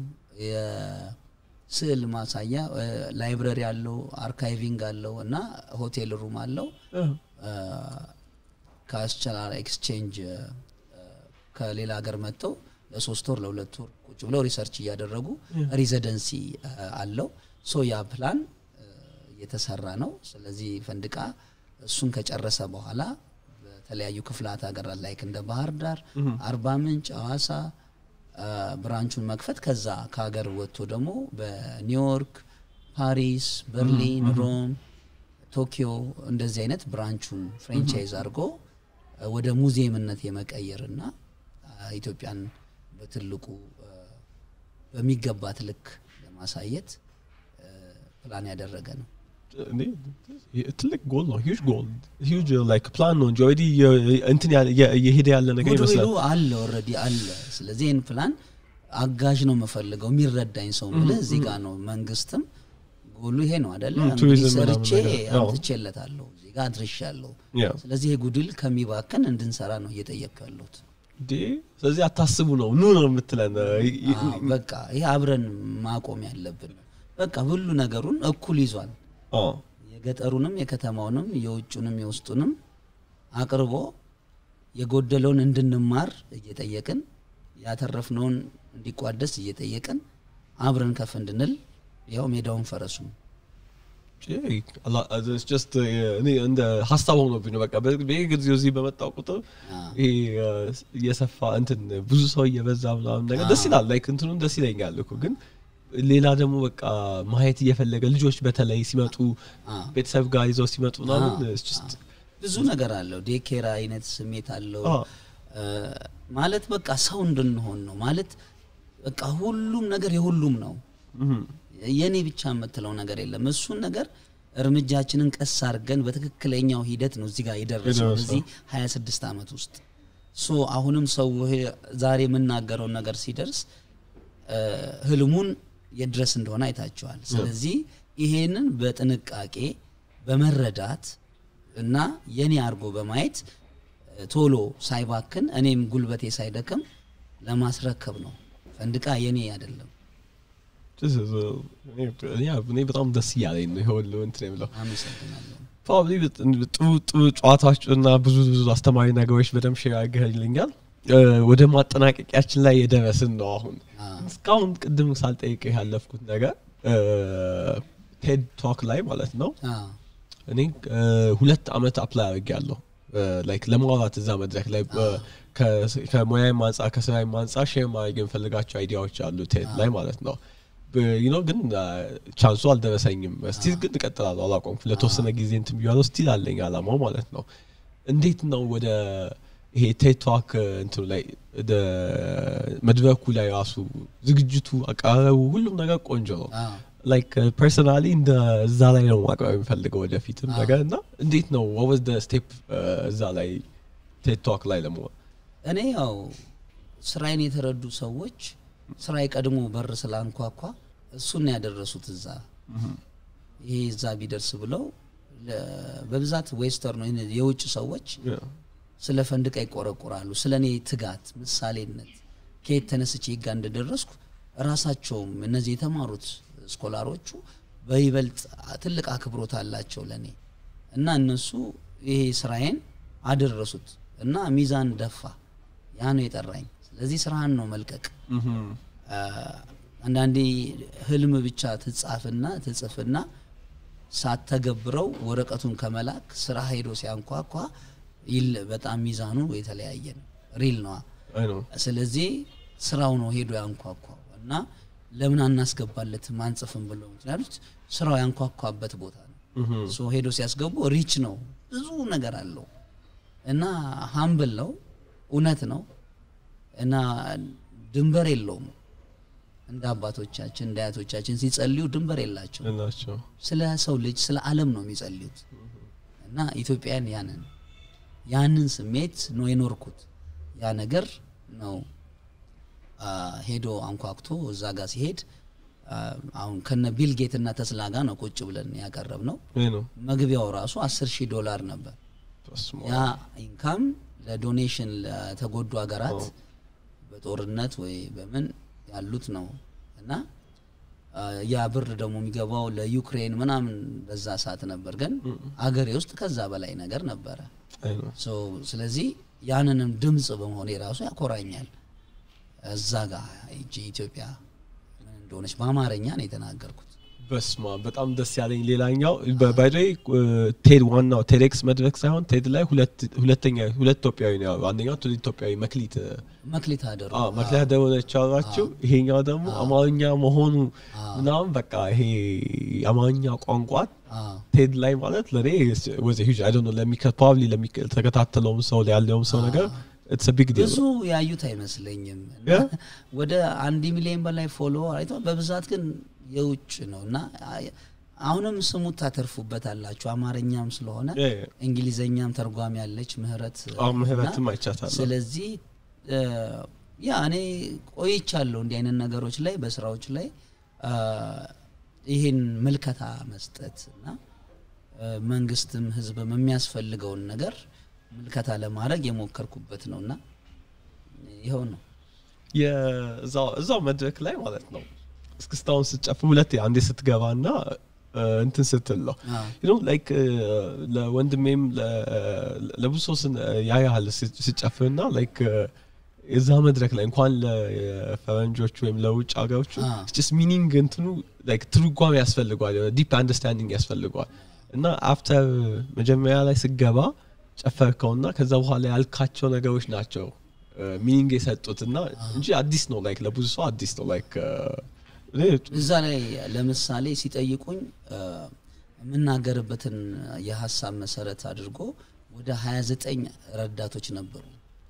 የስዕል ማሳያ እ፣ ላይብረሪ አለው፣ አርካይቪንግ አለው እና ሆቴል ሩም አለው። ከአስቻላል ኤክስቼንጅ እ፣ ከሌላ ሀገር መጥተው ለሶስት ወር ለሁለት ወር ቁጭ ብለው ሪሰርች እያደረጉ ሬዚደንሲ እ፣ አለው። ሶ ያ ፕላን እ፣ እየተሰራ ነው። ስለዚህ ፈንድቃ እሱን ከጨረሰ በኋላ በተለያዩ ክፍላት ሀገራት ላይክ እንደ ባህር ዳር፣ አርባ ምንጭ፣ ሐዋሳ አ፣ ብራንቹን መክፈት ከዛ ከሀገር ወጥቶ ደግሞ በኒውዮርክ፣ ፓሪስ፣ በርሊን፣ ሮም፣ ቶኪዮ እንደዚህ አይነት ብራንቹን ፍሬንቻይዝ አድርጎ አ፣ ወደ ሙዚየምነት የመቀየርና አ፣ ኢትዮጵያን በትልቁ አ፣ በሚገባት ልክ ለማሳየት አ፣ ፕላን ያደረገ ነው። እኔ ትልቅ ጎል ነው ሂውጅ ጎል ሂውጅ ላይክ ፕላን ነው እንጂ ኦልሬዲ እንትን ያለ- የ- እየሄደ ያለ ነገር ጉድዊሉ ይመስላል አለ ኦልሬዲ አለ። ስለዚህ ይህን ፕላን አጋዥ ነው የምፈልገው የሚረዳኝ ሰው ምልህ እዚህ ጋር ነው። መንግስትም ጎሉ ይሄ ነው አደለ? ም፣ እንግዲህ ቱሪዝም ምናምን ሰርቼ ነገር፣ አዎ። አምጥቼለታለሁ እዚህ ጋር አድርሻለሁ። ያው ስለዚህ ይሄ ጉድል ከሚባክን እንድንሰራ ነው እየጠየቅኩ ያለሁት። እንዴ ስለዚህ አታስቡ ነው ኑ ነው የምትለን አዎ፣ በቃ ይሄ አብረን ማቆም ያለብን በቃ ሁሉ ነገሩን እኩል ይዟል። አዎ የገጠሩንም የከተማውንም የውጩንም የውስጡንም አቅርቦ የጎደለውን እንድንማር እየጠየቅን ያተረፍነውን እንዲቋደስ እየጠየቅን አብረን ከፍ እንድንል ያው ሜዳውን ፈረሱ ጀስት እኔ እንደ ሀሳብ ሆኖብኝ ነው። በቃ በጊዜው እዚህ በመጣው ቁጥር ይሄ እየሰፋ እንትን ብዙ ሰው እየበዛ ምናምን ነገር ደስ ይላል። ላይክ እንትኑን ደስ ይለኛል እኮ ግን ሌላ ደግሞ በቃ ማየት እየፈለገ ልጆች በተለይ ሲመጡ ቤተሰብ ጋር ይዘው ሲመጡ ምናምን it's just ብዙ ነገር አለው። ዴኬራ አይነት ስሜት አለው አዎ። ማለት በቃ ሰው እንድንሆን ነው ማለት በቃ ሁሉም ነገር የሁሉም ነው። እም፣ የኔ ብቻ የምትለው ነገር የለም። እሱን ነገር እርምጃችንን ቀስ አድርገን በትክክለኛው ሂደት ነው እዚህ ጋር የደረሰው የደረሰው። በዚህ 26 ዓመት ውስጥ ሶ አሁንም ሰው ይሄ ዛሬ የምናገረውን ነገር ሲደርስ እ፣ ህልሙን የድረስ እንደሆነ አይታቸዋል። ስለዚህ ይሄንን በጥንቃቄ በመረዳት እና የኔ አድርጎ በማየት እ፣ ቶሎ ሳይባክን እኔም ጉልበቴ ሳይደክም ለማስረከብ ነው። ፈንድቃ የኔ አይደለም። This is, uh, እኔ- ያ እኔ በጣም ደስ እያለኝ ነው ይሄ ሁሉ እንትን የምለው አመሰግናለሁ። ፕሮባብሊ ጥሩ ጥሩ ጨዋታዎች እና ብዙ ብዙ አስተማሪ ነገሮች በደንብ ሼር አድርገህልኛል። እ፣ ወደ ማጠናቀቂያችን ላይ የደረስን ነው አሁን። አ፣ እስካሁን ቅድም ሳልጠይቅ ያለፍኩት ነገር ቴድ ቶክ ላይ ማለት ነው አ፣ እኔ እ፣ ሁለት አመት አፕላይ አድርጌያለሁ ላይክ ለማውራት እዛ መድረክ ላይ በ- ከ- ከሙያዬም አንጻር ከስራዬም አንጻር ሼር ማድረግ የምፈልጋቸው አይዲያዎች አሉ ቴድ ላይ ማለት ነው ዩኖ ግን ቻንሱ አልደረሰኝም ስቲል ግን እቀጥላለሁ አላቆምኩም ለተወሰነ ጊዜ እንትን ብያለሁ ስቲል አለኝ አላማው ማለት ነው እንዴት ነው ወደ ይሄ ቴክቶክ እንትኑ ላይ ወደ መድረኩ ላይ ራሱ ዝግጅቱ አቀራረቡ ሁሉም ነገር ቆንጆ ነው አ፣ ላይክ ፐርሰናሊ እንደ እዛ ላይ ነው ማቅረብ የሚፈልገው ወደፊትም ነገር እና እንዴት ነው ወወዝ ደ ስቴፕ እዛ ላይ ቴክቶክ ላይ ለመሆን እኔ ያው ስራዬን የተረዱ ሰዎች ስራዬ ቀድሞ በር ስላንኳኳ እሱን ነው ያደረሱት እዛ ይሄ እዛ ቢደርስ ብለው ለ- በብዛት ዌስተርን ነው የውጭ ሰዎች ስለ ፈንድቃ ይቆረቆራሉ። ስለ እኔ ትጋት፣ ምሳሌነት ከየት ተነስቼ ጋ እንደደረስኩ ራሳቸውም እነዚህ የተማሩት ስኮላሮቹ በይበልጥ ትልቅ አክብሮት አላቸው ለእኔ እና እነሱ ይሄ ስራዬን አደረሱት እና ሚዛን ደፋ። ያ ነው የጠራኝ። ስለዚህ ስራህን ነው መልቀቅ። አ፣ አንዳንዴ ህልም ብቻ ትጻፍና ትጽፍና ሳተገብረው ወረቀቱን ከመላክ ስራ ሄዶ ሲያንኳኳ ይል በጣም ሚዛኑ የተለያየ ነው። ሪል ነዋ። አይ ነው ስለዚህ ስራው ነው ሄዶ ያንኳኳው እና ለምን አናስገባለትም አንጽፍም ብለው ምክንያቱት ስራው ያንኳኳበት ቦታ ነው። ሶ ሄዶ ሲያስገቡ ሪች ነው፣ ብዙ ነገር አለው እና ሀምብል ነው፣ እውነት ነው እና ድንበር የለውም። እንደ አባቶቻችን እንደ አያቶቻችን ሲጸልዩ ድንበር የላቸው። እናቸው ስለ ሰው ልጅ ስለ ዓለም ነው የሚጸልዩት እና ኢትዮጵያን ያንን ያንን ስሜት ነው የኖርኩት። ያ ነገር ነው አ፣ ሄዶ አንኳኩቶ እዛ ጋር ሲሄድ አ፣ አሁን ከነ ቢል ጌት እና ተስላ ጋር ነው ቁጭ ብለን ያቀረብ ነው። ይህ ነው መግቢያው ራሱ አስር ሺህ ዶላር ነበር። በስመ ያ አብ። ኢንካም ለዶኔሽን ለተጎዱ ሀገራት በጦርነት ወይ በምን ያሉት ነው እና አ፣ ያ ብር ደግሞ የሚገባው ለዩክሬን ምናምን በዛ ሰዓት ነበር። ግን አገሬ ውስጥ ከዛ በላይ ነገር ነበረ። አይ ነው ሶ ስለዚህ ያንንም ድምፅ በመሆኔ ራሱ ያኮራኛል። እዛ ጋር ሂጄ ኢትዮጵያ ምን እንደሆነች በአማርኛ ነው የተናገርኩት። በስማ በጣም ደስ ያለኝ ሌላኛው ባይደ ቴድ ዋናው ቴዴክስ መድረክ ሳይሆን ቴድ ላይ ሁለት ሁለተኛ ሁለት ኢትዮጵያዊ ነው ያሉ። አንደኛው ትውልድ ኢትዮጵያዊ መክሊት መክሊት አደሩ አዎ መክሊት ደሆነች አሏቸው። ይሄኛው ደግሞ አማርኛ መሆኑ ምናምን በቃ ይሄ የአማርኛ ቋንቋ ቴድ ላይ ማለት ለእኔ ወዘ ሂጅ አይ ዶንት ኖ ለሚከ ፕሮባብሊ ለሚተከታተለውም ሰው ያለውም ሰው ነገር ኢትስ ቢግ ዲል ብዙ ያዩት አይመስለኝም። እና Yeah? ወደ አንድ ሚሊዮን በላይ ፎሎ አይቷል። በብዛት ግን የውጭ ነው እና አይ- አሁንም ስሙ ታተርፉበት አላችሁ። አማርኛም ስለሆነ Yeah, yeah. እንግሊዘኛም ተርጓሚ ያለች ምህረት አዎ ምህረትም እና አይቻታለሁ። ስለዚህ እ፣ ያ እኔ ቆይቻለሁ እንዲህ አይነት ነገሮች ላይ በስራዎች ላይ አ፣ ይህን ምልከታ መስጠት እና እ፣ መንግስትም ህዝብም የሚያስፈልገውን ነገር ምልከታ ለማድረግ የሞከርኩበት ነው እና ይኸው ነው። የእዛው እዛው መድረክ ላይ ማለት ነው እስክስታውን ስትጨፍር ሁለት አንዴ ስትገባ ና እንትን ስትል ነው አዎ። you know, like, እ፣ ለወንድሜም ለ- ለብዙ ሰው ስን- ያያሃል ስጨፍር ና ላይክ የዛ መድረክ ላይ እንኳን ለፈረንጆች ወይም ለውጭ ሀገሮቹ አዎ። ስ ሚኒንግ እንትኑ like ትርጓሜ ያስፈልገዋል ዲፕ አንደርስታንዲንግ ያስፈልገዋል እና አፍተር መጀመሪያ ላይ ስገባ ጨፈርከውና ከዛ በኋላ ያልካቸው ነገሮች ናቸው ሚኒንግ የሰጡት እና እንጂ አዲስ ነው ላይክ ለብዙ ሰው አዲስ ነው ላይክ እዛ ላይ ለምሳሌ ሲጠይቁኝ እ፣ የምናገርበትን የሀሳብ መሰረት አድርጎ ወደ 29 ረዳቶች ነበሩ።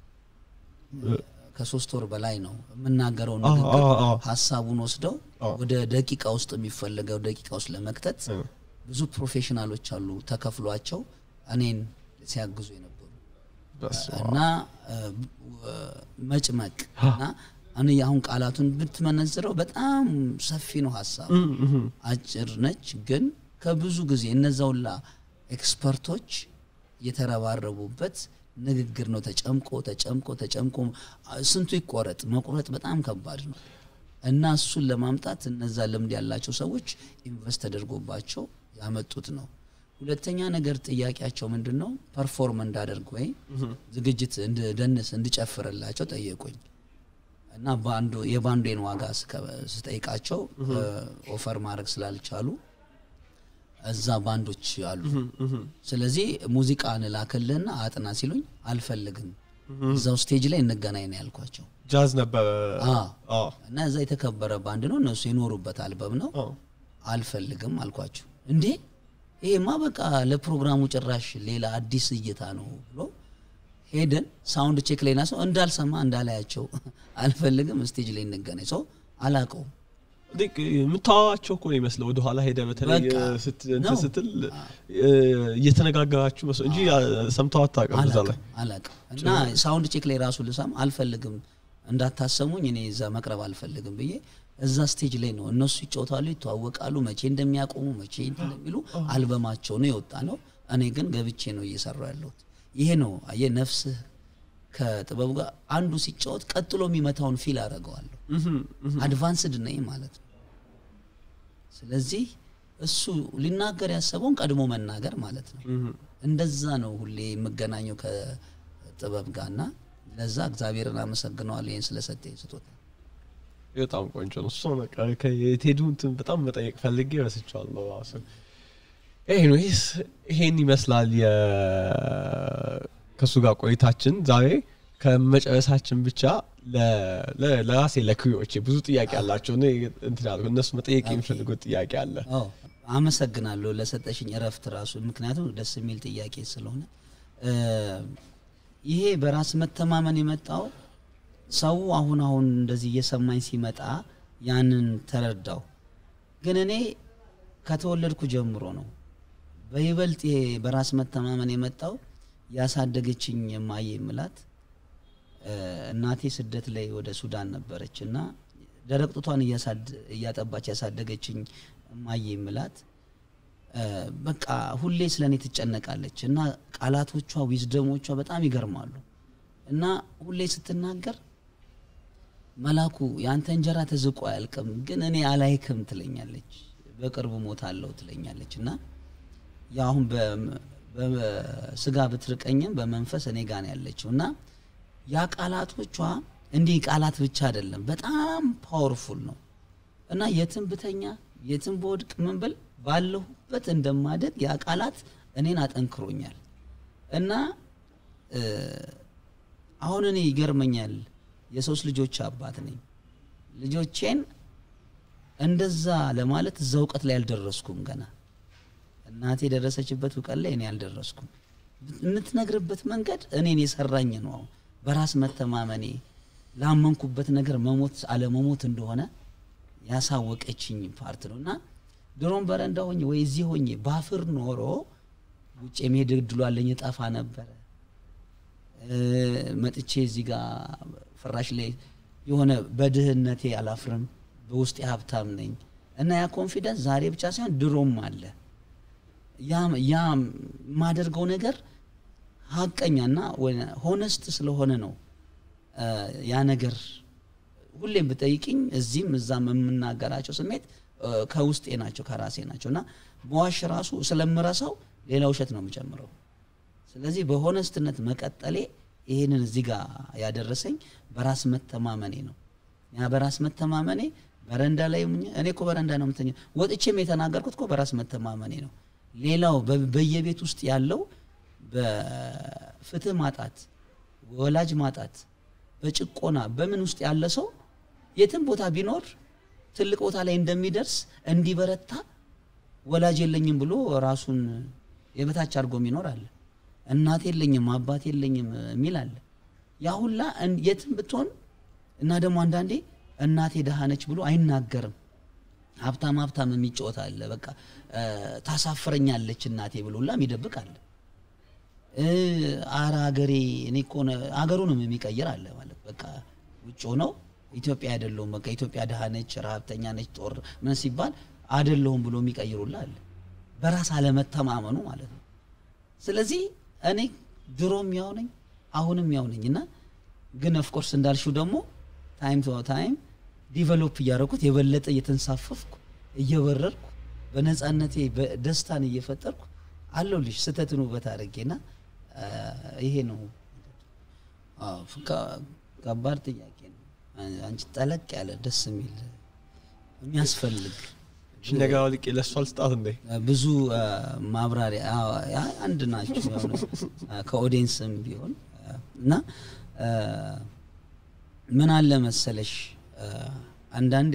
ከሶስት ወር በላይ ነው የምናገረው አዎ፣ ንግግር አዎ፣ አዎ። ሀሳቡን ወስደው አዎ። ወደ ደቂቃ ውስጥ የሚፈለገው ደቂቃ ውስጥ ለመክተት ብዙ ፕሮፌሽናሎች አሉ ተከፍሏቸው እኔን ሲያግዙ የነበሩ እና እ፣ ብ- መጭመቅ እና አን አሁን ቃላቱን ብትመነዝረው በጣም ሰፊ ነው ሀሳብ አጭር ነች ግን ከብዙ ጊዜ እነዛውላ ኤክስፐርቶች የተረባረቡበት ንግግር ነው ተጨምቆ ተጨምቆ ተጨምቆ ስንቱ ይቆረጥ መቁረጥ በጣም ከባድ ነው እና እሱን ለማምጣት እነዛ ልምድ ያላቸው ሰዎች ኢንቨስት ተደርጎባቸው ያመጡት ነው ሁለተኛ ነገር ጥያቄያቸው ምንድን ነው ፐርፎርም እንዳደርግ ወይ ዝግጅት እንድደንስ እንድጨፍርላቸው ጠየቁኝ እና ባንዱ የባንዴን ዋጋ ስከ- ስጠይቃቸው ኦፈር ማድረግ ስላልቻሉ እዛ ባንዶች አሉ ስለዚህ ሙዚቃ እንላክልህና አጥና ሲሉኝ አልፈልግም እዛው ስቴጅ ላይ እንገናኝ ነው ያልኳቸው ጃዝ ነበረ አዎ። አዎ። እና እዛ የተከበረ ባንድ ነው እነሱ የኖሩበት አልበም ነው አዎ። አልፈልግም አልኳቸው እንዴ ይሄማ በቃ ለፕሮግራሙ ጭራሽ ሌላ አዲስ እይታ ነው ብሎ ሄደን ሳውንድ ቼክ ላይ ናሰው እንዳልሰማ እንዳላያቸው አልፈልግም ስቴጅ ላይ እንገናኝ ሰው አላቀውም ልክ የምታዋቸው እኮ ነው ይመስለው ወደኋላ ሄደ በተለይ በቃ ስት- እንትን ነው። ስትል እ፣ እየተነጋገራችሁ መስሎ እንጂ ሰምተው አታውቅም እዛ ላይ አላቅም አላቅም እና ሳውንድ ቼክ ላይ ራሱ ልሰማ አልፈልግም እንዳታሰሙኝ እኔ እዛ መቅረብ አልፈልግም ብዬ እዛ ስቴጅ ላይ ነው እነሱ ይጫወታሉ ይተዋወቃሉ መቼ እንደሚያቆሙ መቼ እንትን እንደሚሉ አልበማቸው ነው የወጣ ነው እኔ ግን ገብቼ ነው እየሰራ ያለሁት ይሄ ነው አየህ ነፍስህ ከጥበቡ ጋር አንዱ ሲጫወት ቀጥሎ የሚመታውን ፊል አደርገዋለሁ አድቫንስድ ነኝ ማለት ነው ስለዚህ እሱ ሊናገር ያሰበውን ቀድሞ መናገር ማለት ነው እንደዛ ነው ሁሌ የምገናኘው ከጥበብ ጋር እና ለዛ እግዚአብሔርን አመሰግነዋለሁ ይህን ስለሰጠኝ ስጦታ በጣም ቆንጆ ነው እሱ በቃ ከቴዱ እንትን በጣም መጠየቅ ፈልጌ ረስቼዋለሁ ራሱ ኤኒዌይስ ይሄን ይመስላል የ- ከእሱ ጋር ቆይታችን ዛሬ ከመጨረሳችን ብቻ ለ- ለ- ለራሴ ለክሪዎቼ ብዙ ጥያቄ አላቸው እኔ እንትን ያልኩ እነሱ መጠየቅ የሚፈልጉት ጥያቄ አለ አዎ አመሰግናለሁ ለሰጠሽኝ እረፍት ራሱ ምክንያቱም ደስ የሚል ጥያቄ ስለሆነ እ፣ ይሄ በራስ መተማመን የመጣው ሰው አሁን አሁን እንደዚህ እየሰማኝ ሲመጣ ያንን ተረዳው ግን እኔ ከተወለድኩ ጀምሮ ነው በይበልጥ ይሄ በራስ መተማመን የመጣው ያሳደገችኝ የማየ ምላት እ፣ እናቴ ስደት ላይ ወደ ሱዳን ነበረች እና ደረቅ ጡቷን እያሳድ- እያጠባች ያሳደገችኝ እማዬ ምላት እ፣ በቃ ሁሌ ስለ እኔ ትጨነቃለች እና ቃላቶቿ ዊዝደሞቿ በጣም ይገርማሉ እና ሁሌ ስትናገር መላኩ የአንተ እንጀራ ተዝቆ አያልቅም ግን እኔ አላይክም ትለኛለች በቅርቡ ሞት አለው ትለኛለች እና ያ አሁን በ- በስጋ ብትርቀኝም በመንፈስ እኔ ጋር ነው ያለችው እና ያ ቃላቶቿ እንዲህ ቃላት ብቻ አይደለም በጣም ፓወርፉል ነው እና የትም ብተኛ የትም በወድቅ ምን ብል ባለሁበት እንደማደግ ያ ቃላት እኔን አጠንክሮኛል እና እ፣ አሁን እኔ ይገርመኛል የሶስት ልጆች አባት ነኝ ልጆቼን እንደዛ ለማለት እዛ እውቀት ላይ አልደረስኩም ገና እናቴ የደረሰችበት እውቀት ላይ እኔ አልደረስኩም የምትነግርበት መንገድ እኔን የሰራኝ ነው አሁን በራስ መተማመኔ ላመንኩበት ነገር መሞት አለመሞት እንደሆነ ያሳወቀችኝ ፓርት ነው እና ድሮም በረንዳ ሆኜ ወይ እዚህ ሆኜ ባፍር ኖሮ ውጭ የመሄድ እድሉ አለኝ እጠፋ ነበረ እ፣ መጥቼ እዚህ ጋር ፍራሽ ላይ የሆነ በድህነቴ አላፍርም በውስጤ ሀብታም ነኝ እና ያ ኮንፊደንስ ዛሬ ብቻ ሳይሆን ድሮም አለ ያ ያ የማደርገው ነገር ሀቀኛና ሆነስት ስለሆነ ነው እ፣ ያ ነገር ሁሌም ብጠይቅኝ እዚህም እዛም የምናገራቸው ስሜት እ፣ ከውስጤ ናቸው ከራሴ ናቸው እና መዋሽ ራሱ ስለምረሳው ሌላ ውሸት ነው የምጨምረው ስለዚህ በሆነስትነት መቀጠሌ ይህንን እዚህ ጋር ያደረሰኝ በራስ መተማመኔ ነው ያ በራስ መተማመኔ በረንዳ ላይ ሆኜ እኔ እኮ በረንዳ ነው የምተኛ ወጥቼም የተናገርኩት እኮ በራስ መተማመኔ ነው ሌላው በ- በየቤት ውስጥ ያለው በፍትህ ማጣት ወላጅ ማጣት በጭቆና በምን ውስጥ ያለ ሰው የትም ቦታ ቢኖር ትልቅ ቦታ ላይ እንደሚደርስ እንዲበረታ ወላጅ የለኝም ብሎ ራሱን የበታች አድርጎ የሚኖር አለ እናት የለኝም አባት የለኝም የሚል አለ ያ ሁላ እን- የትም ብትሆን እና ደግሞ አንዳንዴ እናቴ ደሃ ነች ብሎ አይናገርም ሀብታም ሀብታም የሚጫወት አለ በቃ እ፣ ታሳፍረኛለች እናቴ ብሎ ሁላ የሚደብቅ አለ እ፣ አረ ሀገሬ እኔ እኮ ነ- አገሩንም የሚቀይር አለ ማለት በቃ ውጭ ሆነው ኢትዮጵያ አይደለሁም በቃ ኢትዮጵያ ድሃ ነች፣ ረሀብተኛ ነች፣ ጦር ምን ሲባል አይደለሁም ብሎ የሚቀይሩልህ አለ። በራስ አለመተማመኑ ማለት ነው። ስለዚህ እኔ ድሮም ያው ነኝ አሁንም ያው ነኝ እና ግን ኦፍኮርስ እንዳልሽው ደግሞ ታይም ቱ ታይም ዲቨሎፕ እያደረኩት የበለጠ እየተንሳፈፍኩ እየበረርኩ በነፃነቴ ደስታን እየፈጠርኩ አለሁልሽ ስህተትን ውበት አድርጌና ይሄ ነው። አዎ፣ ከ- ከባድ ጥያቄ ነው። አንቺ ጠለቅ ያለ ደስ የሚል የሚያስፈልግ እሺ ነገር አውልቄ ለእሷ ልስጣት እንዴ? ብዙ አ፣ ማብራሪያ አዎ፣ ያ አንድ ናቸው ያው ነው፣ አ፣ ከኦዲየንስም ቢሆን አ፣ እና አ፣ ምን አለ መሰለሽ አ፣ አንዳንዴ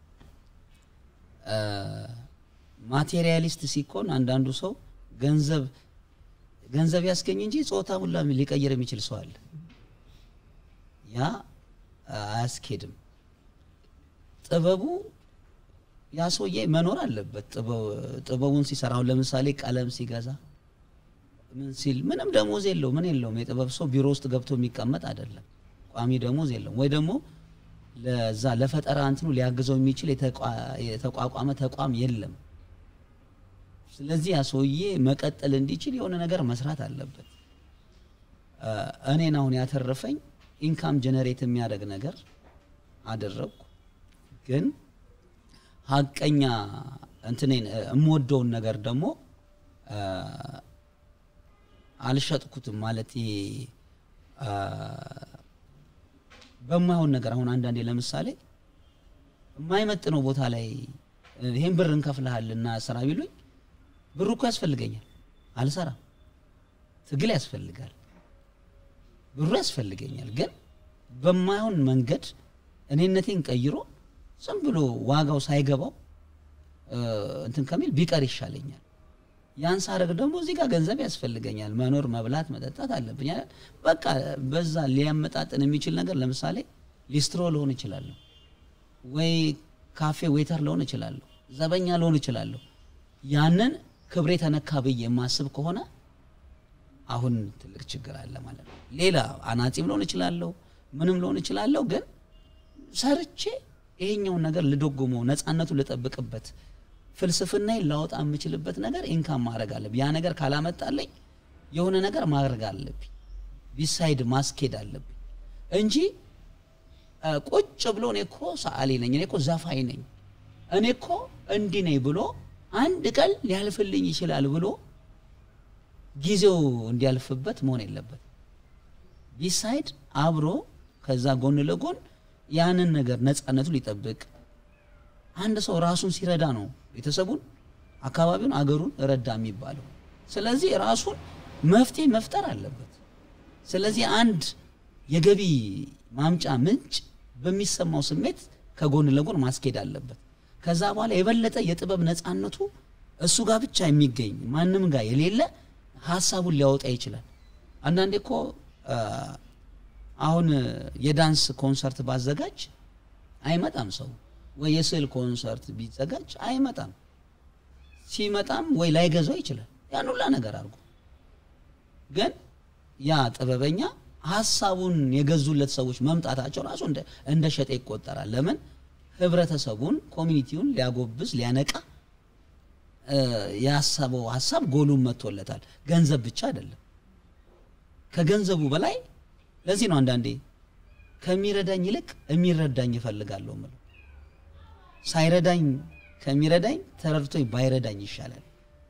አ፣ ማቴሪያሊስት ሲኮን አንዳንዱ ሰው ገንዘብ ገንዘብ ያስገኝ እንጂ ጾታ ሁላ ሊቀይር የሚችል ሰው አለ። ያ አ፣ አያስኬድም። ጥበቡ ያ ሰውዬ መኖር አለበት። ጥበብ- ጥበቡን ሲሰራ አሁን ለምሳሌ ቀለም ሲገዛ ምን ሲል ምንም ደሞዝ የለው ምን የለውም። የጥበብ ሰው ቢሮ ውስጥ ገብቶ የሚቀመጥ አይደለም። ቋሚ ደሞዝ የለውም። ወይ ደግሞ ለዛ ለፈጠራ እንትኑ ሊያግዘው የሚችል የተቋ- የተቋቋመ ተቋም የለም። ስለዚህ ያ ሰውዬ መቀጠል እንዲችል የሆነ ነገር መስራት አለበት። አ፣ እኔን አሁን ያተረፈኝ ኢንካም ጀነሬት የሚያደርግ ነገር አደረግኩ ግን ሀቀኛ እንትኔን እ፣ የምወደውን ነገር ደግሞ አ፣ አልሸጥኩትም ማለት ይሄ አ፣ በማይሆን ነገር አሁን አንዳንዴ ለምሳሌ የማይመጥነው ቦታ ላይ እ፣ ይሄን ብር እንከፍልሃልና ስራ ቢሉኝ ብሩ እኮ ያስፈልገኛል፣ አልሰራም። ትግል ያስፈልጋል፣ ብሩ ያስፈልገኛል። ግን በማይሆን መንገድ እኔነቴን ቀይሮ ዝም ብሎ ዋጋው ሳይገባው እ፣ እንትን ከሚል ቢቀር ይሻለኛል። ያን ሳረግ ደግሞ እዚህ ጋር ገንዘብ ያስፈልገኛል፣ መኖር፣ መብላት፣ መጠጣት አለብኝ አይደል? በቃ በዛ ሊያመጣጥን የሚችል ነገር ለምሳሌ ሊስትሮ ልሆን እችላለሁ፣ ወይ ካፌ ዌተር ልሆን እችላለሁ፣ ዘበኛ ልሆን እችላለሁ። ያንን ክብሬ ተነካ ብዬ የማስብ ከሆነ አሁን ትልቅ ችግር አለ ማለት ነው። ሌላ አናጺም ልሆን እችላለሁ፣ ምንም ልሆን እችላለሁ ግን ሰርቼ ይሄኛውን ነገር ልደጎመው ነፃነቱን ልጠብቅበት ፍልስፍናዬን ላወጣ የምችልበት ነገር ኢንካም ማድረግ አለብኝ። ያ ነገር ካላመጣልኝ የሆነ ነገር ማድረግ አለብኝ፣ ቢሳይድ ማስኬድ አለብኝ እንጂ አ፣ ቁጭ ብሎ እኔ እኮ ሰዓሊ ነኝ፣ እኔ እኮ ዘፋኝ ነኝ፣ እኔ እኮ እንዲህ ነኝ ብሎ አንድ ቀን ሊያልፍልኝ ይችላል ብሎ ጊዜው እንዲያልፍበት መሆን የለበት። ቢሳይድ አብሮ ከዛ ጎን ለጎን ያንን ነገር ነፃነቱ ሊጠብቅ አንድ ሰው ራሱን ሲረዳ ነው ቤተሰቡን፣ አካባቢውን፣ አገሩን ረዳ የሚባለው። ስለዚህ ራሱን መፍትሄ መፍጠር አለበት። ስለዚህ አንድ የገቢ ማምጫ ምንጭ በሚሰማው ስሜት ከጎን ለጎን ማስኬድ አለበት። ከዛ በኋላ የበለጠ የጥበብ ነፃነቱ እሱ ጋር ብቻ የሚገኝ ማንም ጋር የሌለ ሀሳቡን ሊያወጣ ይችላል። አንዳንዴ እኮ አ፣ አሁን የዳንስ ኮንሰርት ባዘጋጅ አይመጣም ሰው ወይ የስዕል ኮንሰርት ቢዘጋጅ አይመጣም። ሲመጣም ወይ ላይገዛው ይችላል። ያን ሁላ ነገር አድርጎ ግን ያ ጥበበኛ ሀሳቡን የገዙለት ሰዎች መምጣታቸው ራሱ እንደ እንደ ሸጠ ይቆጠራል። ለምን ህብረተሰቡን፣ ኮሚኒቲውን ሊያጎብዝ ሊያነቃ እ፣ ያሰበው ሀሳብ ጎሉን መጥቶለታል። ገንዘብ ብቻ አይደለም። ከገንዘቡ በላይ ለዚህ ነው አንዳንዴ ከሚረዳኝ ይልቅ የሚረዳኝ እፈልጋለሁ ምለው ሳይረዳኝ ከሚረዳኝ ተረድቶኝ ባይረዳኝ ይሻላል።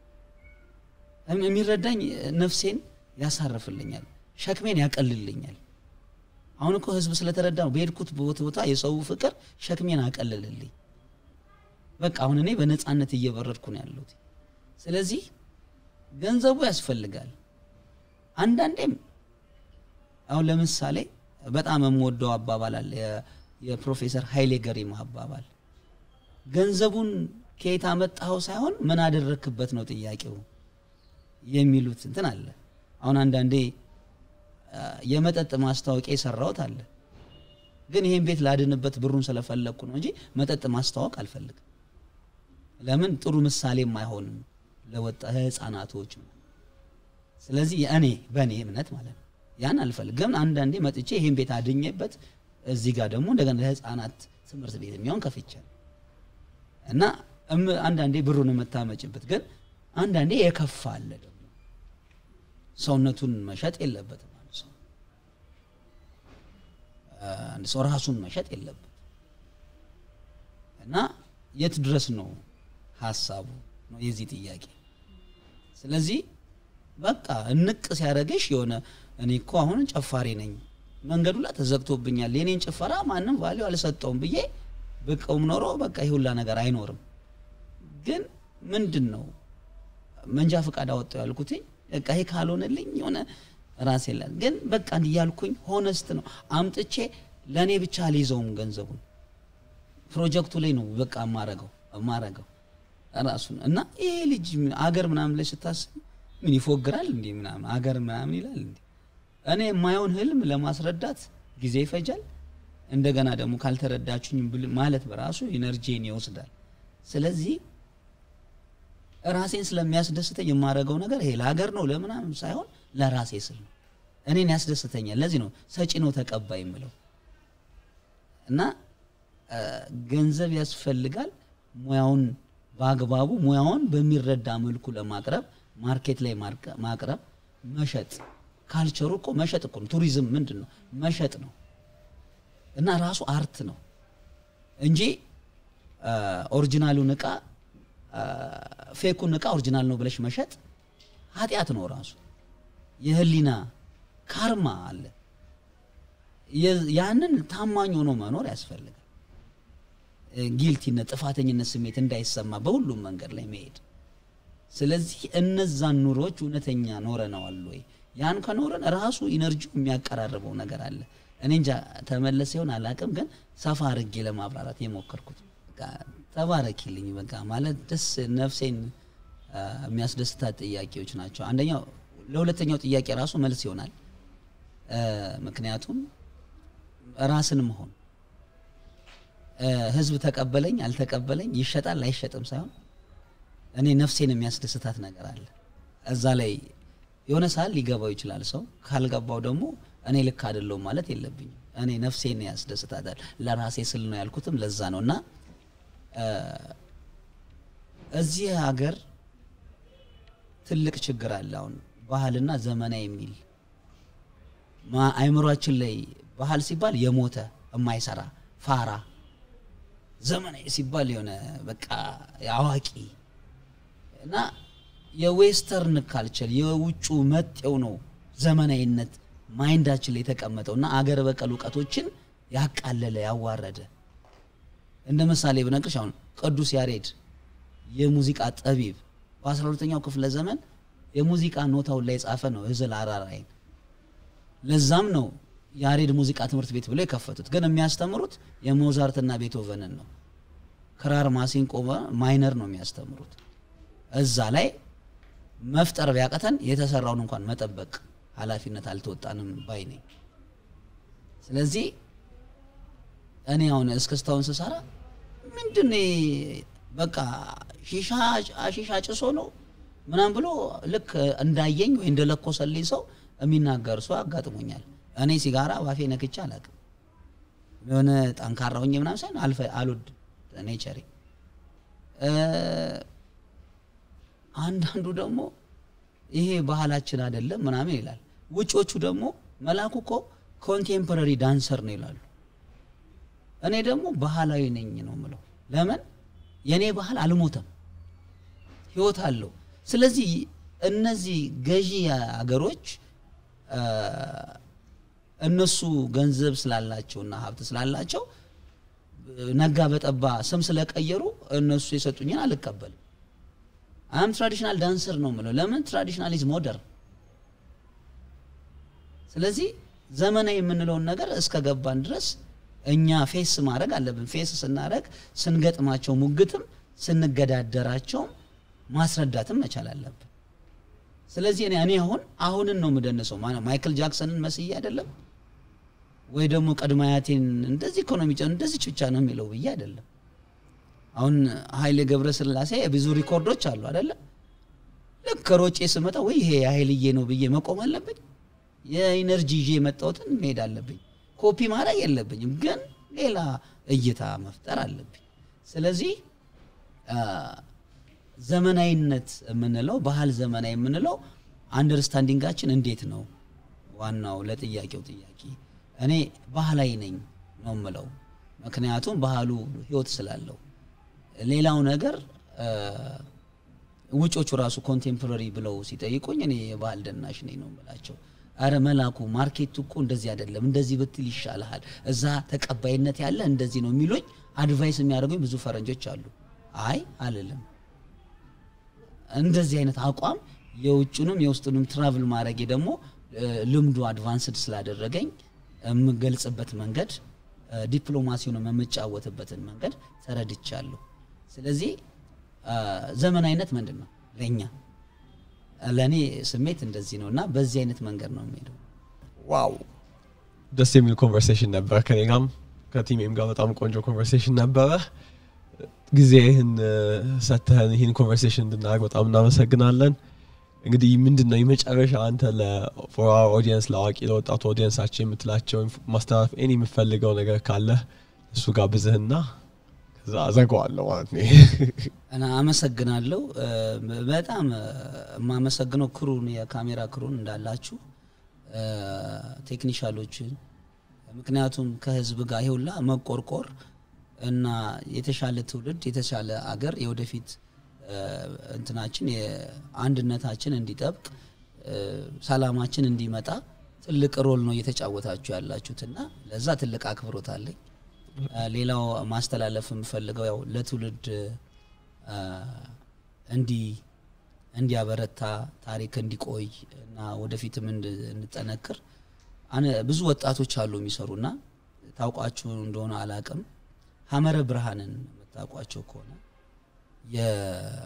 እም- የሚረዳኝ ነፍሴን ያሳርፍልኛል፣ ሸክሜን ያቀልልኛል። አሁን እኮ ህዝብ ስለተረዳ ነው በሄድኩት ቦታ ቦታ የሰው ፍቅር ሸክሜን አቀልልልኝ። በቃ አሁን እኔ በነፃነት እየበረድኩ ነው ያለሁት። ስለዚህ ገንዘቡ ያስፈልጋል። አንዳንዴም አሁን ለምሳሌ በጣም የምወደው አባባል አለ የ- የፕሮፌሰር ኃይሌ ገሪማ አባባል ገንዘቡን ከየት አመጣኸው ሳይሆን ምን አደረክበት ነው ጥያቄው የሚሉት እንትን አለ። አሁን አንዳንዴ አ፣ የመጠጥ ማስታወቂያ የሰራሁት አለ፣ ግን ይሄን ቤት ላድንበት ብሩን ስለፈለግኩ ነው እንጂ መጠጥ ማስተዋወቅ አልፈልግም። ለምን ጥሩ ምሳሌም አይሆንም ለወጣ ህፃናቶች። ስለዚህ እኔ በእኔ እምነት ማለት ነው ያን አልፈልግም። አንዳንዴ መጥቼ ይሄን ቤት አድኜበት እዚህ ጋር ደግሞ እንደገና ለህፃናት ትምህርት ቤት የሚሆን ከፍቻለሁ እና እም- አንዳንዴ ብሩን የምታመጭበት ግን አንዳንዴ የከፋ አለ ደግሞ ሰውነቱን መሸጥ የለበትም አንድ ሰው አንድ ሰው ራሱን መሸጥ የለበትም እና የት ድረስ ነው ሀሳቡ ነው የዚህ ጥያቄ ስለዚህ በቃ እንቅ ሲያደርግሽ የሆነ እኔ እኮ አሁን ጨፋሪ ነኝ መንገዱ ላይ ተዘግቶብኛል የኔን ጭፈራ ማንም ቫሊዩ አልሰጠውም ብዬ ብቀውም ኖሮ በቃ ይህ ሁላ ነገር አይኖርም ግን ምንድን ነው መንጃ ፈቃድ አወጣው ያልኩትኝ በቃ ይሄ ካልሆነልኝ የሆነ ራሴ ላ ግን በቃ እያልኩኝ ሆነስት ነው አምጥቼ ለእኔ ብቻ አልይዘውም ገንዘቡን ፕሮጀክቱ ላይ ነው በቃ የማረገው የማረገው ራሱን እና ይሄ ልጅ ምን- አገር ምናምን ላይ ስታስብ ምን ይፎግራል እንዴ ምናምን አገር ምናምን ይላል እንዴ እኔ የማየውን ህልም ለማስረዳት ጊዜ ይፈጃል እንደገና ደግሞ ካልተረዳችሁኝ ብል- ማለት በራሱ ኢነርጂን ይወስዳል ስለዚህ ራሴን ስለሚያስደስተኝ የማደርገው ነገር ይሄ ለሀገር ነው ለምናምን ሳይሆን ለራሴ ስል ነው እኔን ያስደስተኛል ለዚህ ነው ሰጪ ነው ተቀባይ የምለው እና አ፣ ገንዘብ ያስፈልጋል ሙያውን በአግባቡ ሙያውን በሚረዳ መልኩ ለማቅረብ ማርኬት ላይ ማርቀ- ማቅረብ መሸጥ ካልቸሩ እኮ መሸጥ እኮ ነው ቱሪዝም ምንድን ነው መሸጥ ነው እና ራሱ አርት ነው እንጂ አ፣ ኦሪጂናሉን እቃ አ፣ ፌኩን እቃ ኦሪጂናል ነው ብለሽ መሸጥ ኃጢአት ነው ራሱ የህሊና ካርማ አለ የ- ያንን ታማኝ ሆኖ መኖር ያስፈልጋል ጊልቲነት ጥፋተኝነት ስሜት እንዳይሰማ በሁሉም መንገድ ላይ መሄድ ስለዚህ እነዛን ኑሮዎች እውነተኛ ኖረነዋል ወይ ያን ከኖረን ራሱ ኢነርጂው የሚያቀራርበው ነገር አለ እኔ እንጃ ተመለሰ ይሆን አላቅም ግን ሰፋ አድርጌ ለማብራራት የሞከርኩት በቃ ተባረኪልኝ በቃ ማለት ደስ ነፍሴን አ፣ የሚያስደስታት ጥያቄዎች ናቸው አንደኛው ለሁለተኛው ጥያቄ ራሱ መልስ ይሆናል አ፣ ምክንያቱም ራስን መሆን አ፣ ህዝብ ተቀበለኝ አልተቀበለኝ ይሸጣል አይሸጥም ሳይሆን እኔ ነፍሴን የሚያስደስታት ነገር አለ እዛ ላይ የሆነ ሰዓት ሊገባው ይችላል ሰው ካልገባው ደግሞ እኔ ልክ አይደለሁም ማለት የለብኝም እኔ ነፍሴን ያስደስታታል ለራሴ ስል ነው ያልኩትም ለዛ ነው እና አ፣ እዚህ ሀገር ትልቅ ችግር አለ አሁን ባህልና ዘመናዊ የሚል ማ- አእምሯችን ላይ ባህል ሲባል የሞተ የማይሰራ ፋራ ዘመናዊ ሲባል የሆነ በቃ አዋቂ እና የዌስተርን ካልቸር የውጩ መጤው ነው ዘመናዊነት ማይንዳችን ላይ የተቀመጠው እና አገር በቀል እውቀቶችን ያቃለለ ያዋረደ እንደ ምሳሌ ብነግርሽ አሁን ቅዱስ ያሬድ የሙዚቃ ጠቢብ በ12ኛው ክፍለ ዘመን የሙዚቃ ኖታውን ላይ የጻፈ ነው ህዝል አራራይን ለዛም ነው ያሬድ ሙዚቃ ትምህርት ቤት ብለው የከፈቱት ግን የሚያስተምሩት የሞዛርትና ቤቶቨንን ነው ክራር ማሲንቆ ማይነር ነው የሚያስተምሩት እዛ ላይ መፍጠር ቢያቀተን የተሰራውን እንኳን መጠበቅ ኃላፊነት አልተወጣንም ባይ ነኝ ስለዚህ እኔ አሁን እስክስታውን ስሰራ ምንድን ነው ይሄ? በቃ ሺሻ ሺሻ ጭሶ ነው ምናም ብሎ ልክ እንዳየኝ ወይ እንደለኮሰልኝ ሰው የሚናገር ሰው አጋጥሞኛል እኔ ሲጋራ ባፌ ነክቼ አላውቅም የሆነ ጠንካራ ሆኜ ምናምን ሳይሆን አልፈ አልወድም ኔቸሬ እ፣ አንዳንዱ ደግሞ ይሄ ባህላችን አይደለም ምናምን ይላል ውጮቹ ደግሞ መላኩ እኮ ኮንቴምፖራሪ ዳንሰር ነው ይላሉ እኔ ደግሞ ባህላዊ ነኝ ነው ምለው ለምን የእኔ ባህል አልሞተም ህይወት አለው ስለዚህ እነዚህ ገዢ አገሮች አ፣ እነሱ ገንዘብ ስላላቸውና ሀብት ስላላቸው ነጋ በጠባ ስም ስለቀየሩ እነሱ የሰጡኝን አልቀበልም አም ትራዲሽናል ዳንሰር ነው ምለው ለምን ትራዲሽናል ኢዝ ሞደርን ስለዚህ ዘመናዊ የምንለውን ነገር እስከ ገባን ድረስ እኛ ፌስ ማድረግ አለብን ፌስ ስናደረግ ስንገጥማቸው ሙግትም ስንገዳደራቸውም ማስረዳትም መቻል አለብን ስለዚህ እኔ እኔ አሁን አሁንን ነው የምደንሰው ማ- ማይክል ጃክሰንን መስዬ አይደለም ወይ ደግሞ ቀድመ አያቴን እንደዚህ ኢኮኖሚ እንደዚህ ብቻ ነው የሚለው ብዬ አይደለም አሁን ኃይሌ ገብረ ስላሴ ብዙ ሪኮርዶች አሉ አይደለም ልክ ከሮጬ ስመጣ ወይ ይሄ የኃይልዬ ነው ብዬ መቆም አለብኝ የኢነርጂ ይዤ የመጣሁትን መሄድ አለብኝ ኮፒ ማድረግ የለብኝም፣ ግን ሌላ እይታ መፍጠር አለብኝ። ስለዚህ አ፣ ዘመናዊነት የምንለው ባህል ዘመናዊ የምንለው አንደርስታንዲንጋችን እንዴት ነው? ዋናው ለጥያቄው ጥያቄ እኔ ባህላዊ ነኝ ነው የምለው። ምክንያቱም ባህሉ ህይወት ስላለው ሌላው ነገር አ፣ ውጮቹ ራሱ ኮንቴምፖራሪ ብለው ሲጠይቁኝ እኔ የባህል ደናሽ ነኝ ነው የምላቸው። አረ መላኩ ማርኬቱ እኮ እንደዚህ አይደለም፣ እንደዚህ ብትል ይሻልሃል፣ እዛ ተቀባይነት ያለ እንደዚህ ነው የሚሉኝ አድቫይስ የሚያደርጉኝ ብዙ ፈረንጆች አሉ። አይ አልልም። እንደዚህ አይነት አቋም የውጭንም የውስጡንም ትራቭል ማድረጌ ደግሞ እ፣ ልምዱ አድቫንስድ ስላደረገኝ የምገልጽበት መንገድ እ፣ ዲፕሎማሲውን የምጫወትበትን መንገድ ተረድቻለሁ። ስለዚህ አ፣ ዘመናዊነት ምንድን ነው ለእኛ ለእኔ ስሜት እንደዚህ ነው እና በዚህ አይነት መንገድ ነው የሚሄደው። ዋው ደስ የሚል ኮንቨርሴሽን ነበረ። ከኔ ጋርም ከቲሜም ጋር በጣም ቆንጆ ኮንቨርሴሽን ነበረ። ጊዜህን እ፣ ሰጥተህን ይህን ኮንቨርሴሽን እንድናደርግ በጣም እናመሰግናለን። እንግዲህ ምንድን ነው የመጨረሻ አንተ ለፎር ኦዲየንስ ለአዋቂ ለወጣቱ ኦዲየንሳችን የምትላቸው ኢንፍ- ማስተላለፍ ኤኒ የምፈልገው ነገር ካለ እሱ ጋር ብዝህና ከዛ አዘገዋለሁ ማለት ነው። እና አመሰግናለሁ እ፣ በጣም እ፣ የማመሰግነው ክሩን የካሜራ ክሩን እንዳላችሁ እ፣ ቴክኒሻሎችን ምክንያቱም ከህዝብ ጋር ይሁላ መቆርቆር እና የተሻለ ትውልድ የተሻለ አገር የወደፊት እ፣ እንትናችን የአንድነታችን እንዲጠብቅ እ፣ ሰላማችን እንዲመጣ ትልቅ ሮል ነው እየተጫወታችሁ ያላችሁትና ለዛ ትልቅ አክብሮት አለኝ። እ፣ ሌላው ማስተላለፍ የምፈልገው ያው ለትውልድ እ፣ እንዲ እንዲያበረታ ታሪክ እንዲቆይ እና ወደፊትም እንድ- እንጠነክር አነ- ብዙ ወጣቶች አሉ የሚሰሩና ታውቋችሁ እንደሆነ አላቅም ሀመረ ብርሃንን የምታውቋቸው ከሆነ የ-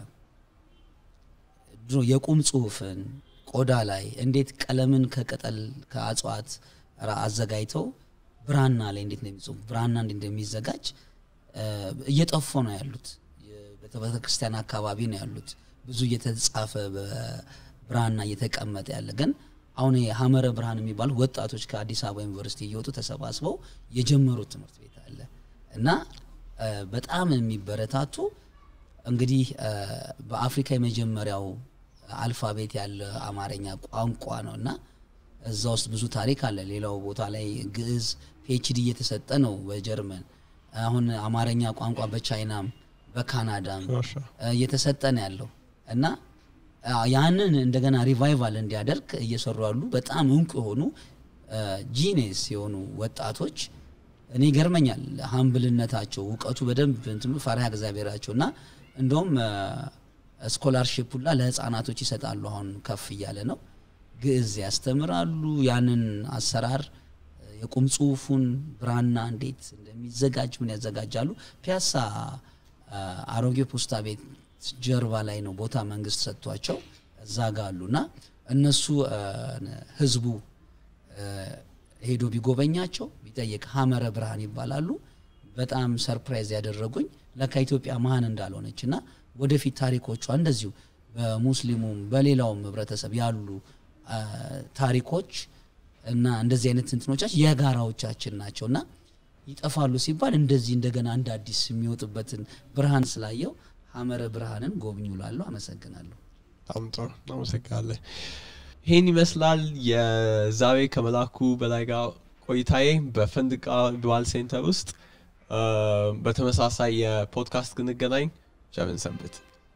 ድሮ የቁም ጽሁፍን ቆዳ ላይ እንዴት ቀለምን ከቅጠል ከእጽዋት ራ- አዘጋጅተው ብራና ላይ እንዴት እንደሚጽፉ ብራና እንዴት እንደሚዘጋጅ እ፣ እየጠፉ ነው ያሉት። ቤተ ክርስቲያን አካባቢ ነው ያሉት። ብዙ እየተጻፈ በብራና እየተቀመጠ ያለ ግን አሁን ይሄ ሀመረ ብርሃን የሚባሉ ወጣቶች ከአዲስ አበባ ዩኒቨርሲቲ እየወጡ ተሰባስበው የጀመሩት ትምህርት ቤት አለ እና እ፣ በጣም የሚበረታቱ እንግዲህ እ፣ በአፍሪካ የመጀመሪያው አልፋቤት ያለ አማርኛ ቋንቋ ነው እና እዛ ውስጥ ብዙ ታሪክ አለ። ሌላው ቦታ ላይ ግዕዝ ፒኤችዲ እየተሰጠ ነው በጀርመን። አሁን አማርኛ ቋንቋ በቻይናም በካናዳም ማሻ እ፣ እየተሰጠ ነው ያለው እና አ፣ ያንን እንደገና ሪቫይቫል እንዲያደርግ እየሰሩ ያሉ በጣም እንቁ የሆኑ ጂኔስ የሆኑ ወጣቶች እኔ ይገርመኛል። ሀምብልነታቸው እውቀቱ በደንብ እንትኑ ፈሪሃ እግዚአብሔራቸው እና እንደውም ስኮላርሽፕ ሁላ ለህፃናቶች ይሰጣሉ። አሁን ከፍ እያለ ነው። ግዕዝ ያስተምራሉ። ያንን አሰራር እ፣ የቁም ጽሁፉን ብራና እንዴት እንደሚዘጋጅ ምን ያዘጋጃሉ። ፒያሳ አ፣ አሮጌ ፖስታ ቤት ጀርባ ላይ ነው ቦታ መንግስት ሰጥቷቸው እዛ ጋ አሉና እነሱ አ፣ ህዝቡ አ፣ ሄዶ ቢጎበኛቸው ቢጠይቅ ሀመረ ብርሃን ይባላሉ። በጣም ሰርፕራይዝ ያደረጉኝ ለካ ኢትዮጵያ መሀን እንዳልሆነች እና ወደፊት ታሪኮቿ እንደዚሁ በሙስሊሙም በሌላውም ህብረተሰብ ያሉ አ፣ ታሪኮች እና እንደዚህ አይነት እንትኖቻችን የጋራዎቻችን ናቸው እና ይጠፋሉ ሲባል እንደዚህ እንደገና እንደ አዲስ የሚወጡበትን ብርሃን ስላየው ሀመረ ብርሃንን ጎብኙ ላለሁ። አመሰግናለሁ። በጣም ጥሩ እናመሰግናለን። ይህን ይመስላል የዛሬ ከመላኩ በላይ ጋር ቆይታዬ በፈንድቃ ዱዋል ሴንተር ውስጥ እ፣ በተመሳሳይ የፖድካስት ግንገናኝ ቸርን ሰንብት።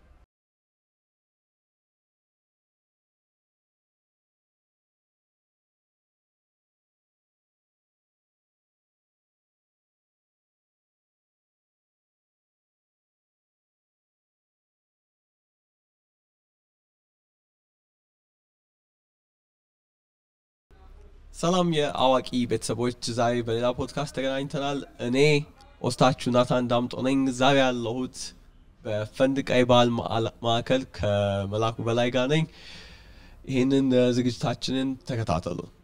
ሰላም የአዋቂ ቤተሰቦች፣ ዛሬ በሌላ ፖድካስት ተገናኝተናል። እኔ ኦስታችሁ ናታን ዳምጦ ነኝ። ዛሬ ያለሁት በፈንድቃ የባህል ማዕላ- ማዕከል ከመላኩ በላይ ጋር ነኝ። ይህንን እ፣ ዝግጅታችንን ተከታተሉ።